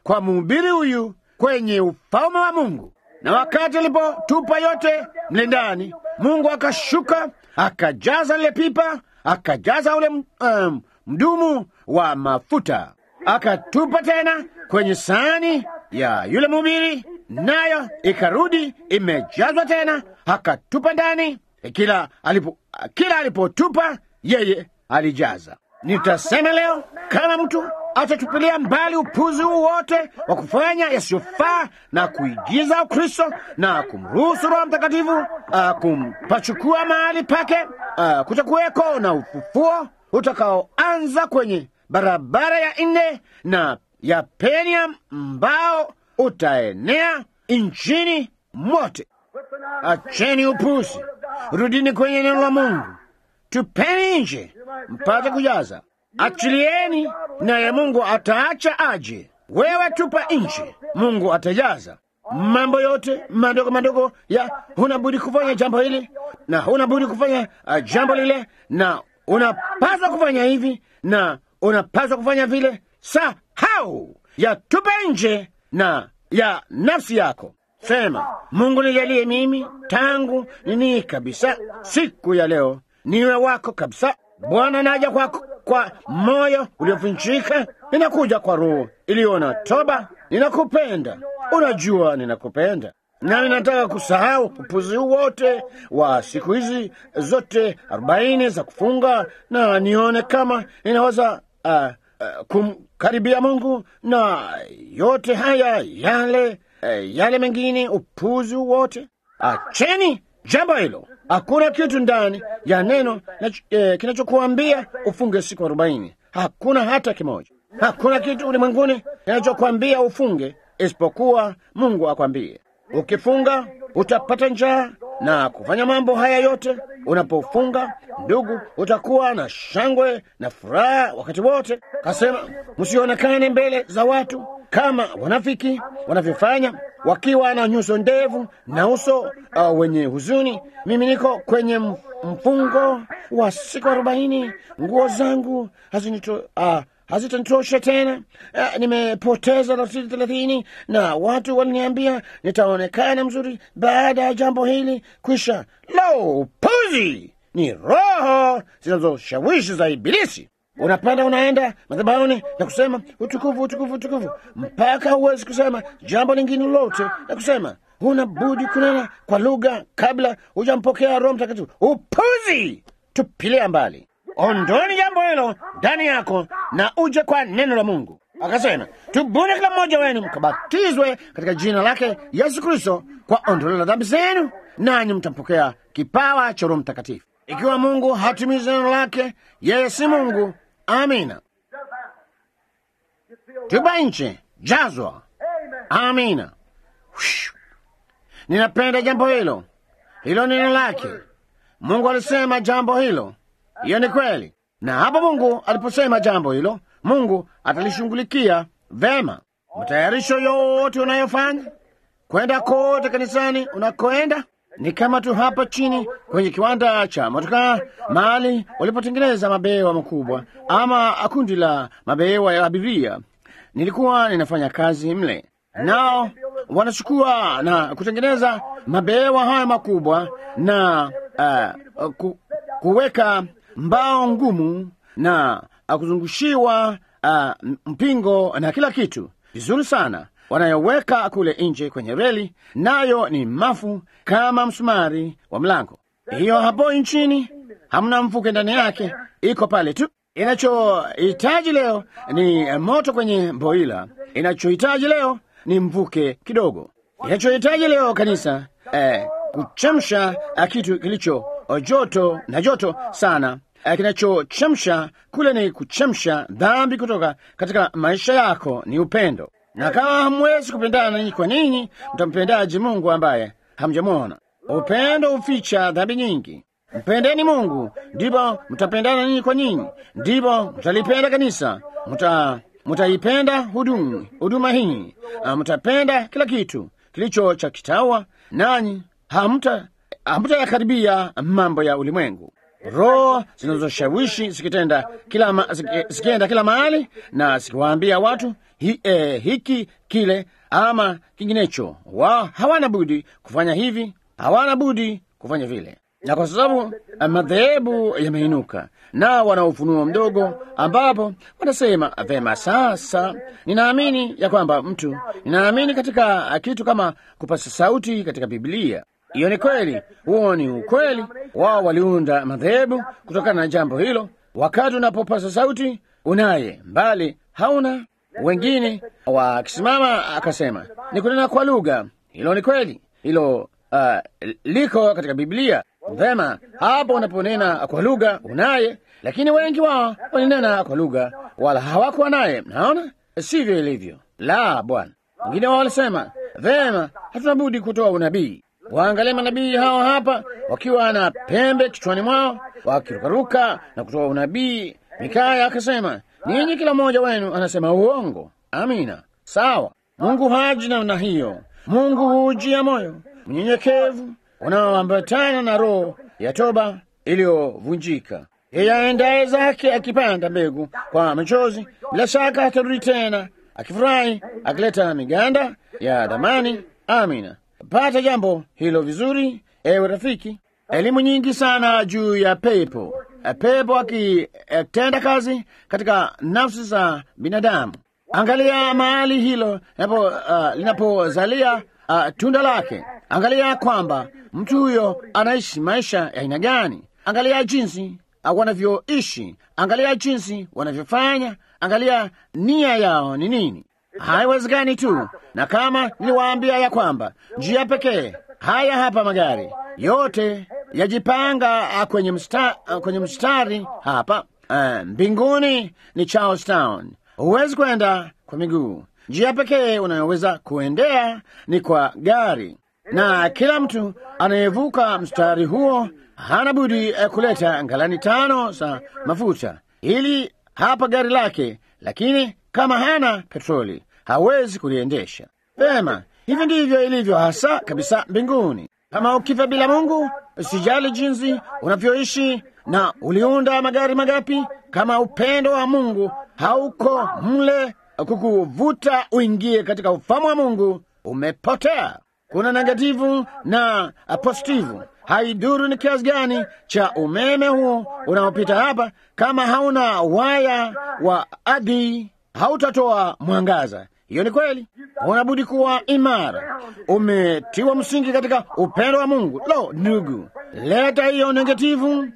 kwa mhubiri huyu kwenye ufalme wa Mungu. Na wakati alipotupa yote mle ndani, Mungu akashuka akajaza lile pipa, akajaza ule um, mdumu wa mafuta, akatupa tena kwenye sahani ya yule mhubiri, nayo ikarudi imejazwa tena, akatupa ndani. Kila alipo kila alipotupa yeye alijaza. Nitasema leo kama mtu atatupilia mbali upuzi huu wote wa kufanya yasiyofaa na kuigiza Ukristo na kumruhusu Roho Mtakatifu uh, kumpachukua mahali pake, uh, kutakuweko na ufufuo utakaoanza kwenye barabara ya nne na ya peni ambao utaenea nchini mote. Acheni upuzi, rudini kwenye neno la Mungu, tupeni nje mpate kujaza. Achilieni naye Mungu ataacha aje. Wewe tupa nje, Mungu atajaza. Mambo yote madogo madogo ya huna budi kufanya jambo hili na huna budi kufanya uh, jambo lile, na unapaswa kufanya hivi na unapaswa kufanya vile. Sahau ya tupe nje na ya nafsi yako. Sema, Mungu nijalie mimi tangu nini kabisa siku ya leo niwe wako kabisa. Bwana, naja kwako kwa moyo uliovunjika, ninakuja kwa roho iliyo na toba. Ninakupenda, unajua ninakupenda, nami nataka kusahau upuzi wote wa siku hizi zote arobaini za kufunga, na nione kama ninaweza uh, uh, kumkaribia Mungu na yote haya yale uh, yale mengine, upuzi wote. Acheni jambo hilo. Hakuna kitu ndani ya neno eh, kinachokuambia ufunge siku arobaini. Hakuna hata kimoja. Hakuna kitu ulimwenguni kinachokuambia ufunge isipokuwa Mungu akwambie. Ukifunga utapata njaa na kufanya mambo haya yote. Unapofunga ndugu, utakuwa na shangwe na furaha wakati wote. Kasema, msionekane mbele za watu kama wanafiki wanavyofanya wakiwa na nyuso ndevu na uso uh, wenye huzuni. Mimi niko kwenye mfungo wa siku arobaini, nguo zangu hazinito uh, hazitanitosha tena. Uh, nimepoteza rasili thelathini na watu waliniambia nitaonekana mzuri baada ya jambo hili kwisha. Lo, puzi! Ni roho zinazoshawishi za Ibilisi. Unapanda unaenda madhabahuni na kusema utukufu, utukufu, utukufu, mpaka huwezi kusema jambo lingine lolote na kusema huna budi kunena kwa lugha kabla hujampokea Roho Mtakatifu. Upuzi! Tupilia mbali, ondoni jambo hilo ndani yako na uje kwa neno la Mungu. Akasema, tubuni kila mmoja wenu mkabatizwe katika jina lake Yesu Kristo kwa ondoleo la dhambi zenu, nanyi mtampokea kipawa cha Roho Mtakatifu. Ikiwa Mungu hatimizi neno lake, yeye si Mungu. Amina. Tuba nje, jazwa. Amina. Ninapenda jambo hilo, hilo neno lake. Mungu alisema jambo hilo, hiyo ni kweli. Na hapo Mungu aliposema jambo hilo, Mungu atalishughulikia vema. Matayarisho yote unayofanya kwenda kote kanisani unakoenda ni kama tu hapa chini kwenye kiwanda cha motokaa, mahali walipotengeneza mabehewa makubwa ama kundi la mabehewa ya abiria. Nilikuwa ninafanya kazi mle, nao wanachukua na kutengeneza mabehewa haya makubwa na uh, ku, kuweka mbao ngumu na kuzungushiwa uh, mpingo na kila kitu vizuri sana wanayoweka kule nje kwenye reli, nayo ni mafu kama msumari wa mlango. Hiyo hapo nchini hamna mfuke ndani yake, iko pale tu. Inachohitaji leo ni moto kwenye boila, inachohitaji leo ni mvuke kidogo. Inachohitaji leo kanisa, eh, kuchemsha kitu kilicho joto na joto sana. Eh, kinachochemsha kule ni kuchemsha dhambi kutoka katika maisha yako, ni upendo na kama hamwezi kupendana ninyi kwa ninyi, mtampendaje Mungu ambaye hamjamwona? Upendo huficha dhambi nyingi. Mpendeni Mungu, ndipo mtapendana ninyi kwa ninyi, ndipo mtalipenda kanisa, mta mtaipenda huduma huduma hii, mtapenda kila kitu kilicho cha kitawa, nanyi hamta hamtayakaribia mambo ya ulimwengu. roho zinazoshawishi zikitenda kila ma, ziki- zikienda kila mahali na zikiwaambia watu hi, eh, hiki kile ama kinginecho. Wao hawana budi kufanya hivi, hawana budi kufanya vile, na kwa sababu eh, madhehebu yameinuka na wana ufunuo mdogo, ambapo wanasema vema, sasa ninaamini ya kwamba mtu, ninaamini katika kitu kama kupasa sauti katika Biblia. Hiyo ni kweli, huo ni ukweli. Wao waliunda madhehebu kutokana na jambo hilo. Wakati unapopasa sauti unaye, mbali hauna. Wengine wakisimama akasema ni kunena kwa lugha. Hilo ni kweli, hilo uh, liko katika Biblia. Vema, hapo unaponena kwa lugha unaye, lakini wengi wao walinena kwa lugha wala hawakuwa naye. Naona sivyo ilivyo. La, Bwana. Wengine wao walisema vema, hatuna budi kutoa unabii. Waangalie manabii hawa hapa wakiwa na pembe kichwani mwao wakirukaruka na kutoa unabii. Mikaya akasema, ninyi kila mmoja wenu anasema uongo. Amina, sawa. Mungu haji namna hiyo. Mungu hujia moyo mnyenyekevu unaoambatana na roho ya toba iliyovunjika. Yeye aendaye zake akipanda mbegu kwa machozi, bila shaka atarudi tena akifurahi, akileta miganda ya damani. Amina. Pata jambo hilo vizuri, ewe rafiki. Elimu nyingi sana juu ya pepo, pepo akitenda kazi katika nafsi za binadamu. Angalia mahali hilo linapo, uh, linapozalia uh, tunda lake. Angalia kwamba mtu huyo anaishi maisha ya aina gani. Angalia jinsi uh, wanavyoishi. Angalia jinsi wanavyofanya. Angalia nia yao ni nini. Haiwezekani tu, na kama niliwaambia ya kwamba njia pekee, haya hapa magari yote yajipanga uh, kwenye, msta, uh, kwenye mstari hapa uh, mbinguni ni Charlestown. Huwezi kwenda kwa miguu. Njia pekee unayoweza kuendea ni kwa gari, na kila mtu anayevuka mstari huo hana budi eh, kuleta ngalani tano za mafuta ili hapa gari lake, lakini kama hana petroli hawezi kuliendesha vema. Hivi ndivyo ilivyo hasa kabisa mbinguni. Kama ukifa bila Mungu, usijali jinsi unavyoishi na uliunda magari magapi, kama upendo wa Mungu hauko mle kukuvuta uingie katika ufamu wa Mungu, umepotea. Kuna negativu na positivu. Haiduru ni kiasi gani cha umeme huo unaopita hapa, kama hauna waya wa adi hautatoa mwangaza. Hiyo ni kweli. Unabudi kuwa imara, umetiwa msingi katika upendo wa Mungu. Lo, ndugu, leta hiyo negativu uh,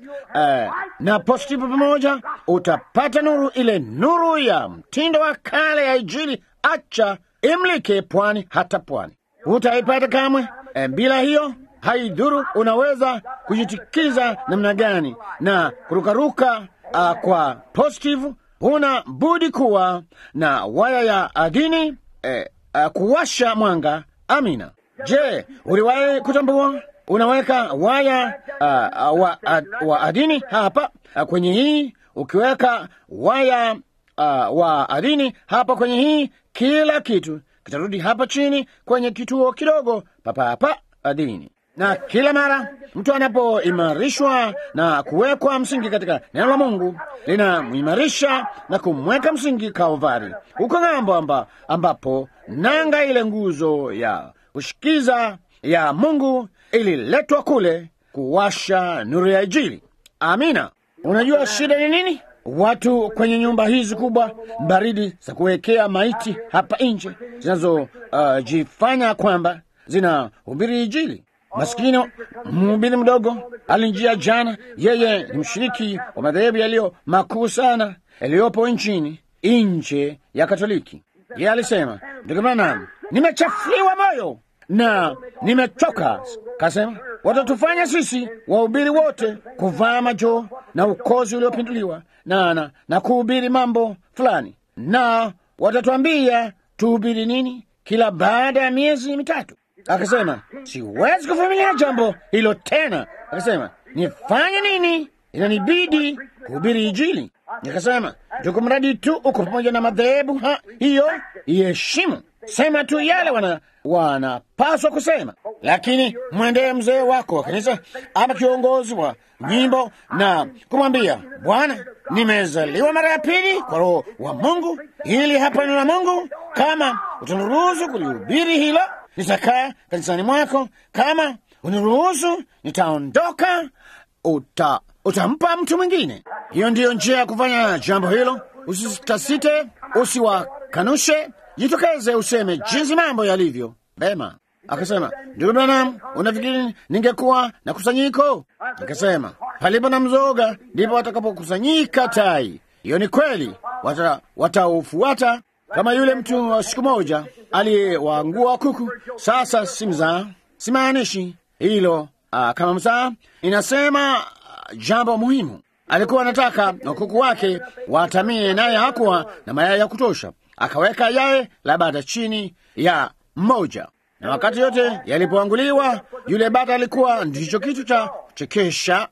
na positivu pamoja, utapata nuru, ile nuru ya mtindo wa kale ya Injili. Acha imlike pwani hata pwani, utaipata kamwe. E, bila hiyo haidhuru unaweza kujitikiza namna gani na kurukaruka uh, kwa positive huna budi kuwa na waya ya adini eh, uh, kuwasha mwanga. Amina. Je, uliwahi kutambua unaweka waya uh, wa, uh, wa adini hapa uh, kwenye hii, ukiweka waya uh, wa adini hapa kwenye hii, kila kitu kitarudi hapa chini kwenye kituo kidogo papa hapa adini na kila mara mtu anapoimarishwa na kuwekwa msingi katika neno la Mungu linamuimarisha na kumweka msingi Kalvari, huko ng'ambo amba, ambapo nanga ile nguzo ya kushikiza ya Mungu ililetwa kule kuwasha nuru ya Injili. Amina. Unajua shida ni nini? Watu kwenye nyumba hizi kubwa baridi za kuwekea maiti hapa nje zinazojifanya uh, kwamba zinahubiri Injili. Maskini mhubiri mdogo alinjia jana. Yeye ni mshiriki wa madhehebu yaliyo makuu sana yaliyopo nchini nje ya Katoliki. Yeye alisema, ndugu Branham, nimechafuliwa moyo na nimechoka. Kasema watatufanya sisi wahubiri wote kuvaa majoo na ukozi uliopinduliwa na, na, na kuhubiri mambo fulani, na watatwambia tuhubiri nini kila baada ya miezi mitatu. Akasema siwezi kuvumilia jambo hilo tena. Akasema nifanye nini? Inanibidi kuhubiri Injili. Nikasema tuko mradi tu uko pamoja na madhehebu hiyo, iheshimu, sema tu yale wana wanapaswa kusema. Lakini mwendee mzee wako wa kanisa ama kiongozi wa nyimbo na kumwambia, Bwana, nimezaliwa mara ya pili kwa Roho wa Mungu, hili hapa neno la Mungu. Kama utaniruhusu kulihubiri hilo, nitakaa kanisani mwako. Kama uniruhusu, nitaondoka. Uta, utampa mtu mwingine. Hiyo ndiyo njia ya kufanya jambo hilo. Usitasite, usiwakanushe, jitokeze, useme jinsi mambo yalivyo. Vema. Akasema, ndugu Branham, unafikiri ningekuwa na kusanyiko? Akasema, palipo na mzoga ndipo watakapokusanyika tai. Hiyo ni kweli, wataufuata wata kama yule mtu wa siku moja aliyewaangua kuku. Sasa si mzaa, simaanishi hilo uh, kama mzaa, inasema uh, jambo muhimu. Alikuwa anataka kuku wake watamie, naye hakuwa na mayai ya kutosha. Akaweka yai la bata chini ya mmoja na wakati yote yalipoanguliwa, yule bata alikuwa ndicho kitu cha kuchekesha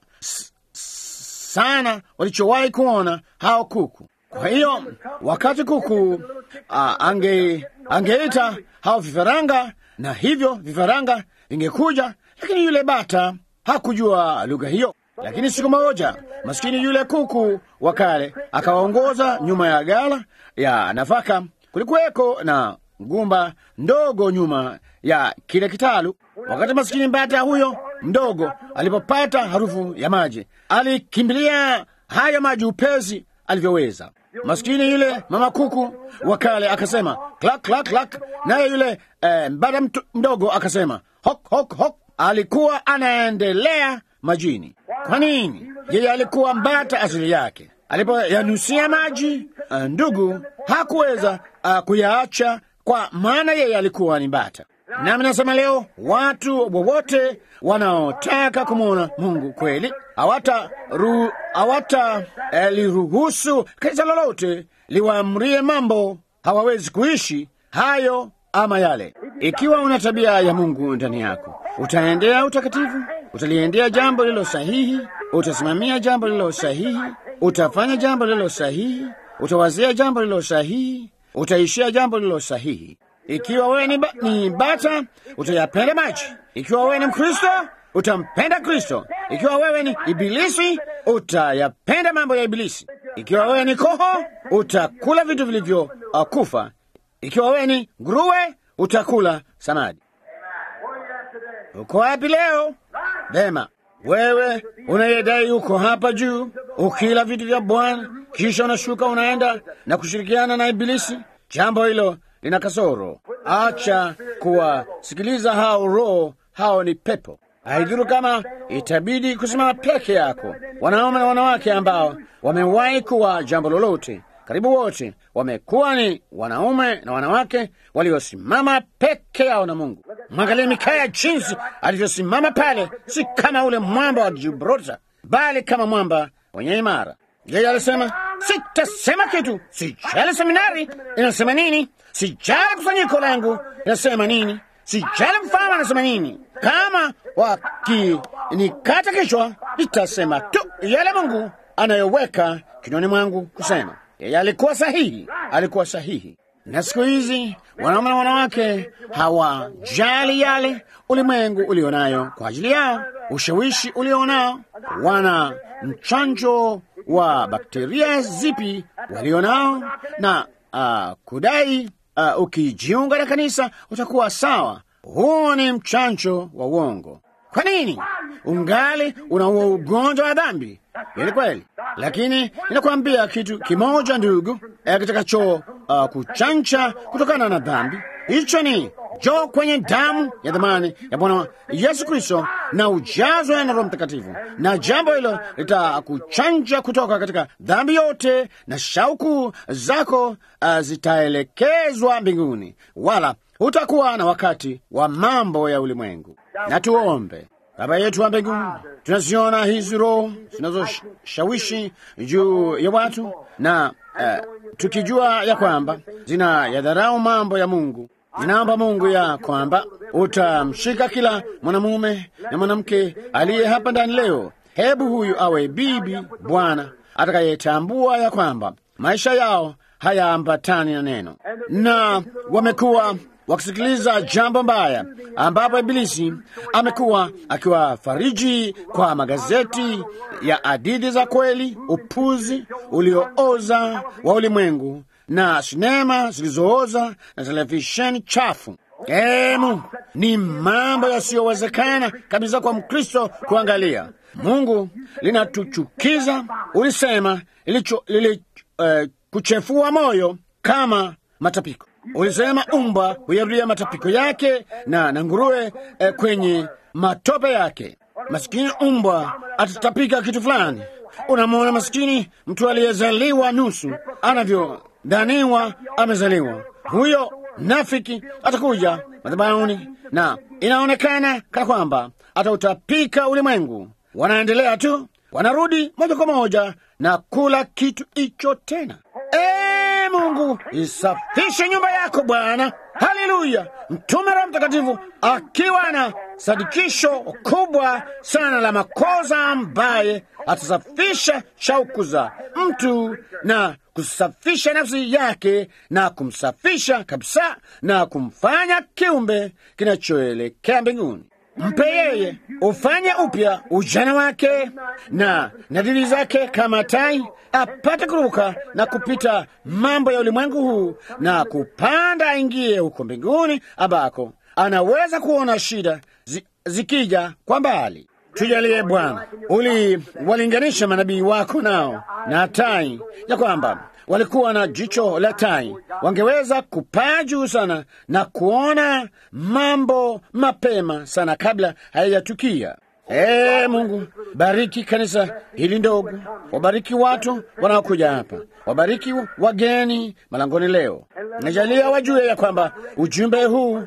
sana walichowahi kuona hao kuku. Kwa hiyo wakati kuku uh, ange angeita hao vifaranga, na hivyo vifaranga vingekuja, lakini yule bata hakujua lugha hiyo. Lakini siku moja maskini yule kuku wa kale akawaongoza nyuma ya gala ya nafaka. Kulikuweko na ngumba ndogo nyuma ya kile kitalu. Wakati maskini bata huyo mdogo alipopata harufu ya maji, alikimbilia hayo maji upesi alivyoweza. Maskini yule mama kuku wa kale akasema klak klak klak, naye yule eh, bata mdogo akasema hok hok hok. Alikuwa anaendelea majini. Kwa nini? Yeye alikuwa mbata asili yake. Alipoyanusia maji, uh, ndugu hakuweza uh, kuyaacha kwa maana yeye alikuwa ni mbata. Nami nasema leo, watu wowote wanaotaka kumwona Mungu kweli hawata ru, hawata eh, liruhusu kanisa lolote liwaamrie mambo hawawezi kuishi hayo ama yale. Ikiwa una tabia ya Mungu ndani yako, utaendea utakatifu, utaliendea jambo lililo sahihi, utasimamia jambo lililo sahihi, utafanya jambo lililo sahihi, utawazia jambo lililo sahihi, utaishia jambo lililo sahihi. Ikiwa wewe ni, ba, ni bata utayapenda maji. Ikiwa wewe ni Mkristo utampenda Kristo. Ikiwa wewe ni Ibilisi utayapenda mambo ya Ibilisi. Ikiwa wewe ni koho utakula vitu vilivyo uh, kufa. Ikiwa wewe ni nguruwe utakula samadi. Uko wapi leo? Vema, wewe unayedai uko hapa juu ukila vitu vya Bwana, kisha unashuka unaenda na kushirikiana na Ibilisi, jambo hilo lina kasoro. Acha kuwasikiliza hao roho, hao ni pepo. Haidhuru kama itabidi kusimama peke yako. Wanaume na wanawake ambao wamewahi kuwa jambo lolote, karibu wote wamekuwa ni wanaume na wanawake waliosimama peke yao na Mungu. Mwangalie Mikaya jinsi alivyosimama pale, si kama ule mwamba wa Gibraltar, bali kama mwamba wenye imara. Yeye alisema, sitasema kitu, sijali seminari inasema nini, sijali kusanyiko langu inasema nini, sijali mfalme anasema nini. Kama wakinikata kichwa, nitasema tu yale Mungu anayoweka kinywani mwangu kusema. Yeye alikuwa sahihi, alikuwa sahihi. Na siku hizi wanaume na wanawake hawajali yale ulimwengu ulionayo kwa ajili yao, ushawishi ulionao, wana mchanjo wa bakteria zipi walionao, na uh, kudai uh, ukijiunga na kanisa utakuwa sawa. Huo ni mchanjo wa uongo. Kwa nini ungali unaua ugonjwa wa dhambi? Ni kweli, lakini ninakwambia kitu kimoja ndugu, eh, kitakacho uh, kuchanja kutokana na dhambi. Hicho ni jo kwenye damu ya dhamani ya Bwana Yesu Kristo na ujazwe na Roho Mtakatifu, na jambo hilo litakuchanja kutoka katika dhambi yote, na shauku zako uh, zitaelekezwa mbinguni, wala hutakuwa na wakati wa mambo ya ulimwengu. Na tuombe. Baba yetu wa mbinguni, tunaziona hizi roho zinazoshawishi juu ya watu na uh, tukijua ya kwamba zina yadharau mambo ya Mungu. Ninaomba Mungu ya kwamba utamshika kila mwanamume na mwanamke aliye hapa ndani leo. Hebu huyu awe bibi bwana atakayetambua ya kwamba maisha yao hayaambatani na neno, na wamekuwa wakisikiliza jambo mbaya, ambapo Ibilisi amekuwa akiwafariji kwa magazeti ya hadithi za kweli, upuzi uliooza wa ulimwengu na sinema zilizooza na televisheni chafu. Ee Mungu, ni mambo yasiyowezekana kabisa kwa Mkristo kuangalia. Mungu, linatuchukiza. Ulisema ilicho lili uh, kuchefua moyo kama matapiko. Ulisema umbwa huyarudia matapiko yake na na nguruwe eh, kwenye matope yake. Masikini umbwa atatapika kitu fulani. Unamwona masikini mtu aliyezaliwa nusu anavyodhaniwa amezaliwa, huyo nafiki atakuja madhabahuni na inaonekana kana kwamba atautapika ulimwengu. Wanaendelea tu, wanarudi moja kwa moja na kula kitu hicho tena. Ee Mungu, isafishe nyumba yako Bwana. Haleluya! Mtume Roho Mtakatifu akiwa na sadikisho kubwa sana la makosa, ambaye atasafisha shauku za mtu na kusafisha nafsi yake na kumsafisha kabisa na kumfanya kiumbe kinachoelekea mbinguni. Mpe yeye ufanye upya ujana wake na nadhiri zake kama tai, apate kuruka na kupita mambo ya ulimwengu huu na kupanda aingie huko mbinguni, ambako anaweza kuona shida zi, zikija kwa mbali. Tujalie Bwana, uliwalinganisha manabii wako nao na tai, ya kwamba walikuwa na jicho la tai, wangeweza kupaa juu sana na kuona mambo mapema sana kabla hayajatukia. Ee Mungu, bariki kanisa hili ndogo, wabariki watu wanaokuja hapa, wabariki wageni malangoni leo. Najalia wajue ya kwamba ujumbe huu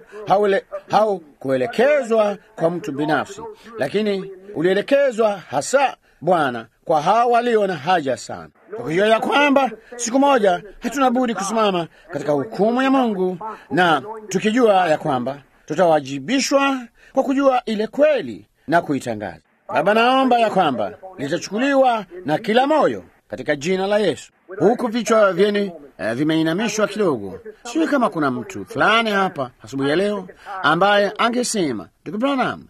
haukuelekezwa kwa mtu binafsi, lakini ulielekezwa hasa Bwana kwa hawa walio na haja sana, kwa kujua ya kwamba siku moja hatuna budi kusimama katika hukumu ya Mungu, na tukijua ya kwamba tutawajibishwa kwa kujua ile kweli na kuitangaza. Baba, naomba ya kwamba litachukuliwa na kila moyo katika jina la Yesu. Huku vichwa vyenu uh, vimeinamishwa kidogo, sijui kama kuna mtu fulani hapa asubuhi ya leo ambaye angesema ndugu Branham,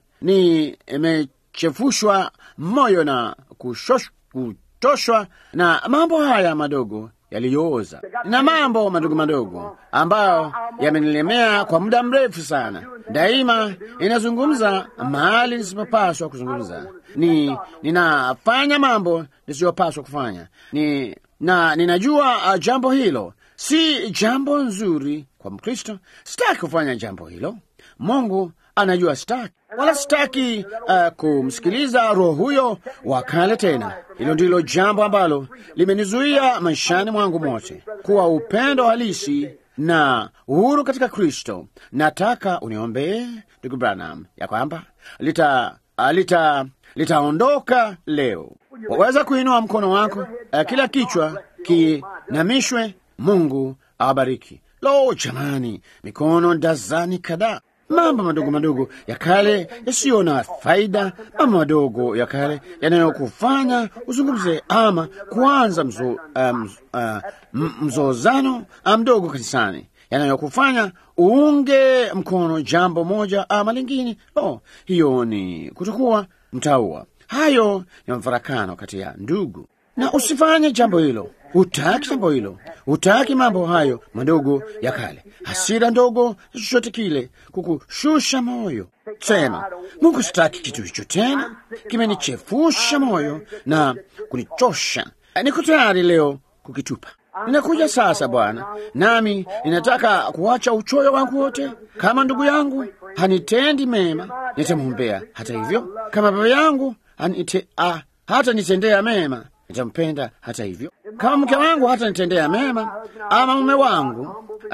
nimechefushwa moyo na kushosh, kutoshwa na mambo haya madogo yaliyooza na mambo madogo madogo ambayo yamenilemea kwa muda mrefu sana. Daima inazungumza mahali nisipopaswa kuzungumza, ni ninafanya mambo nisiyopaswa kufanya ni, na ninajua uh, jambo hilo si jambo nzuri kwa Mkristo. Sitaki kufanya jambo hilo. Mungu anajua sitaki, wala sitaki uh, kumsikiliza roho huyo wa kale tena. Hilo ndilo jambo ambalo limenizuia maishani mwangu mote, kuwa upendo halisi na uhuru katika Kristo. Nataka uniombee ndugu Branham ya kwamba lita uh, lita litaondoka leo. Waweza kuinua mkono wako, uh, kila kichwa kinamishwe. Mungu awabariki. Lo, jamani, mikono dazani kadhaa mambo madogo madogo ya kale yasiyo na faida, mambo madogo ya kale yanayokufanya uzungumze ama kuanza mzo, um, uh, mzozano mdogo kanisani, yanayokufanya uunge mkono jambo moja ama lingine. Oh, hiyo ni kutokuwa mtaua. Hayo ni mafarakano kati ya ndugu, na usifanye jambo hilo. Hutaki jambo hilo, hutaki mambo hayo madogo ya kale, hasira ndogo, chochote kile kukushusha moyo. Sema, Mungu, sitaki kitu hicho tena, kimenichefusha moyo na kunichosha. Niko tayari leo kukitupa. Ninakuja sasa Bwana, nami ninataka kuacha uchoyo wangu wote. Kama ndugu yangu hanitendi mema, nitamwombea. Hata hivyo, kama baba yangu hanite, ah, hata nitendea mema nitampenda hata hivyo. Kama mke wangu hata nitendea mema ama mume wangu,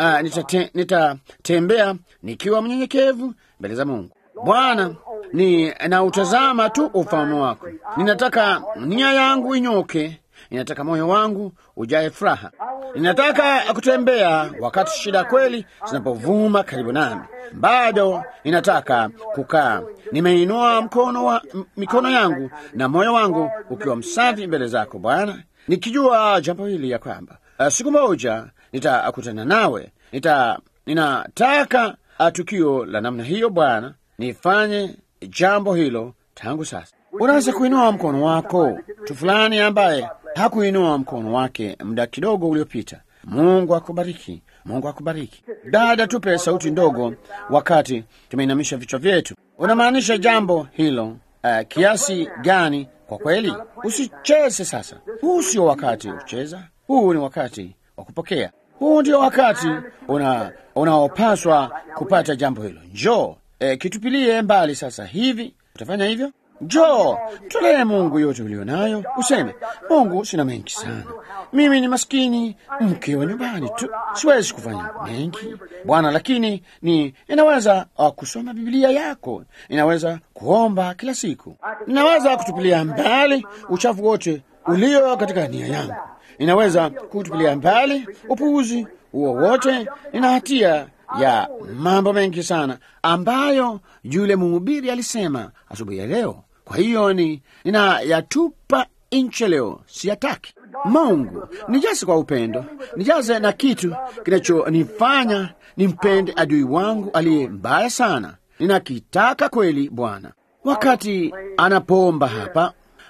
nitatembea nita nikiwa mnyenyekevu mbele za Mungu. Bwana, ni nautazama tu ufalme wako. Ninataka nia yangu inyoke, ninataka moyo wangu ujae furaha. Ninataka kutembea wakati shida kweli zinapovuma karibu nami. Bado ninataka kukaa nimeinua mkono wa, mikono yangu na moyo wangu ukiwa msafi mbele zako Bwana, nikijua jambo hili ya kwamba uh, siku moja nitakutana nawe. Nita, ninataka tukio la namna hiyo, Bwana, nifanye jambo hilo tangu sasa. Unaweza kuinua mkono wako, mtu fulani ambaye hakuinua mkono wake muda kidogo uliopita. Mungu akubariki, Mungu akubariki. Dada, tupe sauti ndogo wakati tumeinamisha vichwa vyetu. Unamaanisha jambo hilo uh, kiasi gani? Kwa kweli, usicheze sasa. Huu sio wakati wa kucheza, huu ni wakati wa kupokea. Huu ndio wakati una unaopaswa kupata jambo hilo. Njoo e, kitupilie mbali sasa hivi. Utafanya hivyo? Njoo tolee Mungu yote ulio nayo, useme Mungu, sina mengi sana, mimi ni maskini mke wa nyumbani tu, siwezi kufanya mengi Bwana, lakini ni ninaweza uh, kusoma Biblia yako, ninaweza kuomba kila siku, ninaweza kutupilia mbali uchafu wote ulio katika nia yangu, ninaweza kutupilia mbali upuuzi huo wote. Nina hatia ya mambo mengi sana ambayo yule mhubiri alisema asubuhi ya leo. Kwa hiyo ni ninayatupa nche leo, siyataki. Mungu nijaze kwa upendo, nijaze na kitu kinachonifanya nimpende adui wangu aliye mbaya sana. Ninakitaka kweli, Bwana. Wakati anapoomba hapa,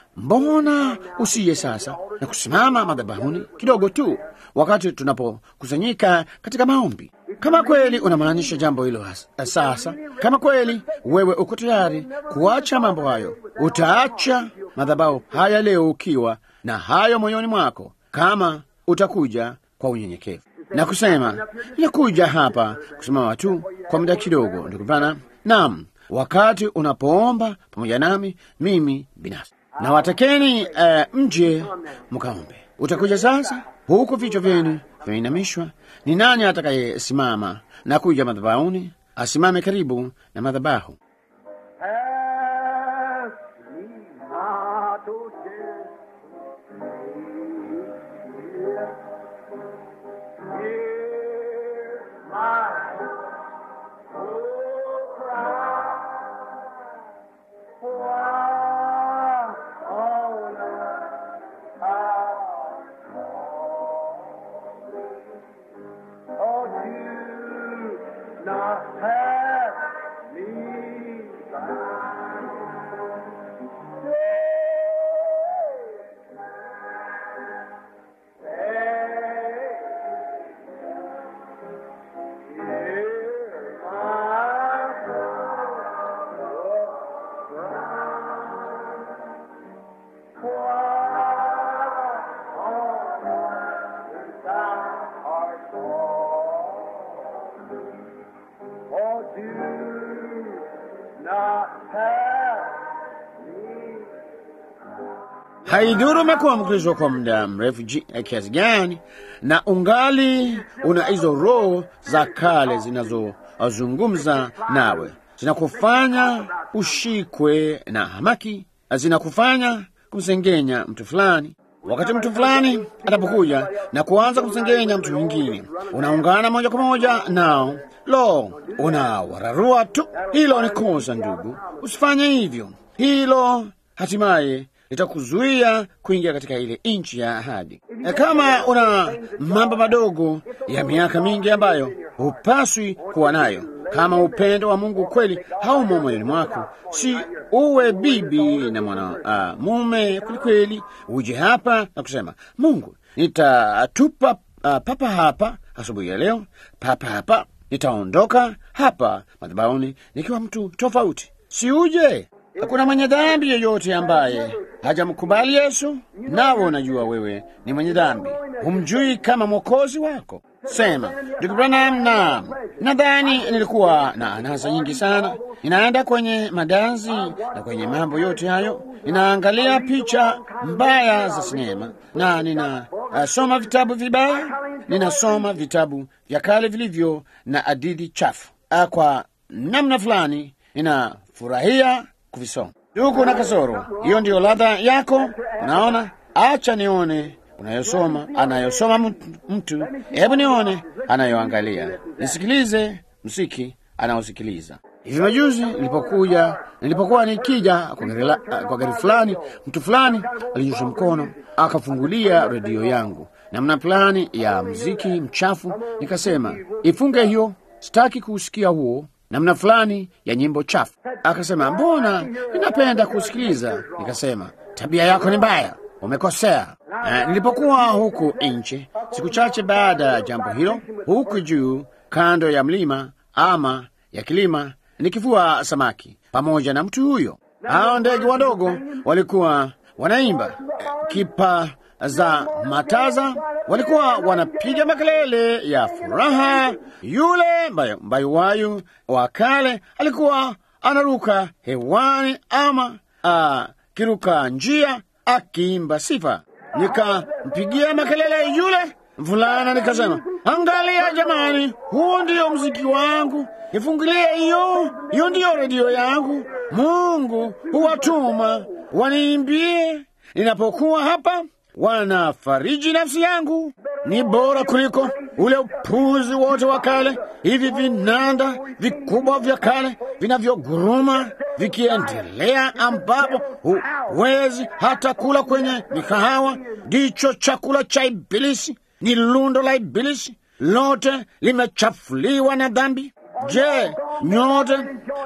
mbona usiye sasa na kusimama madhabahuni kidogo tu, wakati tunapokusanyika katika maombi kama kweli unamaanisha jambo hilo sasa, kama kweli wewe uko tayari kuacha mambo hayo, utaacha madhabahu haya leo ukiwa na hayo moyoni mwako, kama utakuja kwa unyenyekevu na kusema nakuja hapa kusimama tu kwa muda kidogo, ndugu bana. Naam, wakati unapoomba pamoja nami mimi binafsi na watakeni uh, mje mkaombe. Utakuja sasa huku vichwa vyenu vimeinamishwa. Ni nani atakayesimama na kuja madhabahuni? Asimame karibu na madhabahu. Haidhuru umekuwa Mkristo kwa muda mrefu kiasi gani, na ungali una hizo roho za kale zinazozungumza nawe, zinakufanya ushikwe na hamaki, zinakufanya kumsengenya mtu fulani. Wakati mtu fulani atapokuja na kuanza kumsengenya mtu mwingine, unaungana moja kwa moja nao. Lo, unawararua tu. Hilo ni kosa, ndugu, usifanye hivyo. Hilo hatimaye litakuzuia kuingia katika ile nchi ya ahadi. Kama una mambo madogo ya miaka mingi ambayo hupaswi kuwa nayo, kama upendo wa Mungu kweli haumo moyoni mwako, si uwe bibi na mwana uh, mume kwelikweli, uje hapa na kusema Mungu, nitatupa uh, papa hapa asubuhi ya leo, papa hapa, nitaondoka hapa madhabahuni nikiwa mtu tofauti. Si uje Hakuna mwenye dhambi yeyote ambaye hajamkubali Yesu, nawe unajua wewe ni mwenye dhambi, humjui kama mwokozi wako. Sema, ndugu Branham, naam, nadhani nilikuwa na anasa nyingi sana. Ninaenda kwenye madanzi na kwenye mambo yote hayo, ninaangalia picha mbaya za sinema na ninasoma uh, vitabu vibaya, ninasoma vitabu vya kale vilivyo na hadithi chafu. Uh, kwa namna fulani ninafurahia kuvisoma. Ndugu na kasoro, hiyo ndiyo ladha yako. Unaona, acha nione unayosoma, anayosoma mtu. Hebu nione anayoangalia, nisikilize msiki anaosikiliza. Hivi majuzi nilipokuja, nilipokuwa nikija kwa gari fulani, mtu fulani alinyosha mkono akafungulia redio yangu namna fulani ya mziki mchafu. Nikasema, ifunge hiyo, sitaki kuusikia huo namna fulani ya nyimbo chafu. Akasema, mbona ninapenda kusikiliza. Nikasema, tabia yako ni mbaya, umekosea. Uh, nilipokuwa huku nje siku chache baada ya jambo hilo, huku juu kando ya mlima ama ya kilima, nikivua samaki pamoja na mtu huyo, hao ndege wadogo walikuwa wanaimba kipa za mataza, walikuwa wanapiga makelele ya furaha. Yule mbayuwayu wa kale alikuwa anaruka hewani ama akiruka njia akiimba sifa. Nikampigia makelele yule mvulana, nikasema, angalia jamani, huu ndiyo mziki wangu, nifungulie hiyo, hiyo ndiyo redio yangu. Mungu huwatuma waniimbie ninapokuwa hapa, wanafariji nafsi yangu. Ni bora kuliko ule upuzi wote wa kale, hivi vinanda vikubwa vya kale vinavyoguruma vikiendelea, ambapo huwezi hata kula kwenye mikahawa. Ndicho chakula cha Ibilisi, ni lundo la Ibilisi, lote limechafuliwa na dhambi. Je, nyote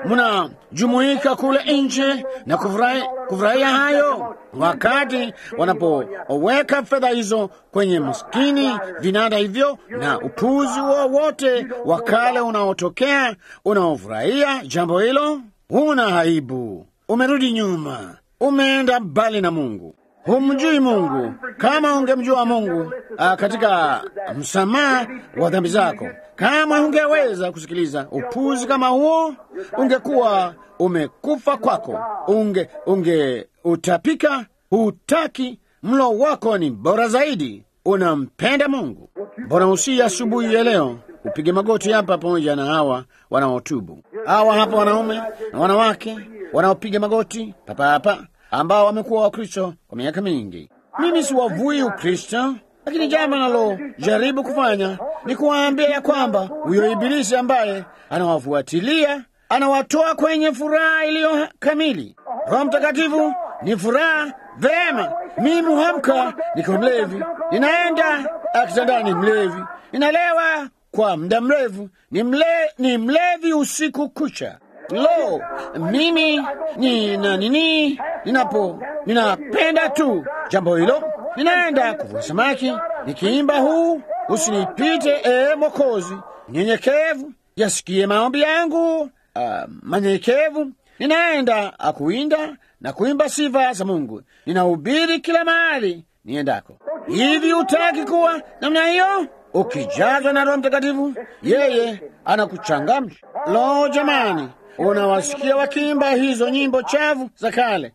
mnajumuika kule nje na kufurahia hayo, wakati wanapoweka fedha hizo kwenye maskini vinanda hivyo na upuzi wowote wa kale unaotokea unaofurahia jambo hilo? Huna aibu, umerudi nyuma, umeenda mbali na Mungu. Humjui Mungu. Kama ungemjua Mungu a, katika msamaha wa dhambi zako, kama ungeweza kusikiliza upuzi kama huo, ungekuwa umekufa kwako, unge unge utapika. Hutaki mlo wako ni bora zaidi, unampenda Mungu. Bora usi asubuhi ya leo upige magoti hapa pamoja na hawa wanaotubu, hawa hapa wanaume na wanawake wanaopiga magoti papa hapa ambao wamekuwa Wakristo kwa miaka mingi. Mimi siwavui Ukristo, lakini jambo nalojaribu kufanya ni kuwaambia ya kwamba huyo Ibilisi ambaye anawafuatilia anawatoa kwenye furaha iliyo kamili. Roho Mtakatifu ni furaha. Vema, mimi huamka nikiwa mlevi, ninaenda kitandani mlevi, ninalewa kwa muda mrefu, ni, mle, ni mlevi usiku kucha. Lo, mimi nina nini? Ninapo ninapenda tu jambo hilo, ninaenda kuvua samaki nikiimba huu usinipite, ee Mokozi, nyenyekevu, yasikie maombi yangu uh, manyenyekevu. Ninaenda akuinda na kuimba sifa za Mungu, ninahubiri kila mahali niendako. Hivi utaki kuwa namna hiyo? Ukijazwa na Roho Mtakatifu, yeye anakuchangamsha. Lo, jamani, unawasikia wakiimba hizo nyimbo chafu za kale,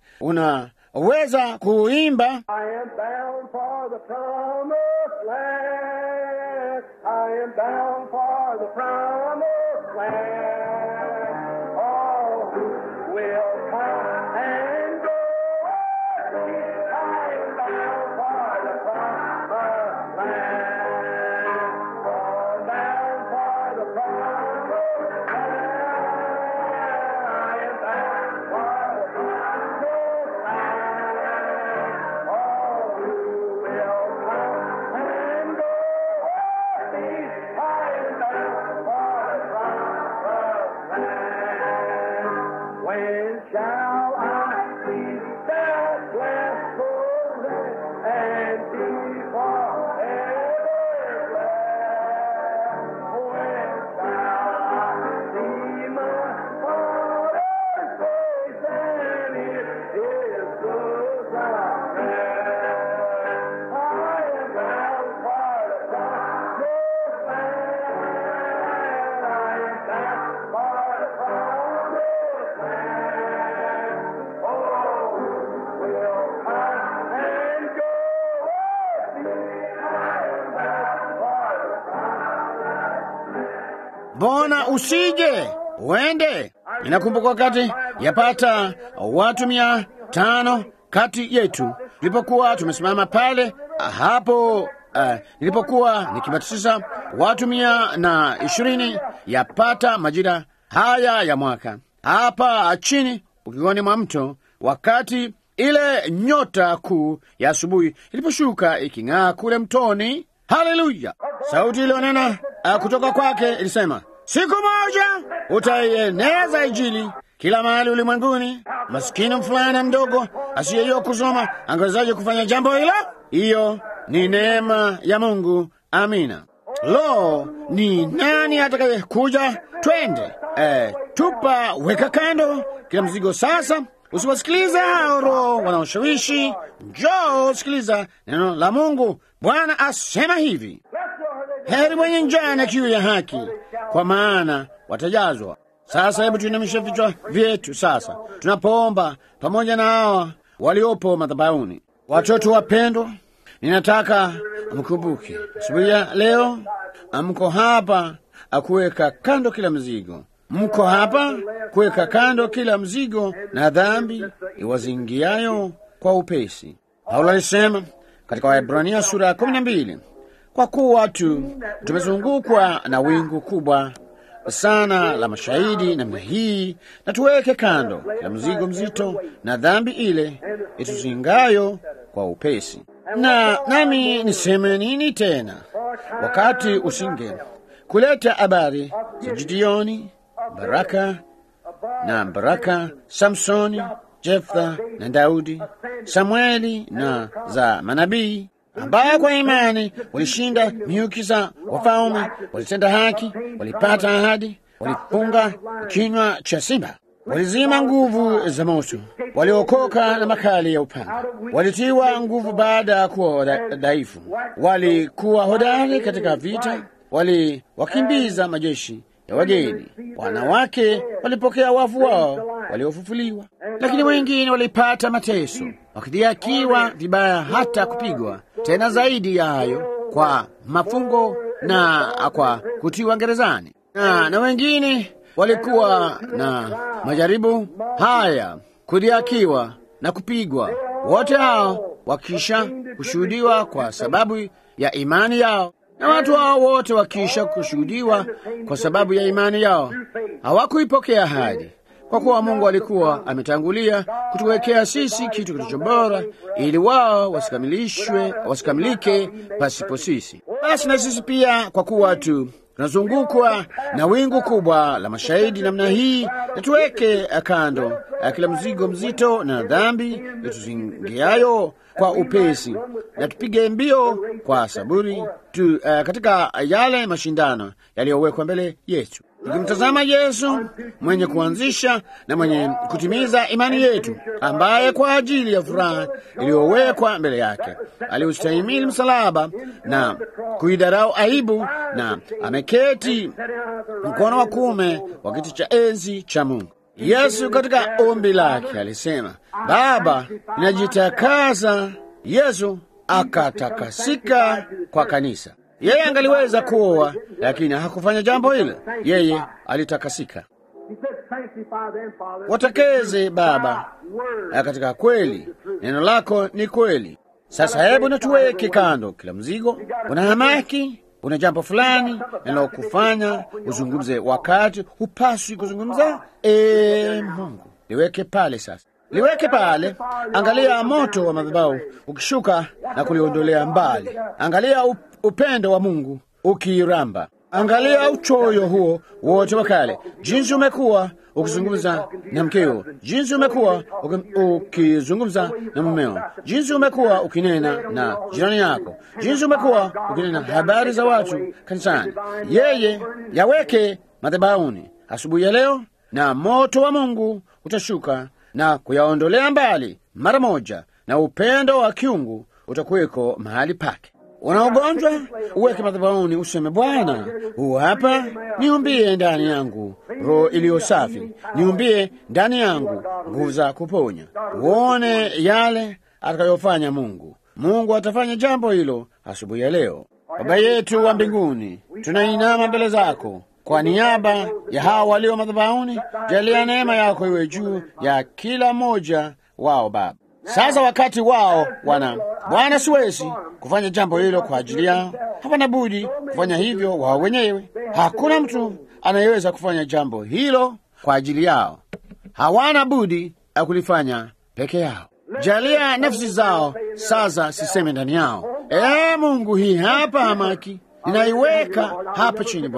unaweza kuimba Mbona usije uende? Ninakumbuka wakati yapata watu mia tano kati yetu tulipokuwa tumesimama pale hapo, uh, nilipokuwa nikibatiza watu mia na ishirini yapata majira haya ya mwaka hapa chini ukioni mwa mto, wakati ile nyota kuu ya asubuhi iliposhuka iking'aa kule mtoni. Haleluya! Sauti iliyonena uh, kutoka kwake ilisema, Siku moja utaieneza Injili kila mahali ulimwenguni. Maskini mfulana mdogo asiyejua kusoma angewezaje kufanya jambo hilo? Hiyo ni neema ya Mungu. Amina. Lo, ni nani atakaye kuja? Twende eh, tupa, weka kando kila mzigo sasa. Usiwasikilize hao roho wanaoshawishi. Njoo sikiliza neno la Mungu. Bwana asema hivi, heri mwenye njaa na kiu ya haki, kwa maana watajazwa. Sasa hebu tuinamishe vichwa vyetu sasa, tunapoomba pamoja na hawa waliopo madhabahuni. Watoto wapendwa, ninataka mkumbuke asubuhi ya leo, mko hapa akuweka kando kila mzigo, mko hapa kuweka kando kila mzigo na dhambi iwazingiayo kwa upesi. Paulo alisema katika Waebrania sura ya kumi na mbili kwa kuwa tu tumezungukwa na wingu kubwa sana la mashahidi namna hii, na tuweke kando kila mzigo mzito na dhambi ile ituzingayo kwa upesi. Na nami niseme nini tena, wakati usinge kuleta habari za Gideoni, Baraka na Baraka, Samsoni, Jeftha na Daudi, Samueli na za manabii ambaye kwa imani walishinda miuki za wafalme, walitenda haki, walipata ahadi, walifunga kinywa cha simba, walizima nguvu za moto, waliokoka na makali ya upanga, walitiwa nguvu baada ya kuwa dhaifu, walikuwa hodari katika vita, waliwakimbiza majeshi ya wageni. Wanawake walipokea wafu wao waliofufuliwa, lakini wengine walipata mateso, wakidhiakiwa vibaya, hata kupigwa. Tena zaidi ya hayo, kwa mafungo na kwa kutiwa gerezani, na, na wengine walikuwa na majaribu haya, kudhiakiwa na kupigwa. Wote hao wakisha kushuhudiwa kwa sababu ya imani yao na watu hao wote wakiisha kushuhudiwa kwa sababu ya imani yao hawakuipokea ahadi, kwa kuwa Mungu alikuwa ametangulia kutuwekea sisi kitu kilicho bora, ili wao wasikamilishwe wasikamilike pasipo sisi. Basi na sisi pia, kwa kuwa tu tunazungukwa na wingu kubwa la mashahidi namna hii, na tuweke kando kila mzigo mzito na dhambi ituzingiayo kwa upesi, na tupige mbio kwa saburi tu, uh, katika yale mashindano yaliyowekwa mbele yetu, tukimtazama Yesu mwenye kuanzisha na mwenye kutimiza imani yetu, ambaye kwa ajili ya furaha iliyowekwa mbele yake aliustahimili msalaba na kuidharau aibu, na ameketi mkono wa kuume wa kiti cha enzi cha Mungu. Yesu katika ombi lake alisema, Baba, ninajitakasa. Yesu akatakasika kwa kanisa. Yeye angaliweza kuoa, lakini hakufanya jambo hilo. Yeye alitakasika. Watakeze Baba katika kweli, neno lako ni kweli. Sasa hebu natuweke kando kila mzigo. Una hamaki, una jambo fulani linalokufanya uzungumze wakati hupaswi kuzungumza. E, Mungu liweke pale sasa, liweke pale. Angalia moto wa madhabahu ukishuka na kuliondolea mbali. Angalia upendo wa Mungu ukiramba. Angalia uchoyo huo wote wa kale, jinsi umekuwa ukizungumza na mkeo, jinsi umekuwa ukizungumza na mumeo, jinsi umekuwa ukinena na jirani yako, jinsi umekuwa ukinena habari za watu kanisani. Yeye yaweke madhabahuni asubuhi ya leo, na moto wa Mungu utashuka na kuyaondolea mbali mara moja, na upendo wa kiungu utakuweko mahali pake. Una ugonjwa uweke madhabahuni, useme Bwana, huu hapa, niumbie ndani yangu roho iliyo safi, niumbie ndani yangu nguvu za kuponya. Uone yale atakayofanya Mungu. Mungu atafanya jambo hilo asubuhi ya leo. Baba yetu wa mbinguni, tunainama mbele zako kwa niaba ya hawa walio madhabahuni. Jalia neema yako iwe juu ya kila mmoja wao Baba. Sasa wakati wao wana Bwana, siwezi kufanya jambo hilo kwa ajili yao, hapana budi kufanya hivyo wao wenyewe. Hakuna mtu anayeweza kufanya jambo hilo kwa ajili yao, hawana budi ya kulifanya peke yao. Jalia nafsi zao sasa siseme ndani yao. Ee Mungu, hii hapa hamaki ninaiweka hapa chini Bwana,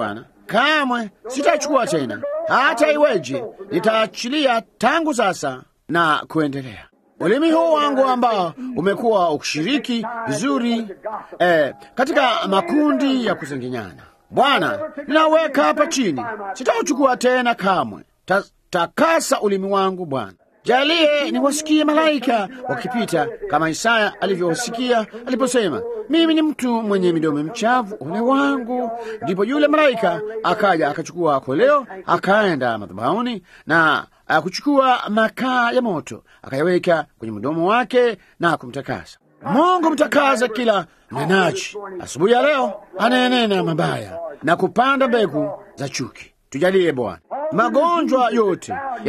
kamwe sitachukua tena, hata iweje, nitaachilia tangu sasa na kuendelea. Ulimi huu wangu ambao umekuwa ukishiriki vizuri eh, katika makundi ya kusengenyana, Bwana, ninaweka hapa chini, sitauchukua tena kamwe. Ta, takasa ulimi wangu Bwana. Jalie niwasikie malaika wakipita kama Isaya alivyosikia aliposema, mimi ni mtu mwenye midomo michafu, ole wangu. Ndipo yule malaika akaja akachukua koleo, akaenda madhabahuni na akuchukua makaa ya moto akayaweka kwenye mdomo wake na kumtakasa. Mungu mtakaza kila mnenaji asubuhi ya leo anayenena mabaya na kupanda mbegu za chuki. Tujalie Bwana magonjwa yote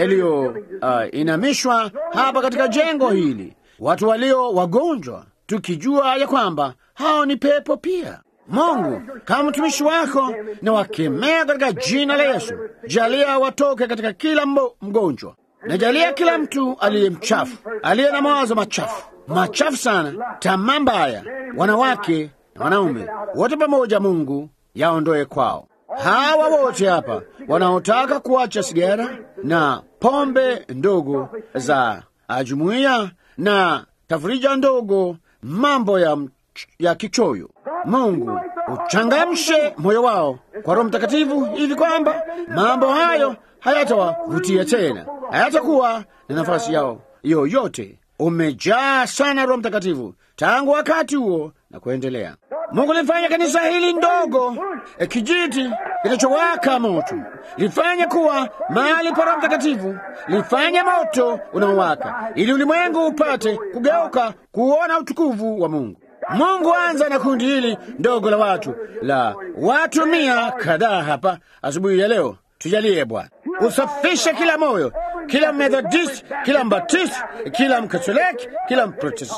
yaliyoinamishwa uh, hapa katika jengo hili, watu walio wagonjwa, tukijua ya kwamba hao ni pepo pia. Mungu, kama mtumishi wako na wakemea katika jina la Yesu, jalia watoke katika kila mbo, mgonjwa na jalia kila mtu aliye mchafu, aliye na mawazo machafu machafu sana, tamaa mbaya, wanawake na wanaume wote pamoja, Mungu yaondoe kwao hawa wote hapa wanaotaka kuacha sigara na pombe ndogo za jumuiya na tafrija ndogo, mambo ya, ya kichoyo. Mungu uchangamshe moyo wao kwa Roho Mtakatifu hivi kwamba mambo hayo hayatawavutia tena, hayatakuwa na nafasi yao yoyote. Umejaa sana Roho Mtakatifu tangu wakati huo na kuendelea. Mungu lifanya kanisa hili ndogo e, kijiti kinachowaka moto, lifanye kuwa mahali pa Roho Mtakatifu, lifanye moto unaowaka, ili ulimwengu upate kugeuka kuona utukufu wa Mungu. Mungu anza na kundi hili ndogo la watu la watu mia kadhaa hapa asubuhi ya leo. Tujalie Bwana, usafishe kila moyo, kila Methodist, kila Mbatisti, kila Mkatoliki, kila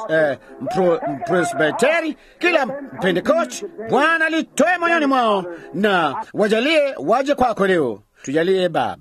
Mpresbiteri, kila Pentekosti. Bwana, litoe moyoni mwao na wajalie waje kwako leo. Tujalie Baba,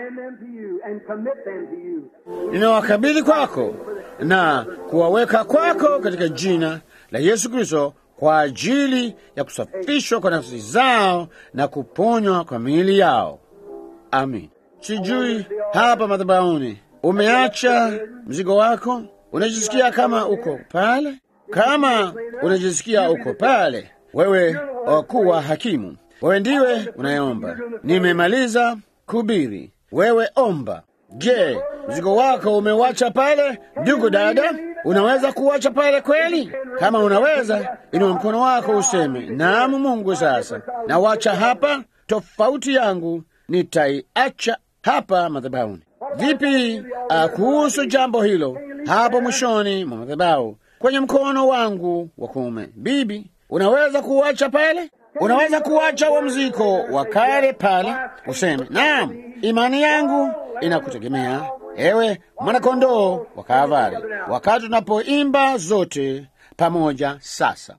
ninawakabidhi kwako na kuwaweka kwako katika jina la Yesu Kristo kwa ajili ya kusafishwa kwa nafsi zao na kuponywa kwa miili yao. Amin. Sijui hapa madhabahuni umeacha mzigo wako, unajisikia kama uko pale. Kama unajisikia uko pale, wewe wakuwa hakimu, wewe ndiwe unayeomba. Nimemaliza kuhubiri, wewe omba. Je, mzigo wako umewacha pale? Ndugu dada, unaweza kuwacha pale kweli? Kama unaweza, inua mkono wako useme, naam Mungu, sasa nawacha hapa, tofauti yangu nitaiacha hapa madhabahuni. Vipi uh, kuhusu jambo hilo hapo mwishoni mwa madhabahu kwenye mkono wangu wa kuume? Bibi, unaweza kuacha pale? Unaweza kuacha huo mziko wa kale pale, useme naam, imani yangu inakutegemea ewe mwanakondoo wa Kalvari, wakati tunapoimba zote pamoja sasa.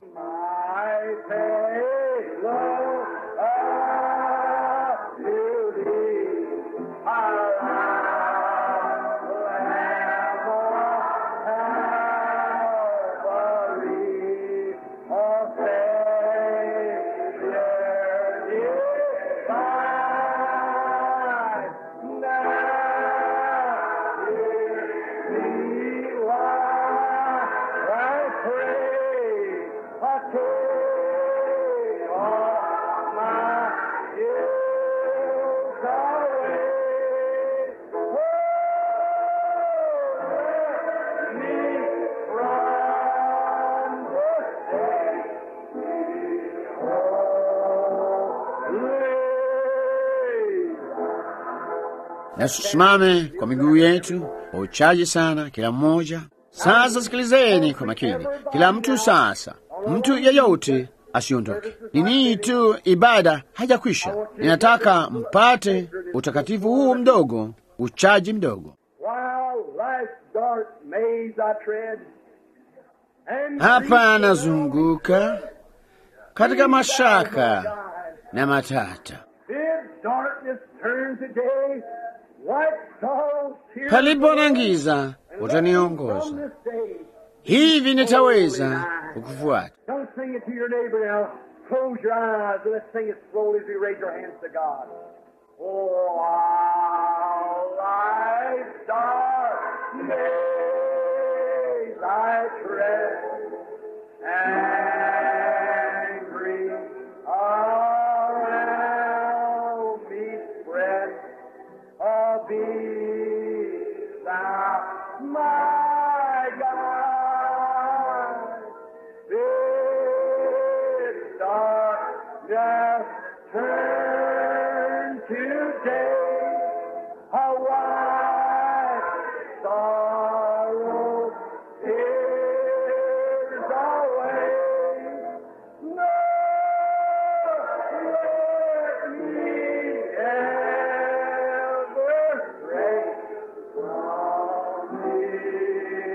Na tusimame kwa miguu yetu kwa uchaji sana, kila mmoja sasa. Sikilizeni kwa makini, kila mtu sasa, mtu yeyote asiondoke. Ni nii tu, ibada hajakwisha. Ninataka mpate utakatifu huu mdogo, uchaji mdogo. Hapa nazunguka katika mashaka na matata Palipo na giza utaniongoza, hivi nitaweza kukufuata. Close your eyes and let's sing it slowly as we raise our hands to God. Oh, how life's dark days I tread and grief around me spread. Oh, be thou my God. Bid darkness turn to day. A white sorrow tears away. No, let me ever stray from thee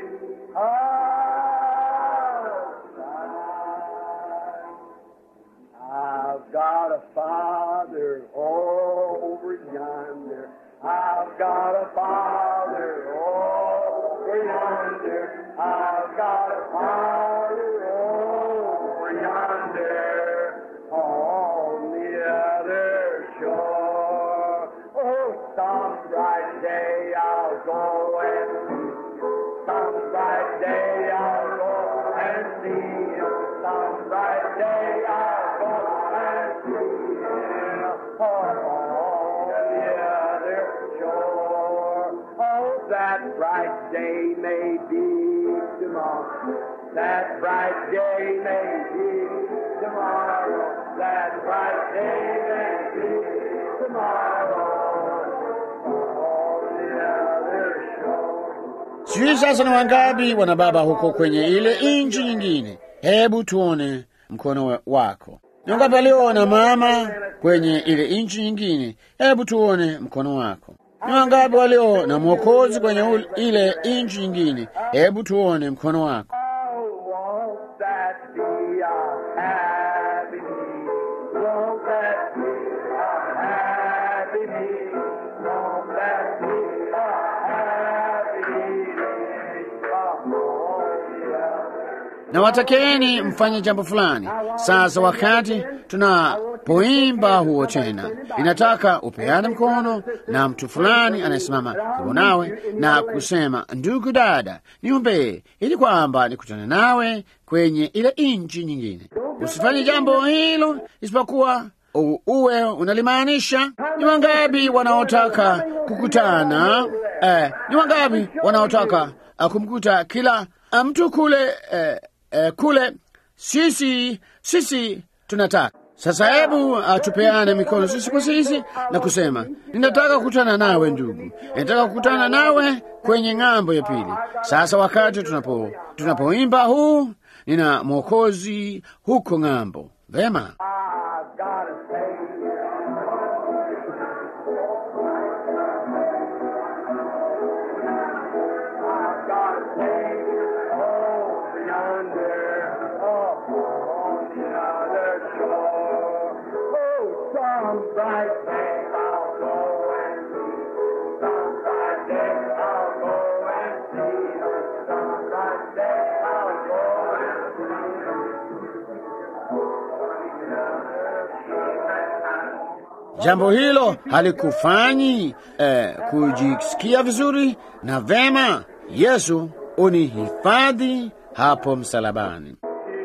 outside. I've got a father over yonder. I've got a father over yonder. I've got a father over yonder on the other shore. Oh, some bright day I'll go and see. Some bright day I'll go and see him. Some bright day I'll go and see him. Oh, on the other shore. Oh, that bright day may be tomorrow. That bright day may be tomorrow. That bright day may be tomorrow. On the other shore. Sijui sasa ni wangapi wana baba huko kwenye ile nchi nyingine. Hebu tuone mkono wa- wako. Ni wangapi walio na mama kwenye ile nchi nyingine? Hebu tuone mkono wako. Ni wangapi walio na mwokozi kwenye ul- ile nchi nyingine? Hebu tuone mkono wako. Oh, won't that be a happy me? Won't that be a happy me? Won't that be a happy me? Oh, yeah. na watakeni mfanye jambo fulani. Sasa wakati tunapoimba huo tena, inataka upeane mkono na mtu fulani anayesimama karibu nawe na kusema, ndugu dada, niombee ili kwamba nikutane nawe kwenye ile nchi nyingine. Usifanye jambo hilo isipokuwa u- uwe unalimaanisha. Ni wangapi wanaotaka kukutana? Eh, ni wangapi wanaotaka uh, kumkuta kila uh, mtu kule eh, eh, kule sisi sisi tunataka sasa. Hebu uh, tupeane mikono sisi kwa sisi na kusema ninataka kukutana nawe ndugu, ninataka kukutana nawe kwenye ng'ambo ya pili. Sasa wakati tunapo tunapoimba huu, nina mwokozi huko ng'ambo. Vema, I've got a Savior. I've got a Savior over yonder, up on the other shore. Oh, some bright day I'll go and see. Some bright day I'll go and see. Some bright day I'll go and see. jambo hilo halikufanyi eh, kujisikia vizuri na vema. Yesu unihifadhi hapo msalabani.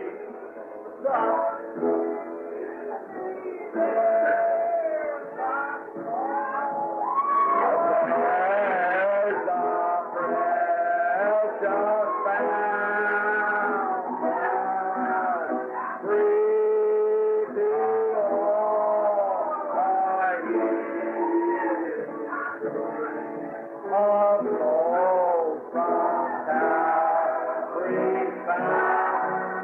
There's a precious fountain, free to all are here. Of gold from Calvary found,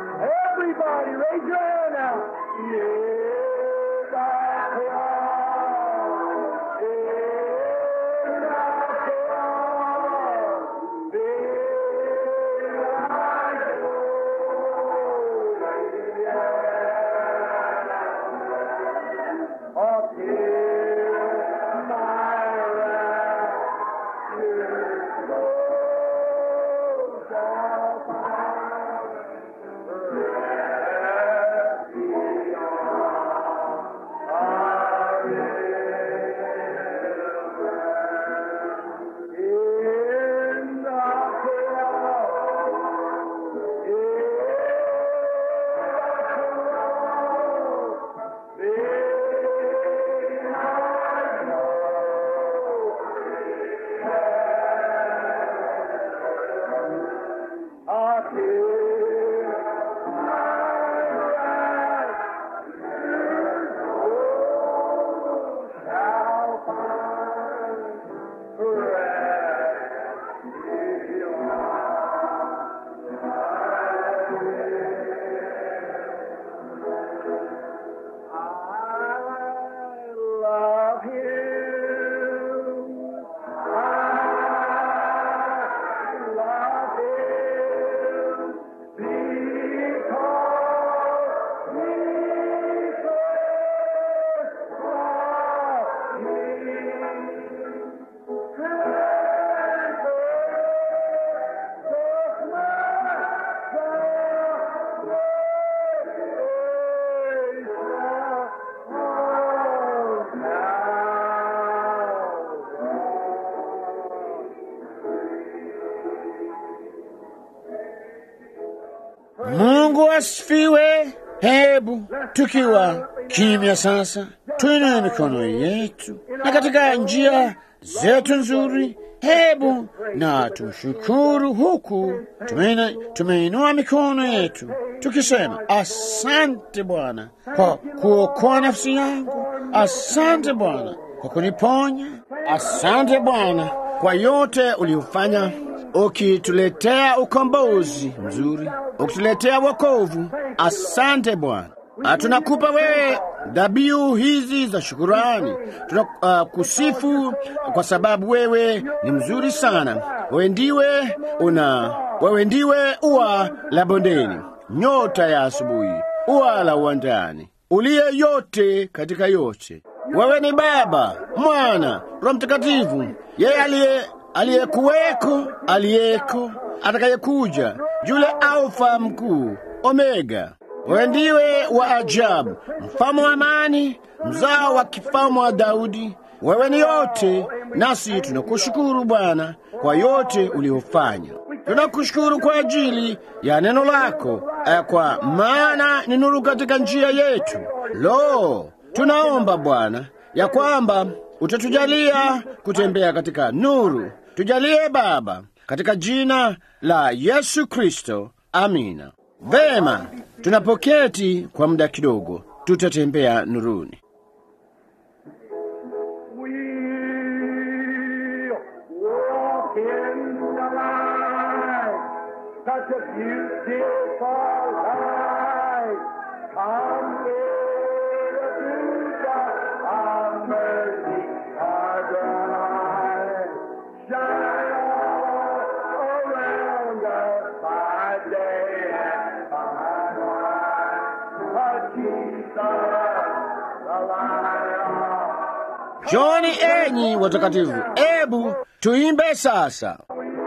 Mungu asifiwe. Hebu tukiwa kimya sasa, tuinue mikono yetu na katika njia zetu nzuri, hebu na tumshukuru huku tumeina- tumeinua mikono yetu tukisema, asante Bwana kwa kuokoa nafsi yangu, asante Bwana kwa kuniponya, asante Bwana kwa yote uliofanya ukituletea ukombozi mzuri, ukituletea wokovu. Asante Bwana. Ah, Tunakupa wewe dhabihu hizi za shukurani. Tunakusifu kwa sababu wewe ni mzuri sana. Wewe ndiwe una, wewe ndiwe ua la bondeni, nyota ya asubuhi, ua la uwandani, uliye yote katika yote. Wewe ni Baba, Mwana, Roho Mtakatifu, yeye aliye aliyekuweko, aliyeko, atakayekuja, yule Alfa mkuu, Omega. Wewe ndiwe wa ajabu, mfalme wa amani, mzao wa kifalme wa Daudi. Wewe ni yote, nasi tunakushukuru Bwana kwa yote uliofanya. Tunakushukuru kwa ajili ya neno lako, eh, kwa maana ni nuru katika njia yetu. Lo, tunaomba Bwana ya kwamba utatujalia kutembea katika nuru. Tujalie Baba, katika jina la Yesu Kristo, amina. Vema, tunapoketi kwa muda kidogo, tutatembea nuruni. We'll walk in the light, such a beautiful light. Come here to God, our mercy, our bright. Shine all around us by day and by night. But Jesus, the light of Joni, enyi watakatifu, ebu tuimbe sasa.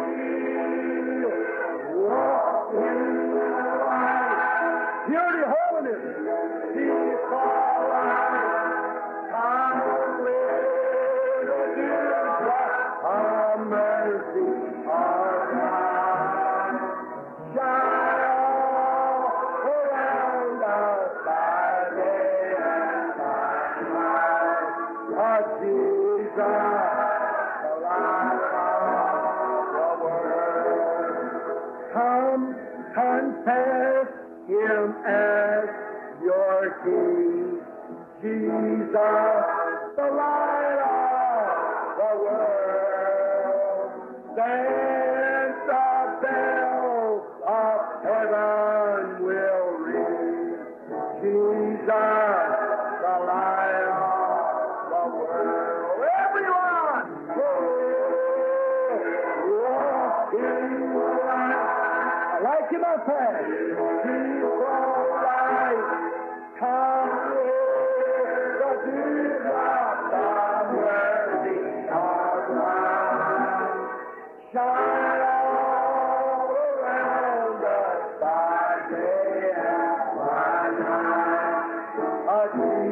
Purity, holiness, peace, all right. Come with the dew of mercy, our God. Shine all around us by day and by night. Our Jesus, the light of the world. Come confess him as your king. Jesus, the light of the world. Then the bells of heaven will ring. Jesus, the light of the world. Everyone, walk in the light. I like him up there. He's all right. Come with the dew of the mercy of God. Shine all around us by day and by night. A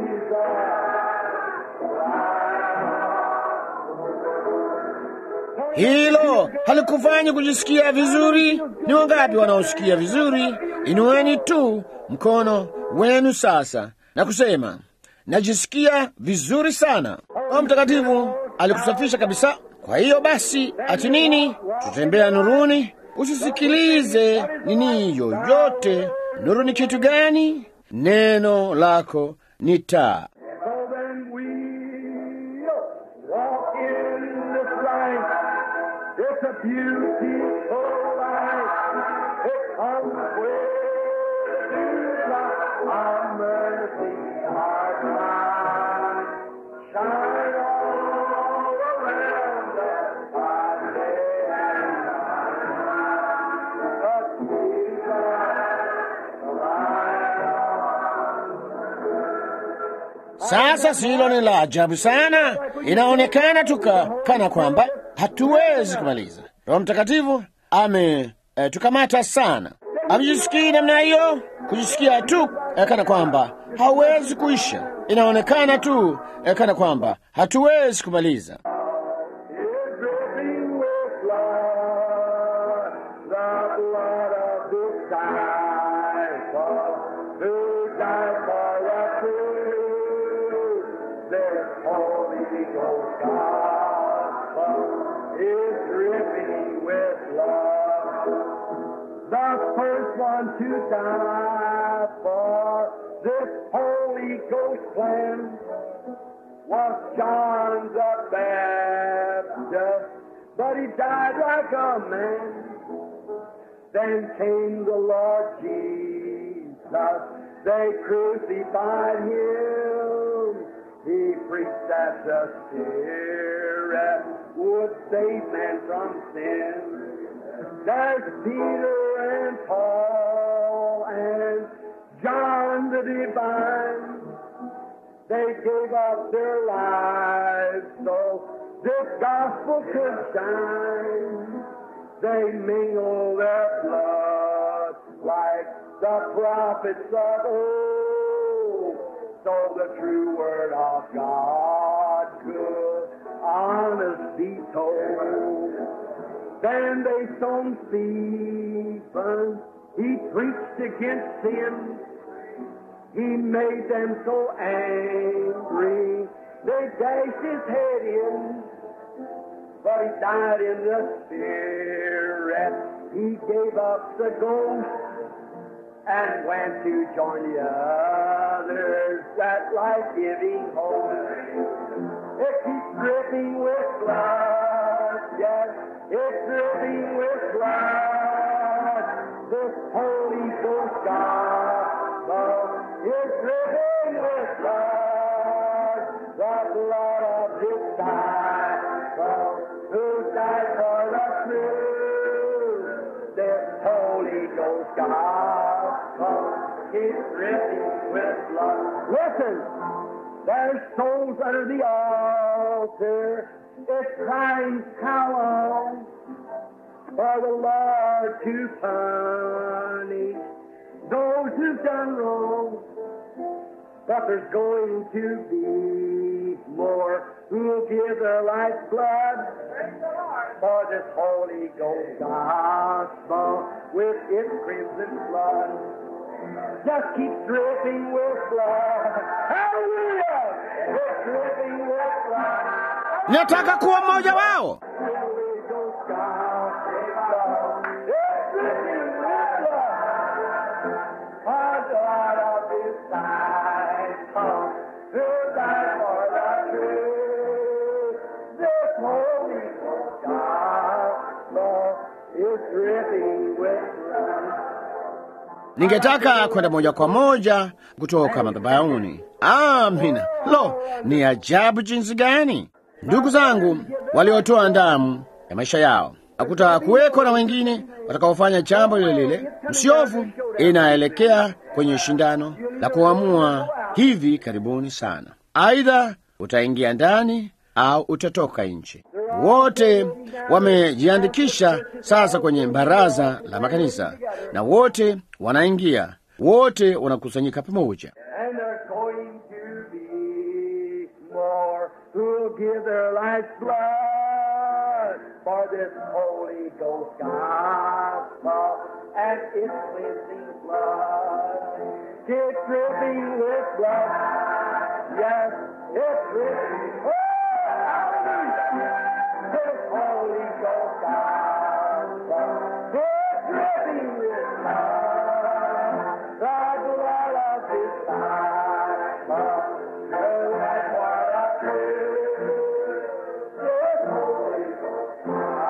Jesus, Hilo halikufanyi kujisikia vizuri. Ni wangapi wanaosikia vizuri? Inueni tu mkono wenu sasa na kusema najisikia vizuri sana. Roho Mtakatifu alikusafisha kabisa. Kwa hiyo basi, ati nini? Tutembea nuruni. Usisikilize nini yoyote. Nuru ni kitu gani? Neno lako ni taa. So then we walk in this light. It's a beautiful light. It comes with our mercy, our God. Shine Sasa si hilo ni la ajabu sana? Inaonekana tuka kana kwamba hatuwezi kumaliza. Roho Mtakatifu ame eh, tukamata sana. Hakujisikii namna hiyo, kujisikia tu eh, kana kwamba hauwezi kuisha. Inaonekana tu eh, kana kwamba hatuwezi kumaliza. is dripping with blood, the blood of disciples who died for the truth. This Holy Ghost gospel is dripping with blood. The first one to die for this Holy Ghost plan was John the Baptist, but he died like a man. Then came the Lord Jesus, they crucified him. He preached that the Spirit would save man from sin. There's Peter and Paul and John the Divine. They gave up their lives so this gospel could shine. They mingle their blood like the prophets of old, so the true word of God could honest be told. Then they stoned Stephen. He preached against sin. He made them so angry. They dashed his head in. But he died in the spirit. He gave up the ghost and went to join the others that life-giving hope. It keeps dripping with blood, yes, it's dripping with blood. This Holy Ghost gospel is dripping with blood, the blood of His disciple who died for the truth. This Holy Ghost gospel is dripping with blood. Listen. There's souls under the altar. It's crying, how long for the Lord to punish those who've done wrong. But there's going to be more who'll give their life's blood for this Holy Ghost gospel with its crimson blood just keeps dripping with blood. Hallelujah! It's dripping with blood. Nataka kuwa mmoja wao. Holy Ghost gospel. It's dripping with blood. Our God of disciples who died for the truth. This Holy Ghost gospel is dripping with blood. Ningetaka kwenda moja kwa moja kutoka madhabahuni. Amina. Lo, ni ajabu jinsi gani! Ndugu zangu waliotoa damu ya maisha yao, hakuta kuweko na wengine watakaofanya jambo lile lile. Msiofu inaelekea kwenye shindano la kuamua hivi karibuni sana, aidha utaingia ndani au utatoka nje. Wote wamejiandikisha sasa kwenye baraza la makanisa, na wote wanaingia, wote wanakusanyika pamoja. And there's going to be more who'll give their life's blood for this Holy Ghost gospel and its cleansing blood. It's dripping with blood. Yes, it's dripping. Oh, hallelujah. This Holy Ghost gospel. It's dripping with blood. The blood of His disciple. The light for the truth. This Holy Ghost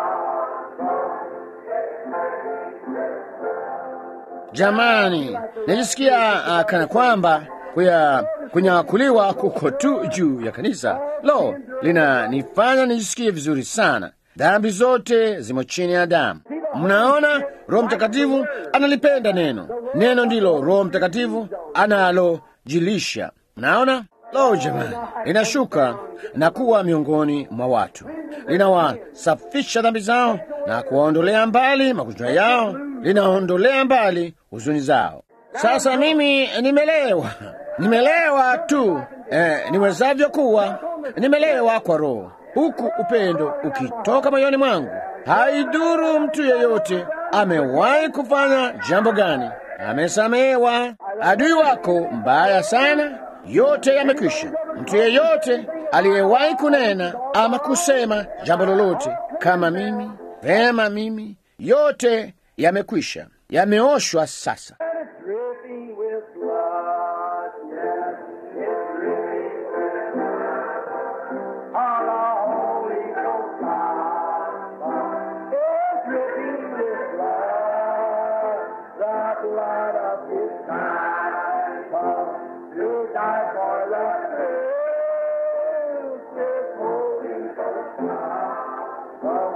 Jamani, najisikia uh, kana kwamba kuya kunyakuliwa kuko tu juu ya kanisa. Lo, linanifanya nijisikie vizuri sana. Dhambi zote zimo chini ya damu. Mnaona, Roho Mtakatifu analipenda neno. Neno ndilo Roho Mtakatifu analojilisha. Mnaona, Lo, jamani, linashuka na kuwa miongoni mwa watu, linawasafisha dhambi zao na kuwaondolea mbali magonjwa yao, linaondolea mbali huzuni zao. Sasa mimi nimelewa, nimelewa tu eh, niwezavyo kuwa, nimelewa kwa Roho, huku upendo ukitoka moyoni mwangu. Haidhuru mtu yeyote amewahi kufanya jambo gani, amesamehewa. Adui wako mbaya sana, yote yamekwisha. Mtu yeyote aliyewahi kunena ama kusema jambo lolote kama mimi, vema mimi, yote yamekwisha, yameoshwa sasa. dripping with blood, yes, it's dripping with blood. Our Holy Ghost God is dripping with blood, the blood of His Son, who died for the sins, this Holy Ghost God.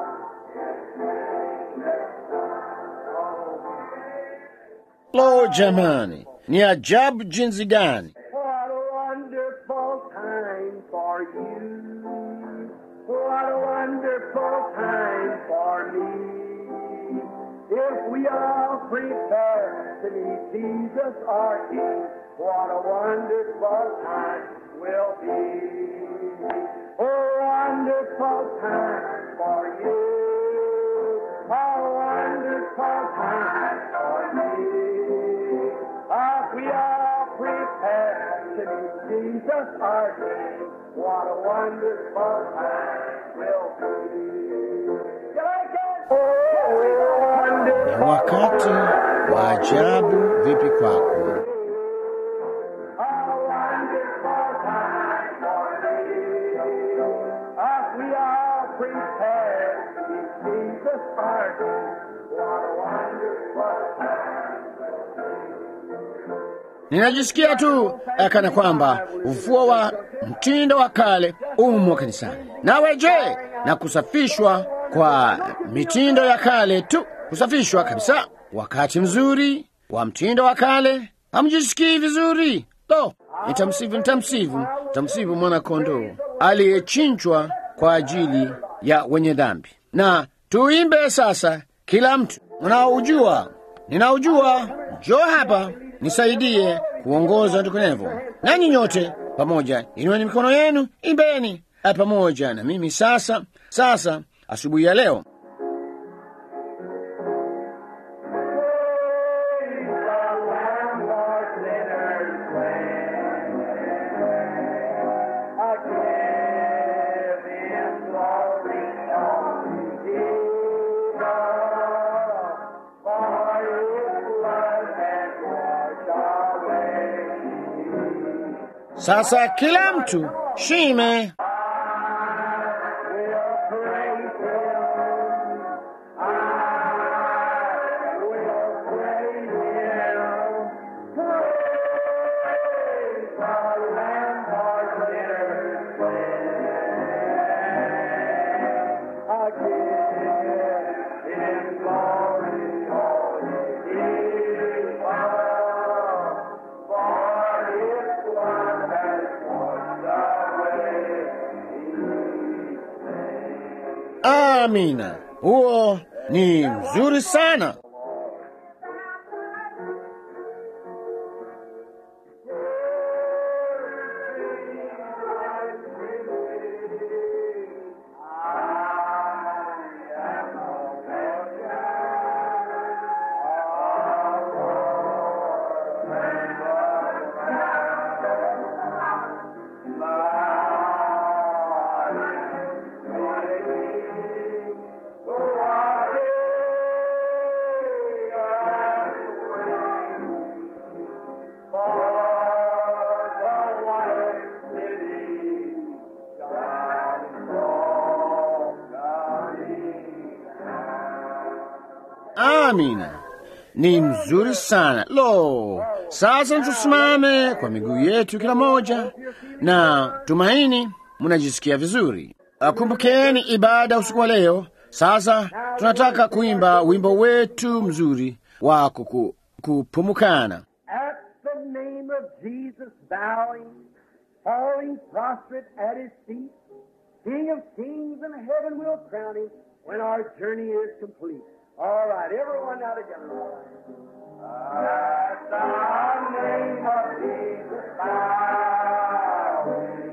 Lo, jamani, ni ajabu jinsi gani! What a wonderful time for you. What a wonderful time for me. If we all prepare to meet Jesus our King, what a wonderful time will be. A wonderful time for you. A wonderful time for me. As we all prepare to meet Jesus our King, what a wonderful time will be. You like it? Oh, Ni wonderful. wakati wa ajabu vipi kwako? A wonderful time for me. As we all prepare to meet Jesus our King, what a wonderful time. Ninajisikia tu eh, kana kwamba ufuo wa mtindo wa kale umo kanisani. Nawe je, na kusafishwa kwa mitindo ya kale tu, kusafishwa kabisa. Wakati mzuri wa mtindo wa kale, hamjisikii vizuri? Lo, nitamsifu, nitamsifu, nitamsifu mwana kondoo aliyechinjwa kwa ajili ya wenye dhambi. Na tuimbe sasa, kila mtu unaojua ninaujua, njoo hapa nisaidie kuongoza ndukunevo. Nanyi nyote pamoja, inueni mikono yenu, imbeni eh, pamoja na mimi sasa. Sasa asubuhi ya leo sasa, kila mtu shime Amina, huo ni mzuri sana. Amina, ni mzuri sana. Lo, sasa tusimame kwa miguu yetu kila moja, na tumaini mnajisikia vizuri. Ah, Kumbukeni ibada usiku wa leo. Sasa tunataka kuimba wimbo wetu mzuri wa kuku- kupumukana. At the name of Jesus bowing, falling prostrate at his feet. King of kings and heaven will crown him when our journey is complete. All right, everyone now together. At the name of Jesus bowing,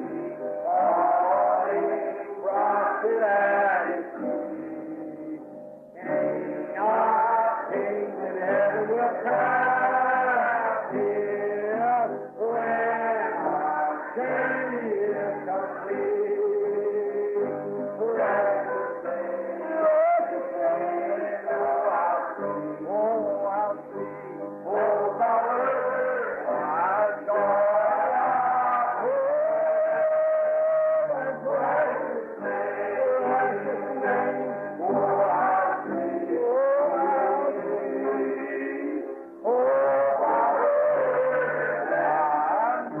falling prostrate at his feet. King of kings and heaven will crown him when our journey is complete. Precious Savior, oh, I'll see, oh, I'll see, oh, the word has gone out. Oh, and precious name, precious name, oh, I'll see, oh, I'll see, oh, the word has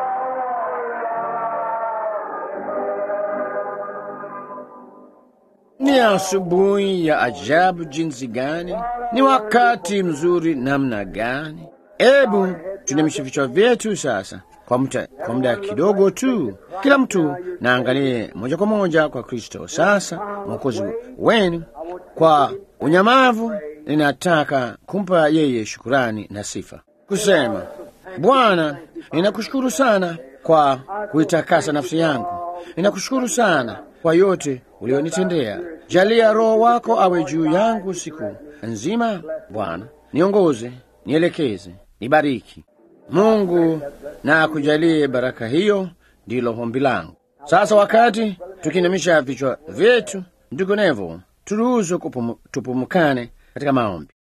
Ni asubuhi ya ajabu jinsi gani! Ni wakati mzuri namna gani! Ebu tuinamishe vichwa vyetu sasa kwa muda, kwa muda kidogo tu, kila mtu naangalie moja kwa moja kwa Kristo sasa mwokozi wenu. Kwa unyamavu, ninataka kumpa yeye shukurani na sifa, kusema Bwana, ninakushukuru sana kwa kuitakasa nafsi yangu. Ninakushukuru sana kwa yote ulionitendea. Jalia Roho wako awe juu yangu siku nzima. Bwana, niongoze, nielekeze, nibariki. Mungu na akujalie baraka hiyo, ndilo ombi langu. Sasa wakati tukiinamisha vichwa vyetu, ndugu Nevo, turuhusu kupum, tupumukane katika maombi.